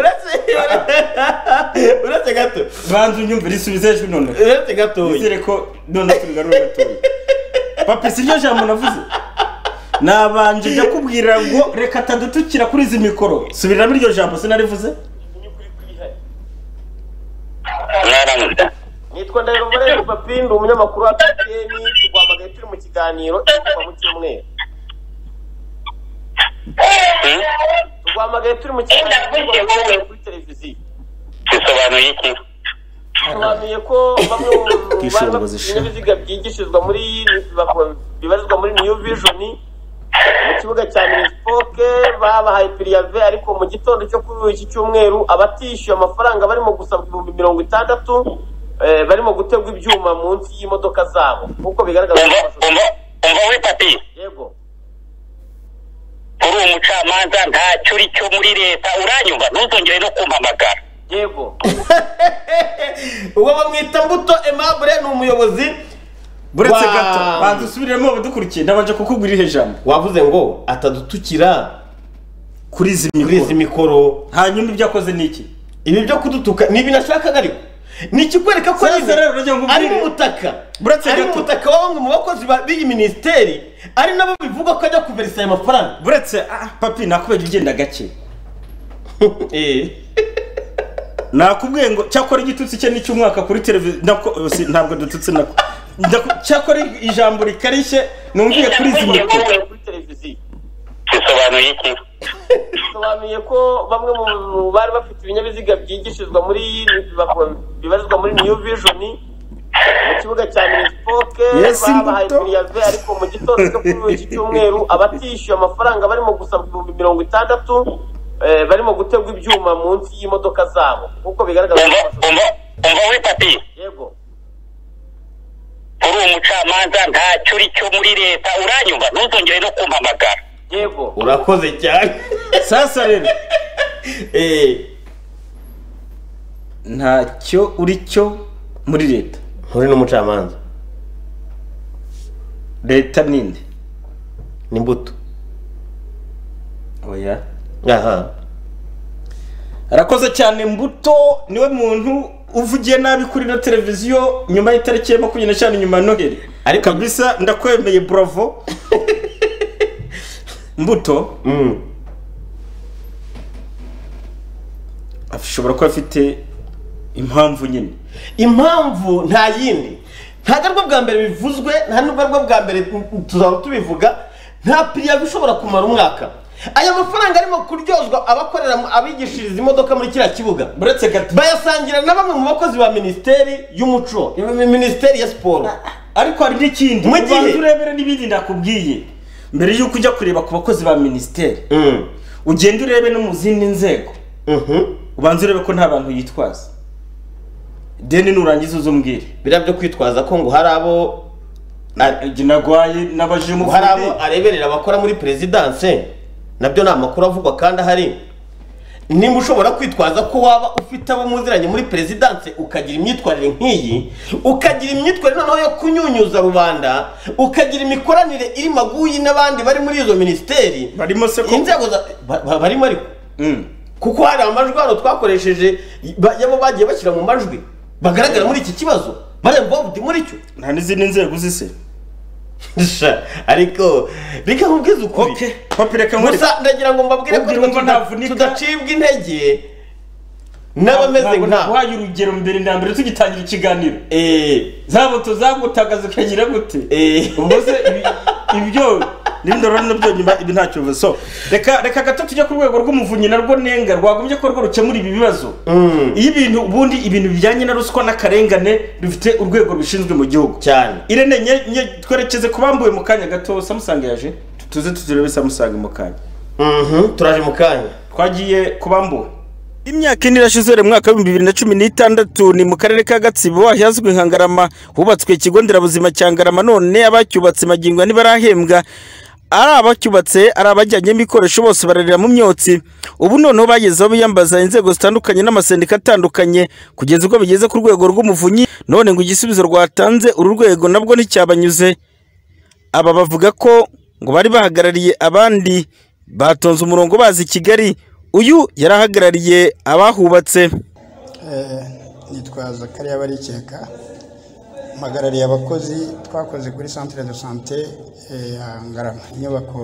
uretse gato banza unyumvire isubize hejuru none uretse gatoya nizere ko none tubigarura gatoya papi si ryo jambo navuze nabanje njya kubwira ngo reka atadutukira kuri izi mikoro subiramo iryo jambo sinarivuze mwaramutse nitwa ndahiro valence papi ndi umunyamakuru wa btn tuguhamagaye turi mu kiganiro ibivugwa mu cyumweru tuguhamagaye turi mu kiganiro ibivugwa mu cyumweru kuri televiziyo bisobanuye iki bisobanuye ko bamwe mu bari bafite ibinyabiziga byigishirizwa muri bibarizwa muri new vision mu kibuga cya minisipoke babahaye piriyave ariko mu gitondo cyo kuri iki cyumweru abatishyuye amafaranga barimo gusabwa ibihumbi mirongo itandatu eh, barimo gutegwa ibyuma munsi y'imodoka zabo nk'uko bigaragazwa n'amashusho umva we papi yego uri umucamanza ntacyo uri cyo muri leta uranyumva ntuzongere no kumpamagara yego uwo bamwita mbuto aimable ni umuyobozi buretse wa- gato banza usubiremo badukurikiye nabanje kukubwira ihe jambo wavuze ngo atadutukira kuri izi mikoro hanyuma ibyo akoze ni iki ibi byo kudutuka ni nashakaga ariko ni ikikwereka ko Sasa rero uragira ngo ari umbwire. mu butaka Buretse ari mu gato. butaka wa bamwe mu bakozi ba- b'iyi minisiteri ari nabo bivuga ko ajya kuverisa ayo mafaranga buretse ah papi nakubwiye ugenda gake nakubwiye ngo cyakora igitutsi cye n'icy'umwaka kuri televiziyo nako- si, ntabwo dututse nako Ndaku- cyakora ijambo rikarishye numviye kuri izi mikoro bisobanuye iki bisobanuye ko bamwe mu bari bafite ibinyabiziga byigishirizwa muri bibarizwa muri new vision mu kibuga cya minisipoke Yes, babahaye imbuto. piriyave ariko mu gitondo cyo kuri iki cyumweru abatishyuye amafaranga barimo gusabwa ibihumbi mirongo itandatu eh, barimo gutegwa ibyuma munsi y'imodoka zabo nk'uko bigaragazwa n'amashusho umva we papi yego uri umucamanza ntacyo uri cyo muri leta uranyumva ntuzongere no kumpamagara yego urakoze cyane sasa rero ntacyo uri cyo muri leta nturi n'umucamanza leta ninde ni imbuto oya aha arakoze cyane mbuto niwe muntu uvugiye nabi kuri ino televiziyo nyuma y'itariki ya makumyabiri n'eshanu nyuma ya noheli ariko kabisa ndakwemeye buravo mbuto ashobora kuba afite impamvu nyine impamvu nta yindi ntabwo aribwo bwa mbere bivuzwe nta nubwo aribwo bwa mbere tuzaba tubivuga nta piriyaga ishobora kumara umwaka aya mafaranga arimo kuryozwa abakorera mu- abigishiriza imodoka muri kiriya kibuga buretse gato bayasangira na bamwe mu bakozi ba minisiteri y'umuco mi- minisiteri ya siporo ariko hari n'ikindi mu ubanza gihe urebere n'ibindi ndakubwiye mbere y'uko ujya kureba ku bakozi ba minisiteri ugenda urebe no mu zindi nzego ubanza urebe ko nta bantu yitwaza deni nurangiza uzumbwire biriya byo kwitwaza ko ngo hari abo igihe nagwaye n'abaje mu hari abo areberera abakora muri perezidanse nabyo ni amakuru avugwa kandi ahari nimba ushobora kwitwaza ko waba ufite abo muziranye muri perezidanse ukagira imyitwarire nk'iyi ukagira imyitwarire noneho yo kunyunyuza rubanda ukagira imikoranire iri maguyi n'abandi bari muri izo minisiteri barimo se inzego za ba- ba- barimo ariko kuko hari amajwi hano twakoresheje ba- yabo bagiye bashyira mu majwi bagaragara muri iki kibazo bariya mvomvuti muri cyo nta n'izindi nzego zise ariko reka nkubwize ukuri gusa ndagira ngo mbabwire ko Ubwira ariko umva tuda- ntavunika. tudacibwa intege n'abameze nka wahaye urugero mbere na mbere tugitangira ikiganiro zabo tuzagutagaza ukagira gute ubwo se ibi- ibyo n'indoro nabyo nyuma ibi ntacyo bivuze so reka reka gato tujye ku rwego rw'umuvunyi narwo nenga rwagombye ko rwo rukemura ibi bibazo iyo ibintu ubundi ibintu bijyanye na ruswa n'akarengane bifite urwego rubishinzwe mu gihugu cyane irene nye, nye, twerekeze ku bambuwe mu kanya gato samusanga yaje Tu- tuze tuturebe samusanga mu kanya turaje mu kanya twagiye ku bambuwe imyaka ine irashize mu mwaka w'ibihumbi bibiri na cumi n'itandatu ni mu karere ka gatsibo ahazwi nka ngarama hubatswe ikigo nderabuzima cya ngarama none abacyubatse magingo ntibarahembwa ari abacyubatse ari abajyanyemo ibikoresho bose bararira mu myotsi ubu noneho bagezeho biyambaza inzego zitandukanye n'amasendika atandukanye kugeza ubwo bigeze ku rwego rw'umuvunyi none ngo igisubizo rwatanze uru rwego nabwo nticyabanyuze aba bavuga ko ngo bari bahagarariye abandi batonze umurongo bazi i kigali uyu yari ahagarariye abahubatse Eh, nitwaza kariya barikeka mpagarariye abakozi twakoze kuri centre de sante ya ngarama inyubako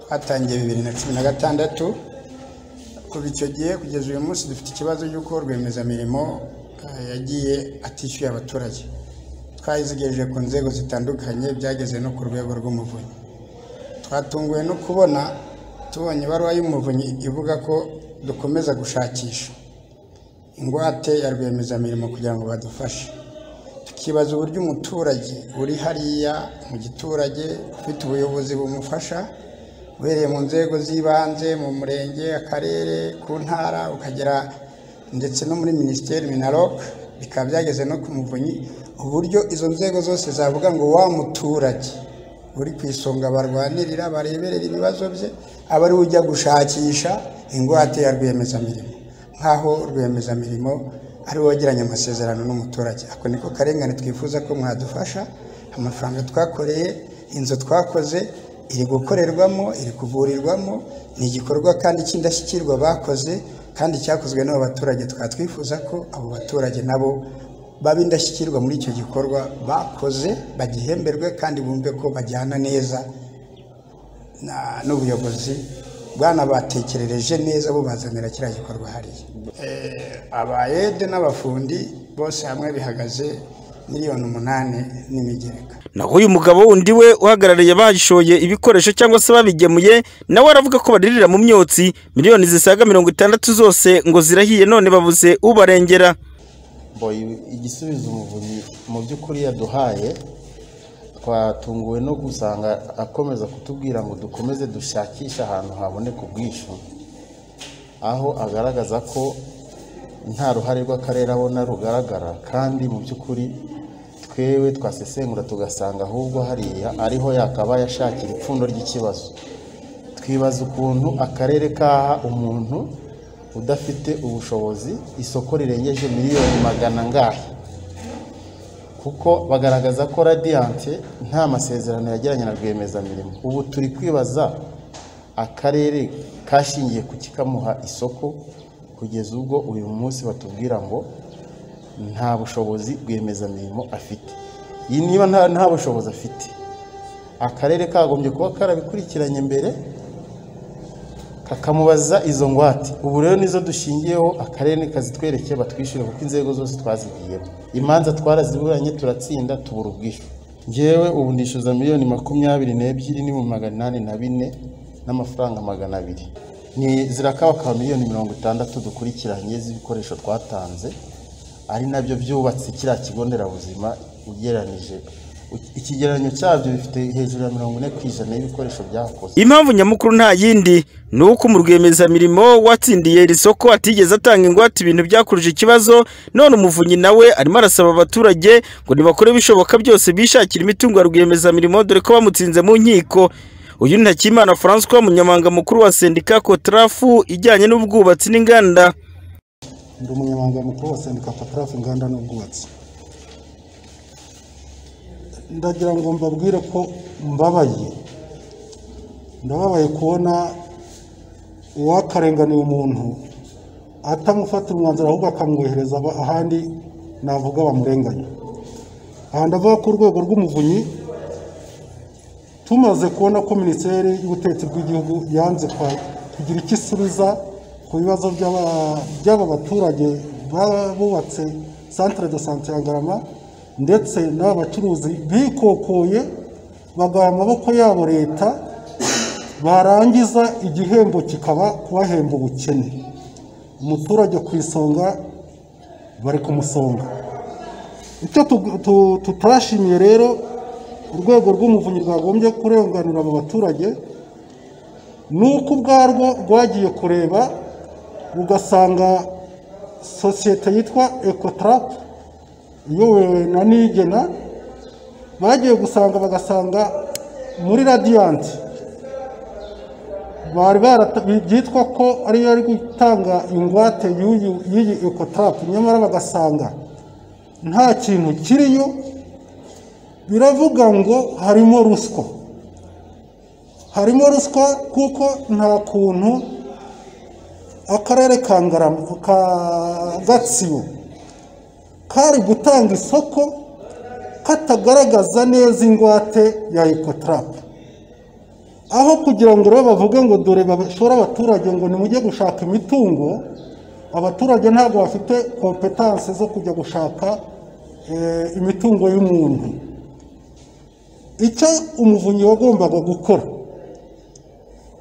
twatangiye bibiri na cumi na gatandatu kuva icyo gihe kugeza uyu munsi dufite ikibazo cy'uko rwiyemezamirimo eh, yagiye atishyuye abaturage twayizigereje ku nzego zitandukanye byageze no ku rwego rw'umuvunyi twatunguwe no kubona tubonye ibaruwa y'umuvunyi ivuga ko dukomeza gushakisha ingwate ya rwiyemezamirimo kugira ngo badufashe tukibaza uburyo umuturage uri hariya mu giturage ufite ubuyobozi bumufasha uhereye mu nzego z'ibanze mu murenge akarere ku ntara ukagera ndetse no muri minisiteri minaloc bikaba byageze no ku muvunyi uburyo izo nzego zose zavuga ngo wa muturage uri ku isonga barwanirira bareberera ibibazo bye aba ari we ujya gushakisha ingwate ya rwiyemezamirimo nk'aho rwiyemezamirimo ari we wagiranye amasezerano n'umuturage ako niko karengane twifuza ko mwadufasha amafaranga twakoreye inzu twakoze iri gukorerwamo iri kuvurirwamo ni igikorwa kandi cy'indashyikirwa bakoze kandi cyakozwe n'abo baturage tukaba twifuza ko abo baturage nabo baba indashyikirwa muri icyo gikorwa bakoze bagihemberwe kandi bumve ko bajyana neza na- n'ubuyobozi bwanabatekerereje neza bubazanira kiriya gikorwa hariya abayede n'abafundi bose hamwe bihagaze miliyoni umunani n'imigereka naho uyu mugabo wundi we uhagarariye abashoye ibikoresho cyangwa se babigemuye nawe aravuga ko baririra mu myotsi miliyoni zisaga mirongo itandatu zose ngo zirahiye none babuze ubarengera boy igisubizo umuvunyi mu by'ukuri yaduhaye twatunguwe no gusanga akomeza kutubwira ngo dukomeze dushakishe ahantu haboneka ubwishyu aho agaragaza ko nta ruhare rw'akarere abona rugaragara kandi mu by'ukuri twewe twasesengura tugasanga ahubwo hariya ariho yakabaye ashakira ipfundo ry'ikibazo twibaza ukuntu akarere kaha umuntu udafite ubushobozi isoko rirengeje miliyoni magana angahe kuko bagaragaza ko radiyanti nta masezerano yagiranye na rwiyemezamirimo ubu turi kwibaza akarere kashingiye ku kikamuha isoko kugeza ubwo uyu munsi batubwira ngo nta bushobozi rwiyemezamirimo afite iyi niba nta nta bushobozi afite akarere kagombye kuba karabikurikiranye mbere kakamubaza izo ngwate ubu rero nizo dushingiyeho akarere kazitwereke batwishyure kuko inzego zose twazigiyemo imanza twaraziburanye turatsinda tubura ubwishyu ngewe ubu nishyuza miliyoni makumyabiri n'ebyiri n'ibihumbi magana inani na bine n'amafaranga magana abiri ni zirakabakaba miliyoni mirongo itandatu dukurikiranye z'ibikoresho twatanze ari nabyo byubatse kiriya kigo nderabuzima ugereranije ikigereranyo cyabyo bifite hejuru ya mirongo ine ku ijana y'ibikoresho byakoze impamvu nyamukuru nta yindi ni uko mu rwiyemezamirimo watsindiye iri soko atigeze atanga ingwate ibintu byakuruje ikibazo none umuvunyi nawe arimo arasaba abaturage ngo nibakore ibishoboka byose bishakira imitungo ya rwiyemezamirimo dore ko bamutsinze mu nkiko uyu ni Hakimana Francois umunyamabanga mukuru wa sendika Kotarafu ijyanye n'ubwubatsi n'inganda ndi umunyamabanga mukuru wa sendika patarafu inganda n'ubwubatsi ndagira ngo mbabwire ko mbabaye ndababaye kubona uwakarenganiye umuntu atamufatira umwanzuro ahubwo akamwohereza aba- ahandi navuga bamurenganya aha ndavuga ku rwego rw'umuvunyi tumaze kubona ko minisiteri y'ubutegetsi bw'igihugu yanze kwa- kugira icyo isubiza ku bibazo by'aba- by'aba baturage baba bubatse santire de sante ya garama ndetse n'aba bacuruzi bikokoye bagaha amaboko yabo leta barangiza igihembo kikaba kubahemba ubukene umuturage ku isonga bari kumusonga icyo tu- tu- tutashimiye rero urwego rw'umuvunyi rwagombye kurenganura abo baturage ni uko ubwarwo rwagiye kureba rugasanga sosiyete yitwa ekotarapu iyobowe na nigena bagiye gusanga bagasanga muri radiyanti bari barata- byitwa ko ariyo ari gutanga ingwate y'uyu- y'iyi ekotarapu nyamara bagasanga nta kintu kiriyo biravuga ngo harimo ruswa harimo ruswa kuko nta kuntu akarere ka Ngarama- ka gatsibo kari gutanga isoko katagaragaza neza ingwate ya ekotarapu aho kugira ngo rero bavuge ngo dore bashora abaturage ngo nimujye gushaka imitungo abaturage ntabwo bafite kompetanse zo kujya gushaka eh, imitungo y'umuntu icyo umuvunyi wagombaga gukora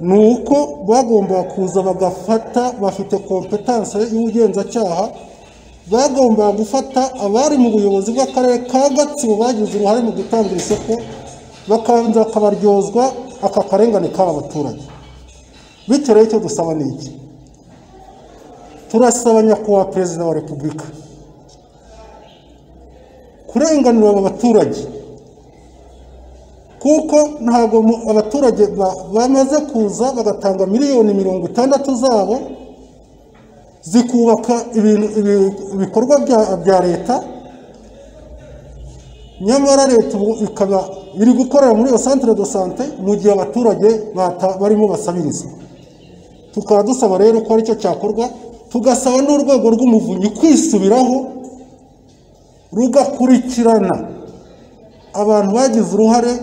ni uko bagombaga kuza bagafata bafite kompetanse y'ubugenzacyaha bagombaga gufata abari mu buyobozi bw'akarere ka gatsibo bagize uruhare mu gutanga iri soko bakabanza bakabaryozwa aka karengane k'aba baturage bityo rero icyo dusaba ni iki turasaba nyakubahwa perezida wa repubulika kurenganura aba baturage kuko ntabwo mu- abaturage ba- bamaze kuza bagatanga miliyoni mirongo itandatu zabo zikubaka ibintu- ibi- ibikorwa bya- bya leta nyamara leta ubu ikaba iri gukorera muri iyo santire do sante mu gihe abaturage bata- barimo basabiriza tukaba dusaba rero ko aricyo cyakorwa tugasaba n'urwego rw'umuvunyi kwisubiraho rugakurikirana abantu bagize uruhare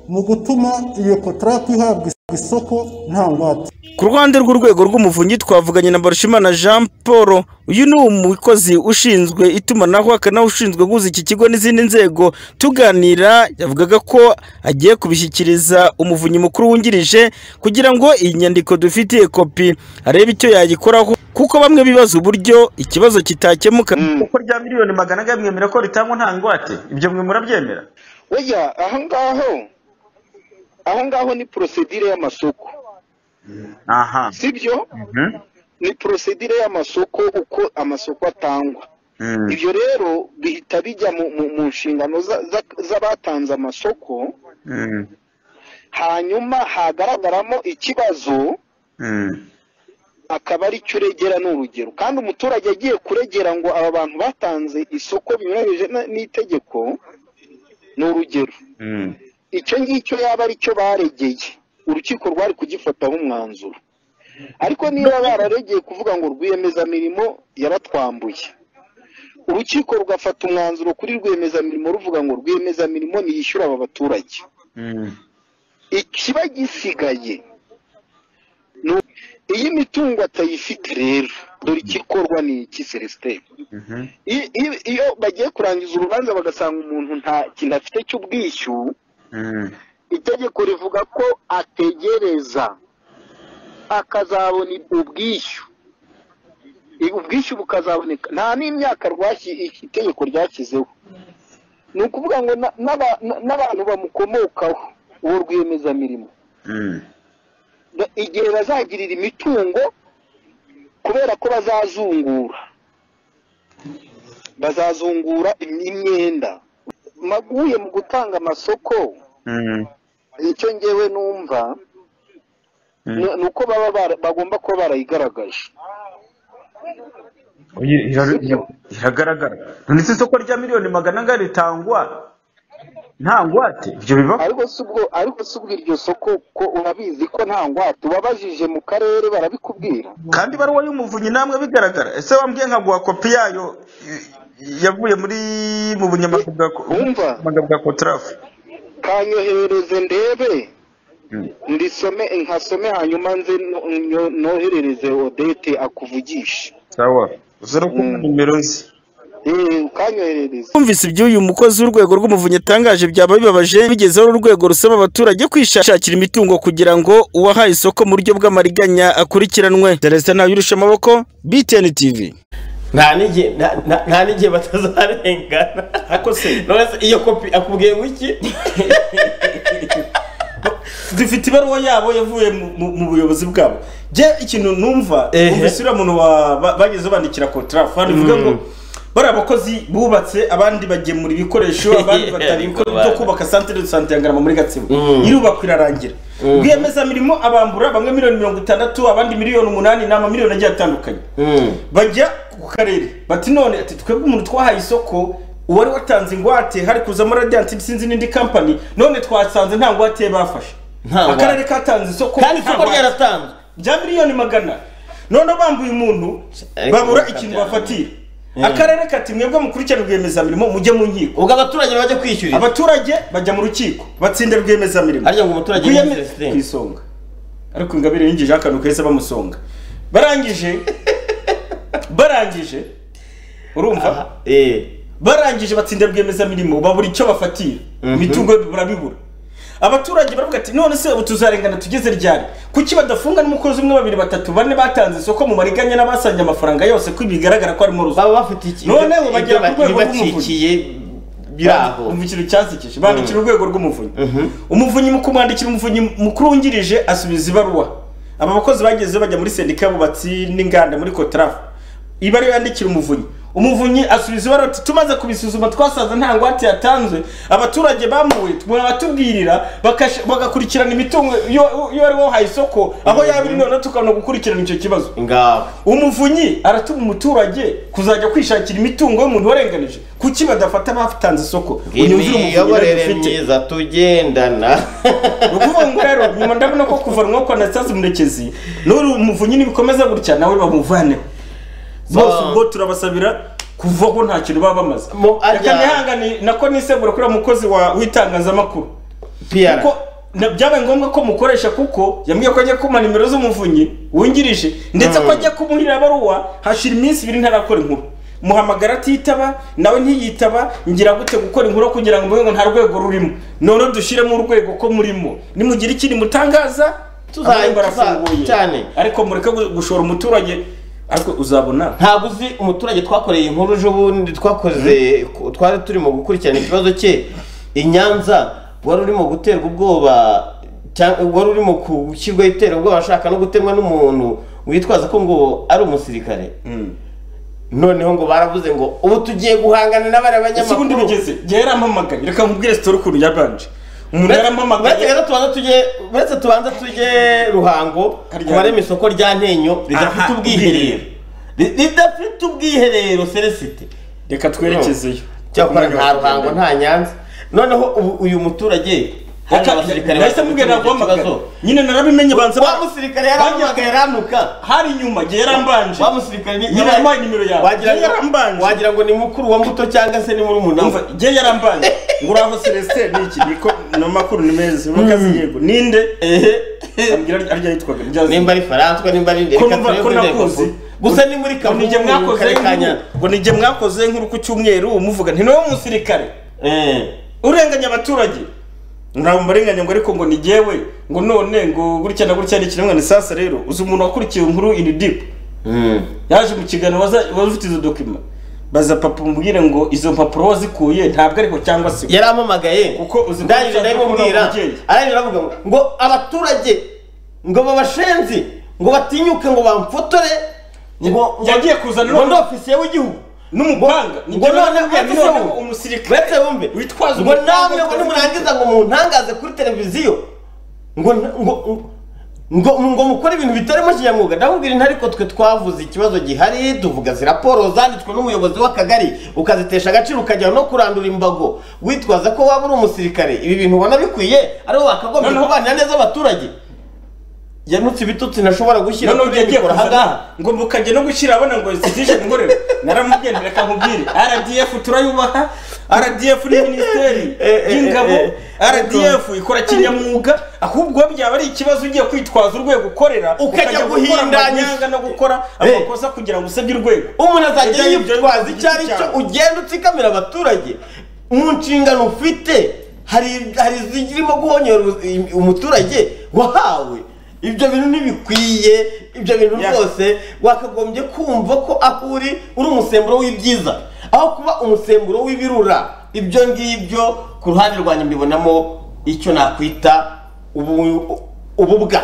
mu gutuma iyo kotarapu ihabwa isoko nta ngwate ku ruhande rw'urwego rw'umuvunyi twavuganye na Barushimana Jean Paul uyu ni umukozi ushinzwe itumanaho akanawe ushinzwe guhuza iki kigo n'izindi nzego tuganira yavugaga ko agiye kubishyikiriza umuvunyi mukuru wungirije kugira ngo iyi nyandiko dufitiye kopi arebe icyo yayikoraho kuko bamwe bibaza uburyo ikibazo kitakemuka kuko rya miliyoni magana ane mwemera ko ritangwa nta ngwate ibyo mwe murabyemera burya aho ngaho aho ngaho ni porosedire y'amasoko aha sibyo ni porosedire y'amasoko uko amasoko atangwa ibyo rero bihita bijya mu, mu, mu nshingano za- za- z'abatanze amasoko hanyuma hagaragaramo ikibazo akaba ari cyo uregera ni urugero kandi umuturage agiye kuregera ngo aba bantu batanze isoko binyuranyije na- n'itegeko ni urugero icyo ngicyo yaba ari cyo baregeye urukiko rwari kugifataho umwanzuro ariko niba bararegeye kuvuga ngo rwiyemezamirimo yaratwambuye urukiko rugafata umwanzuro kuri rwiyemezamirimo ruvuga ngo rwiyemezamirimo ntiyishyura aba baturage ikiba gisigaye ni uko iyo imitungo atayifite rero dore igikorwa ni iki celestin I- i- iyo bagiye kurangiza urubanza bagasanga umuntu nta kintu afite cy'ubwishyu itegeko rivuga ko ategereza akazabona ubwishyu I- ubwishyu bukazaboneka nta n'imyaka rwashyi i- itegeko ryashyizeho ni ukuvuga ngo na- n'aba- na- n'abantu bamukomokaho uwo rwiyemezamirimo Ba- igihe bazagirira imitungo kubera ko bazazungura bazazungura im- imyenda maguye mu gutanga amasoko icyo ngewe numva ni ni uko baba bara- bagomba kuba barayigaragaje iragaragara none se isoko rya miliyoni magana angahe ritangwa nta ngwate ibyo bibaho ariko si ubwo ariko si ubwo iryo soko ko urabizi ko nta ngwate ubabajije mu karere barabikubwira kandi ibaruwa y'umuvunyi namwe bigaragara ese wambwiye nkaguha kopi yayo i- yavuye muri mu bunyamabanga bwa ko- bunyamabanga bwa kotrafu kanyoherereze ndebe ndisome nkasome hanyuma nze no- nyo- noherereze odete akuvugishe sawa zero kumwe nimero ze Eh, ukanyoherereze twumvise iby'uyu mukozi w'urwego rw'umuvunyi atangaje byaba bibabaje bigezeho urwego rusaba abaturage kwishakira imitungo kugira ngo uwahaye isoko mu buryo bw'amariganya akurikiranwe celestin ntawirusha amaboko btn tv nta n'igihe nta- nta- nta n'igihe batazarengana ariko se none se iyo kopi akubwiye ngo iki dufite ibaruwa yabo yavuye mu- mu- mu buyobozi bwabo je ikintu numva umvise uriya muntu wa- ba- bageze bandikira kotrafu hano bivuga ngo bariya bakozi bubatse abandi bagemura ibikoresho abandi batari ibikoresho byo kubaka santere de sante ya ngarama muri gatsibo irubakwa irarangira Mm. rwiyemezamirimo abambura bamwe miliyoni mirongo itandatu abandi miliyoni umunani ni amamiliyoni agiye atandukanye bajya ku karere bati none ati twebwe umuntu twahaye isoko uwari watanze ingwate hari kuzamo radiyanti sinzi n'indi kampani none twasanze nta ngwate bafashe ngwate. akarere katanze isoko Kandi nta isoko ngwate. ryaratanzwe. rya miliyoni magana none bambuye umuntu Ariko babura ubu ikintu kabyara. bafatira Mm. akarere kati mwebwe mukurikirana rwiyemezamirimo mujye mu nkiko ubwo abaturage bajya kwishyurira abaturage bajya mu rukiko batsinda rwiyemezamirimo arya ngo umuturage ku isonga ariko ingabire yinjije akantu keza bamusonga barangije barangije urumva barangije batsinda rwiyemezamirimo babura icyo bafatira imitungo barabibura abaturage baravuga ati none se ubu tuzarengana tugeze ryari kuki badafunga n'umukozi umwe babiri batatu bane batanze isoko mu mariganya n'abasanye amafaranga yose ko bigaragara ko harimo ruswa baba bafite iki noneho ibyo- bagera ibyo ku rwego bibacikiye biri aho. umva ikintu cyansekeje bandikira urwego rw'umuvunyi umuvunyi mu kumwandikira umuvunyi mukuru wungirije asubiza ibaruwa aba bakozi bageze bajya muri sendika y'abubatsi n'inganda muri kotrafu ibaruwa yandikira umuvunyi umuvunyi asubiza ibaruwa ati tumaze kubisuzuma twasaza nta ngwate yatanzwe abaturage bamuwe mwabatubwirira bakash- bagakurikirana imitungo yo- yo ari wahaye isoko aho yaba iri noneho tukabona gukurikirana icyo kibazo ngaho umuvunyi aratuma umuturage kuzajya kwishakira imitungo y'umuntu warenganije kuki badafata abatanze isoko unyumvire umuvunyi imiyoborere dufite myiza tugendana ni ukuvuga ngo rero nyuma ndabona ko kuvanwa kwa anastase murekezi n'uri umuvunyi nibikomeza gutya nawe bamuvaneho bose ubwo turabasabira kuvaho nta kintu baba bamaze reka nihangane nako nisegura kuriya mukozi wa- w'itangazamakuru PR. kuko na- byabaye ngombwa ko mukoresha kuko yambwiye ko ajya kuma nimero z'umuvunyi wungirije ndetse ko ajya kumuhira abaruwa hashira iminsi ibiri ntarakora inkuru muhamagara atitaba nawe ntiyitaba ngira gute gukora inkuru kugira ngo mube ngo nta rwego rurimo none dushyiremo urwego ko murimo nimugira ikindi mutangaza Tuza- amarembo tuza- arafunguye cyane. ariko mureke gu- gushora umuturage ariko uzabona ntabwo uzi umuturage twakoreye inkuru ejo bundi twakoze ku- twari turimo gukurikirana ikibazo cye i nyanza wari urimo guterwa ubwoba cyangwa wari urimo gushyirwaho iterabwoba ashaka no gutemwa n'umuntu witwaza ko ngo ari umusirikare noneho ngo baravuze ngo ubu tugiye guhangana n'abariya ese ubundi banyamakuru bigeze njye yarampamagaye reka nkubwire sitori ukuntu yabanje umuntu yarampamagaye uretse rero tubanza tujye uretse tubanza tujye ruhango tubaremo isoko rya ntenyo ridafite Aha, ubwiherero Ri- ridafite ubwiherero seresite reka twerekezeyo cyakora nta ruhango nta nyanza noneho ubu uyu muturage hari Reka- abasirikare nahise mubwira naguhamagara. nyine narabimenye banza wa musirikare yarampamagaye aranuka hari inyuma njye yarambanje wa musirikare ni- nyine yampaye nimero yawe Wagira Njye ngo- wagira ngo ni mukuru wa mbuto cyangwa se ni murumuna we Umva, njye yarambanje ngo uraho celestin ni iki niko ni amakuru ni meza murakoze yego ninde ambwira arya yitwaga nimba ari faranswa nimba ari ko reka numva turebe ko urwego nakoze rwo- gusa ni muri ngo nijye kavumu mwakoze karere ka nkuru- Nyanza. ngo nijye mwakoze nkuru ku cyumweru muvuga nti nawe umusirikare urenganya abaturage ntabwo mbarenganya ngo ariko ngo ni jyewe ngo none ngo gutya na gutya ni ikiremwa ni sasa rero uzi umuntu wakurikiye inkuru ini dipu yaje mu kiganiro waza- wari ufite izo dokima baza papa umubwire ngo izo mpapuro wazikuye ntabwo ariko cyangwa se yarampamagaye kuko uzi ndangije ndabimubwira arangije aravuga ngo ngo abaturage ngo babashenzi ngo batinyuke ngo bamfotore ngo yagiye kuzana ngo ndi ofisiye w'igihugu n'umupanga ngo none noneho umusirikare uretse bumve witwaza ngo umupanga namwe ngo witwaza nimurangiza ngo muntangaze kuri televiziyo ngo ngo ngo ngo mukore ibintu bitarimo kinyamwuga ndamubwira inti ariko twe twavuze ikibazo gihari tuvuga raporo zanditswe n'umuyobozi w'akagari ukazitesha agaciro ukajya no kurandura imbago witwaza ko waba uri umusirikare ibi bintu ubona bikwiye aribo bakagombye Noneho- kubanira neza abaturage yanutse ibitutsi ntashobora gushyira noneho ugiye mikoro ahangaha ngo mukajya no gushyira abona ngo zitije ingorero naramubwiye nti reka nkubwire rdf turayubaha rdf ni minisiteri y'ingabo rdf ikora kinyamwuga ahubwo byaba ari ikibazo ugiye kwitwaza urwego ukorera ukajya gukora guhindanya amanyanga no gukora amakosa kugira ngo usebye urwego umuntu azajya Ibyo ngibyo yitwaza ni icyo ari cyo icyaha. ugenda utsikamira abaturage mu nshingano ufite hari hari zirimo guhonyora u- umuturage wahawe ibyo bintu ntibikwiye ibyo bintu rwose wakagombye kumva ko aho uri uri umusemburo w'ibyiza aho kuba umusemburo w'ibirura ibyo ngibyo ku ruhande rwanjye mbibonamo icyo nakwita ubu- ububwa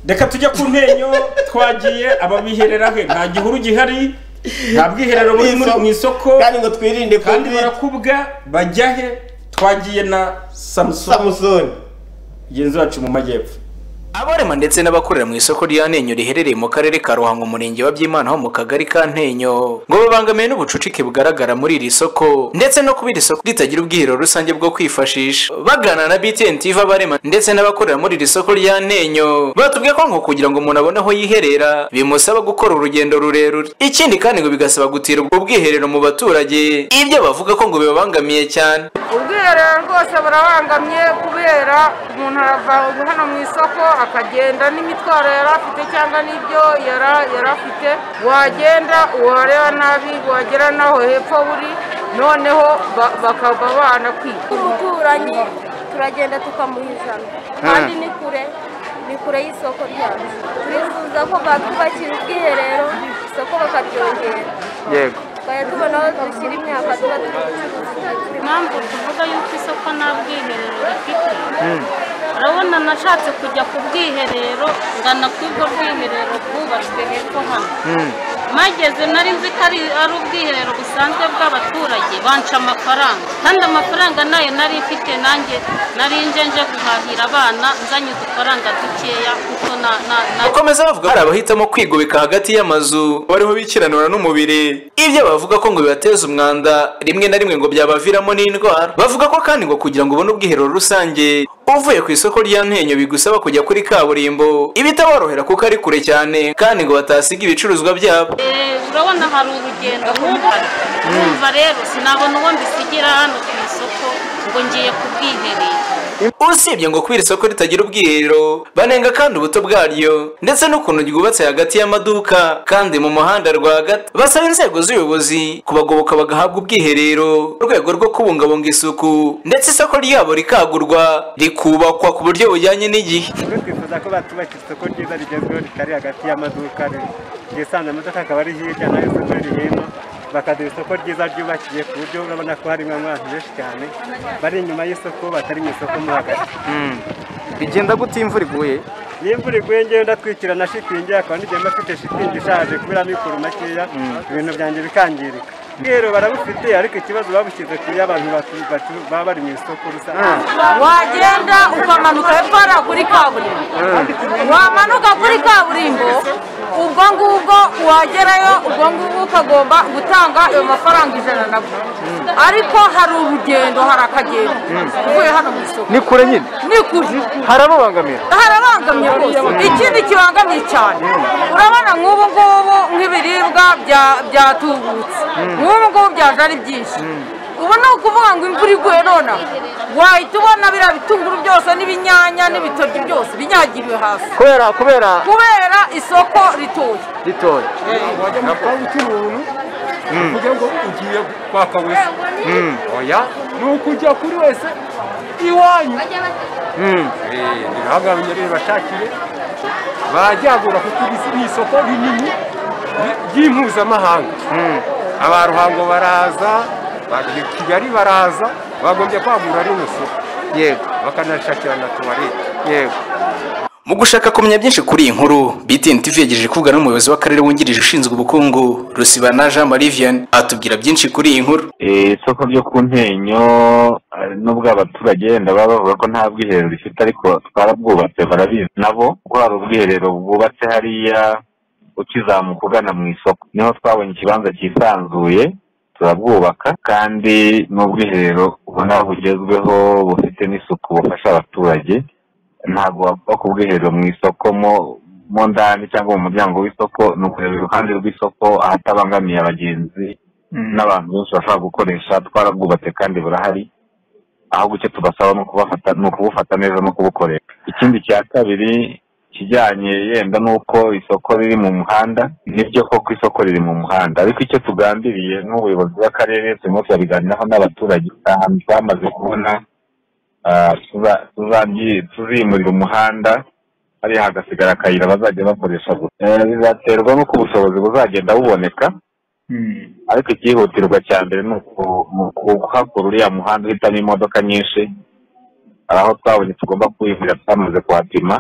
reka tujye ku ntenyo twagiye ababiherera he nta gihuru gihari nta bwiherero buri muri- mu isoko kandi ngo twirinde kandi barakubwa bajya he twagiye na samusoni samusoni genzi wacu mu majyepfo abarema ndetse n'abakorera mu isoko rya ntenyo riherereye mu karere ka ruhango umurenge wa byimana ho mu kagari ka ntenyo ngo babangamiwe n'ubucucike bugaragara muri iri soko ndetse no kuba iri soko ritagira ubwiherero rusange bwo kwifashisha baganira na btn tv abarema ndetse n'abakorera muri iri soko rya ntenyo batubwiye ko ngo kugira ngo umuntu abone aho yiherera bimusaba gukora urugendo rurerure ikindi kandi ngo bigasaba gutira ubwo bwiherero mu baturage ibyo bavuga ko ngo bibabangamiye cyane ubwiherero rwose burabangamye kubera umuntu arava hano mu isoko akagenda n'imitwaro yari afite cyangwa n'ibyo yara- yari afite wagenda uwareba nabi wagera naho hepfo buri noneho ba- bakaba banakwiba tubukuranye turagenda tukamuhizana kandi ni kure ni kure y'isoko ryacu turifuza ko batwubakira ubwiherero isoko bakaryongera yego tukajya tubona aho dushyira imyaka tuba turi impamvu tuvuga yuko isoko nta bwiherero rifite urabona nashatse kujya ku bwiherero ngana ku bwo bwiherero bwubatswe hepfo hano mageze nari nzi ko ari ari ubwiherero busanzwe bw'abaturage banca amafaranga kandi amafaranga nayo nari mfite nanjye nari nje nje guhahira abana nzanye udufaranga dukeya kuko na na na bakomeza bavuga ko hari abahitamo kwigobeka hagati y'amazu bariho bikiranura n'umubiri ibyo bavuga ko ngo bibateza umwanda rimwe na rimwe ngo byabaviramo n'indwara bavuga ko kandi ngo kugira ngo ubone ubwiherero rusange uvuye ku isoko rya ntenyo bigusaba kujya kuri kaburimbo ibitaborohera kuko ari kure cyane kandi ngo batasiga ibicuruzwa byabo Eh, urabona hari urugendo nk'ubu urumva rero sinabona uwo mbisigira hano ku isoko ngo ngiye ku bwiherero usibye ngo kuba iri soko ritagira ubwiherero banenga kandi ubuto bwaryo ndetse n'ukuntu ryubatse hagati y'amaduka kandi mu muhanda rwagati basaba inzego z'ubuyobozi kubagoboka bagahabwa ubwiherero mu rwego rwo kubungabunga isuku ndetse isoko ryabo rikagurwa rikubakwa ku buryo bujyanye n'igihe rero twifuza ko batubakira isoko ryiza rigezweho ritari hagati y'amaduka ryisanzwe amaduka akaba ari hirya nayo isoko riri hino bakaduha isoko ryiza ryubakiye ku buryo urabona ko harimo abantu benshi cyane bari inyuma y'isoko batari mu isoko mo hagati bigenda gute iyo imvura iguye niyo imvura iguye ngewe ndatwikira na shitingi akaba nigenda mfite shitingi ishaje kubera mikoro makeya ibintu byanjye bikangirika ubwiherero barabufite ariko ikibazo babushyize kuri abantu batu- batu- baba bari mu isoko rusange wagenda ukamanuka hepfo hariya kuri kaburimbo wamanuka kuri kaburimbo ubwo ngubwo wagerayo ubwo ngubwo ukagomba gutanga ayo mafaranga ijana na bwo ariko hari urugendo hari akagendo uvuye hano mu isoko ni kure nyine ni kure harababangamira harabangamye rwose ikindi kibangamiye cyane urabona nk'ubu ngubu nk'ibiribwa bya- byatubutse nk'ubu ngubu byaje ari byinshi ubu ni ukuvuga ngo imvura iguye nonaha wahita ubona biriya bitunguru byose n'ibinyanya n'ibitoki byose binyagiriwe hasi kubera kubera kubera isoko ritoya ritoya wajya mu kazi ukiri umuntu kugira ngo ugiye kwaka wese oya ni ukujya kuri wese iwanyu bihanganye rero bashakiye barajyagura kuko iri ni isoko rinini ry- ry'impuzamahanga aba ruhango baraza ba kigali baraza bagombye kwagura rino soko yego bakanashakirana tuwarete yego mu gushaka kumenya byinshi kuri iyi nkuru btn tv yagejeje kuvuga n'umuyobozi w'akarere wungirije ushinzwe ubukungu rusibana jean marie vianney atubwira byinshi kuri iyi nkuru Eh, isoko ryo ku ntenyo eh, nubwo abaturage wenda baba bavuga ko nta bwiherero rifite ariko twarabwubatse barabizi nabo kuko hari ubwiherero bwubatse hariya ukizamuka ugana mu isoko niho twabonye ikibanza cyisanzuye turabwubaka kandi ni ubwiherero ubona bugezweho bufite n'isuku bufasha abaturage ntabwo wapfa ku bwiherero mu isoko mo mo ndani cyangwa mu muryango w'isoko ni ukureba iruhande rw'isoko ahatabangamiye abagenzi n'abantu benshi bashobora gukoresha twarabwubatse kandi burahari aho guke tubasaba ni ukubafata ni ukubufata neza no kubukoresha ikindi cya kabiri kijyanye yenda n'uko isoko riri mu muhanda nibyo koko isoko riri mu muhanda ariko icyo tugambiriye n'ubuyobozi bw'akarere turimo turabiganiraho n'abaturage ahantu twamaze kubona ah, tuza- tuzabyi- tuzimurira umuhanda hariya hagasigara akayira bazajya bakoresha gusa Eh, bizaterwa n'uko ubushobozi buzagenda buboneka ariko icyihutirwa cya mbere ni uku- ni ukuhakora uriya muhanda uhitamo imodoka nyinshi hari aho twabonye tugomba kuwimurira twamaze kuhapima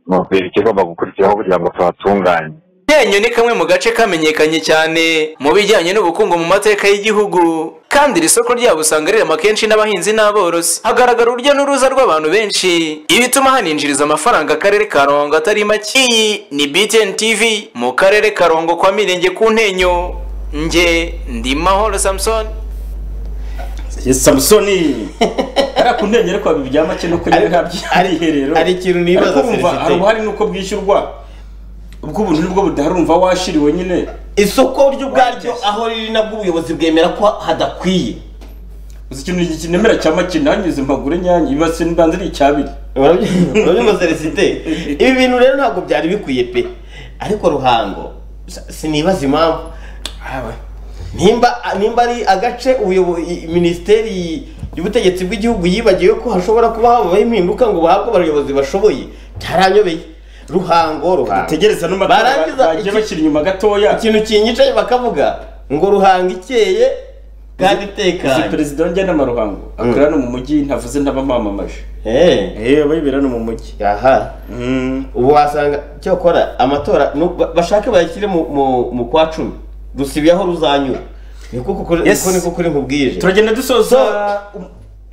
ni ukubera ikigomba gukurikiraho kugira ngo tuhatunganye ntenyo ni kamwe mu gace kamenyekanye cyane mu bijyanye n'ubukungu mu mateka y'igihugu kandi iri soko ryabo usanga rirema kenshi n'abahinzi n'aborozi hagaragara urujya n'uruza rw'abantu benshi ibituma haninjiriza amafaranga akarere ka ruhango atari make iyi ni btn tv mu karere ka ruhango kwa mirenge ku ntenyo nge ndi mahoro samson Yes, samusoni hariya ku ntenyo ariko wabiba ibya make nuko nyine nta byiherero ari ikintu nibaza Ariko wumva Felicite. hari ubuhari nuko bwishyurwa ubwo ubuntu nibwo budaharumva washiriwe nyine isoko ryo ubwaryo aho riri nabwo ubuyobozi bwemera ko hadakwiye uzi ikintu kinemera cya make nanyuze mbagure nyange ibase nibanze ari icyabiri urabyumva Felicite? ibi bintu rero ntabwo byari bikwiye pe ariko ruhango sa- sinibaza impamvu nimba nimba ari agace ubuyobo- i- minisiteri y'ubutegetsi bw'igihugu yibagiwe ko hashobora kuba habaho impinduka ngo bahabwe abayobozi bashoboye byaranyobeye ruhango ruhango Bategereza n'amatora bagiye bashyira inyuma gatoya ikintu kinyicaye bakavuga ngo ruhango ikeye kandi itekanye uzi perezida wa njyanama ruhango akorera no mu mujyi ntavuze ntabamamamaje eh abayibera no mu mujyi aha ubu wasanga cyokora amatora nu- ba- bashake bayashyire mu mu- mu kwa cumi gusibiye aho ruzanyura niko kuri Yes. niko kuri nkubwije turagenda dusoza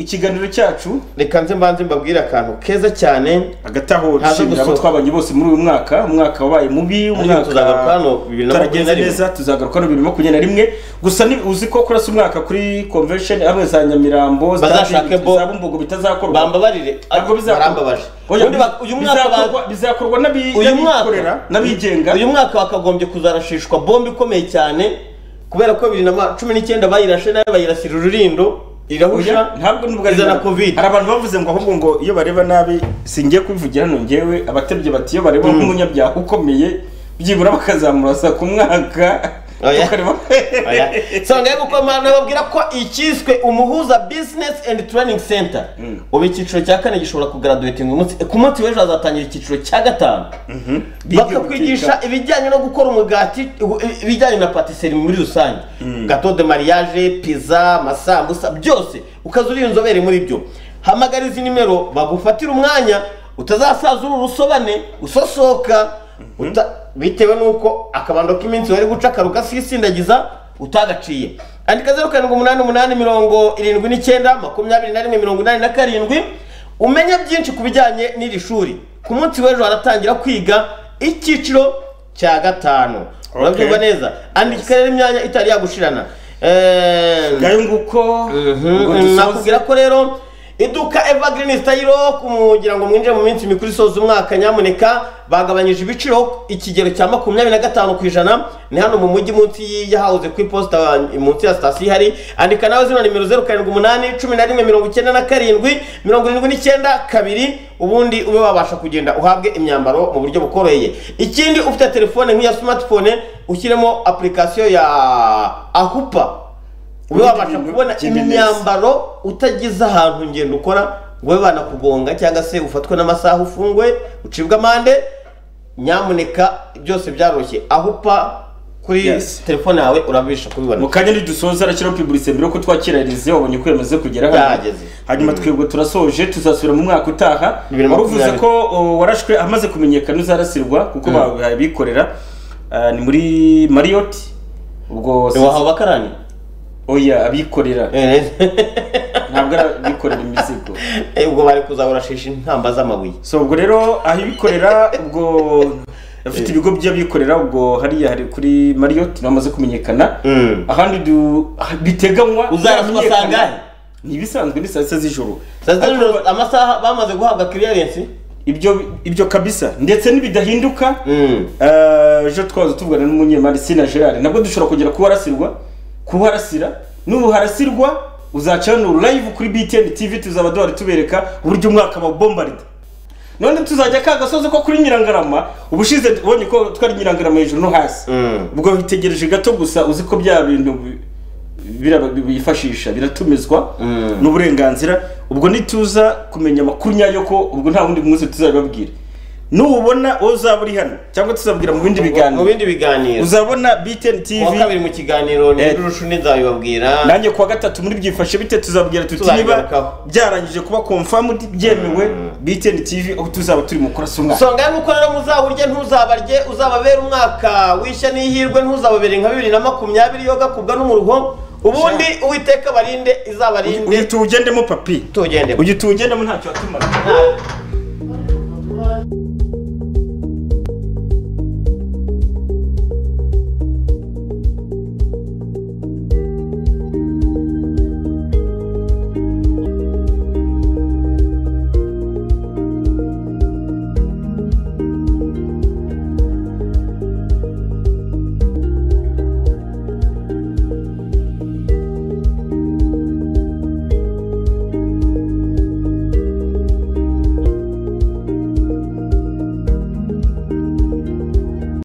ikiganiro cyacu reka nze mbanze mbabwire akantu keza cyane agataho Ntaza dushimira abo gusohoka. twabanye bose muri uyu mwaka umwaka wabaye mubi umwaka tuzagaruka hano bibiri na makumyabiri turagenze na rimwe. neza tuzagaruka hano bibiri na makumyabiri na rimwe gusa ni uzi ko kurasa umwaka kuri convention hamwe za nyamirambo za- Bazashake bo- za bumbogo bitazakorwa bambabarire ntabwo bizakorwa barambabaje Ubundi bak- uyu mwaka ba- bizakorwa- bizakorwa n'abi- uyu n'abikorera mwaka n'abigenga uyu mwaka wakagombye kuzarashishwa bombe ikomeye cyane kubera ko bibiri na ma- cumi n'icyenda bayirashe nayo bayirasira ururindo irahusha ntabwo nubwo izana covid hari abantu bavuze ngo ahubwo ngo iyo bareba nabi singiye kubivugira hano ngewe abatebye bati iyo bareba nk'umunyabyaha ukomeye byibura bakazamurasa ku mwaka tukareba songa yo gukomana nababwira ko ikiswe umuhuza business and training center ubu icyiciro cya kane gishobora kugraduatinga umunsi ku munsi w'ejo hazatangira icyiciro cya gatanu bakakwigisha ibijyanye no gukora umugati i- ibijyanye na patisserie muri rusange gato de mariage pizza amasambusa byose ukaza uri inzobere muri byo hamagara izi nimero bagufatira umwanya utazasaza uru rusobane usosoka uta- bitewe n'uko akabando k'iminsi wari guca karuka sisindagiza utagaciye andika zeru karindwi umunani umunani mirongo irindwi n'icyenda makumyabiri na rimwe mirongo inani na karindwi umenye byinshi ku bijyanye n'iri shuri ku munsi w'ejo haratangira kwiga icyiciro cya gatanu urabyumva neza andika rero imyanya itari yagushirana ngayo nguko ngo dusoze. nakubwira ko rero iduka evergreen style kugira ngo mwinjire mu minsi mikuru isoza umwaka nyamuneka bagabanyije ibiciro ikigero cya makumyabiri na gatanu ku ijana ni hano mu mujyi munsi y- y'ahawuze ku iposita munsi ya sitasiyo ihari andika nawe zino nimero zeru karindwi umunani cumi na rimwe mirongo icyenda na karindwi mirongo irindwi n'icyenda kabiri ubundi ube wabasha kugenda uhabwe imyambaro mu buryo bukoroheye ikindi ufite telefone nk'iya smartphone ushyiremo application ya ahupa ube wabasha kubona imyambaro utagize ahantu ngendo ukora ngo babe banakugonga cyangwa se ufatwe n'amasaha ufungwe ucibwe amande nyamuneka byose byaroroshye aho upa kuri telefone yawe urabisha kubibona mu kanya ntidusoza arakiraho piburise mbere yuko twakirarize wabonye ko yamaze kugera hano Yahageze. hanyuma twebwe turasoje tuzasubira mu mwaka utaha Bibiri na wari uvuze makumyabiri. ko o, warashwe amaze kumenyekana uzarasirwa kuko babikorera ni muri mariyot ubwo Ni wahawe abakarani oya abikorera ntabwo ari abikorera imizigo ubwo bari kuzahorashisha intamba z'amabuye so ubwo rero aho ibikorera ubwo afite ibigo by'abikorera ubwo hariya hari kuri mariyoti bamaze kumenyekana ahandi du- biteganywa Uzaraswa byamenyekana. saa ngahe? ni ibisanzwe ni saa sita z'ijoro Saa sita z'ijoro, amasaha bamaze guhabwa clearance ibyo ibyo kabisa ndetse n'ibidahinduka eh, ejo twaza tuvugana n'umunyemari sina gerard nabwo dushobora kugera ku warasirwa ku warasira n'ubuharasirwa uzacanura live kuri btn tv tuzaba duhari tubereka uburyo umwaka bawubombarida none tuzajya ka gasozi ko kuri nyirangarama ubushize ubonye ko twari nyirangarama hejuru no hasi ubwo witegereje gato gusa uzi ko bya bintu bi- biraba- bifashisha biratumizwa n'uburenganzira ubwo nituza kumenya amakuru nyayo ko ubwo nta wundi munsi tuzabibabwira nubona wowe uzaba uri hano cyangwa tuzabwira mu bindi biganiro mu bindi biganiro uzabona btn tv Kuwa kabiri mu kiganiro ni Rushuni nzabibabwira nanjye kuwa gatatu muri byifashe bite tuzabwira tuti niba Tuzagarukaho. byarangije kuba confirmed byemewe btn tv aho tuzaba turi mu kurasa umwaka songa ya nuko rero muzawurye ntuzabarye uzababere umwaka wishya n'ihirwe ntuzababere nka bibiri na makumyabiri yo gakubwa n'umuruho ubundi uwiteka barinde izabarinde ugihita uwugendemo papi tuwugendemo ugihita uwugendemo ntacyo watumara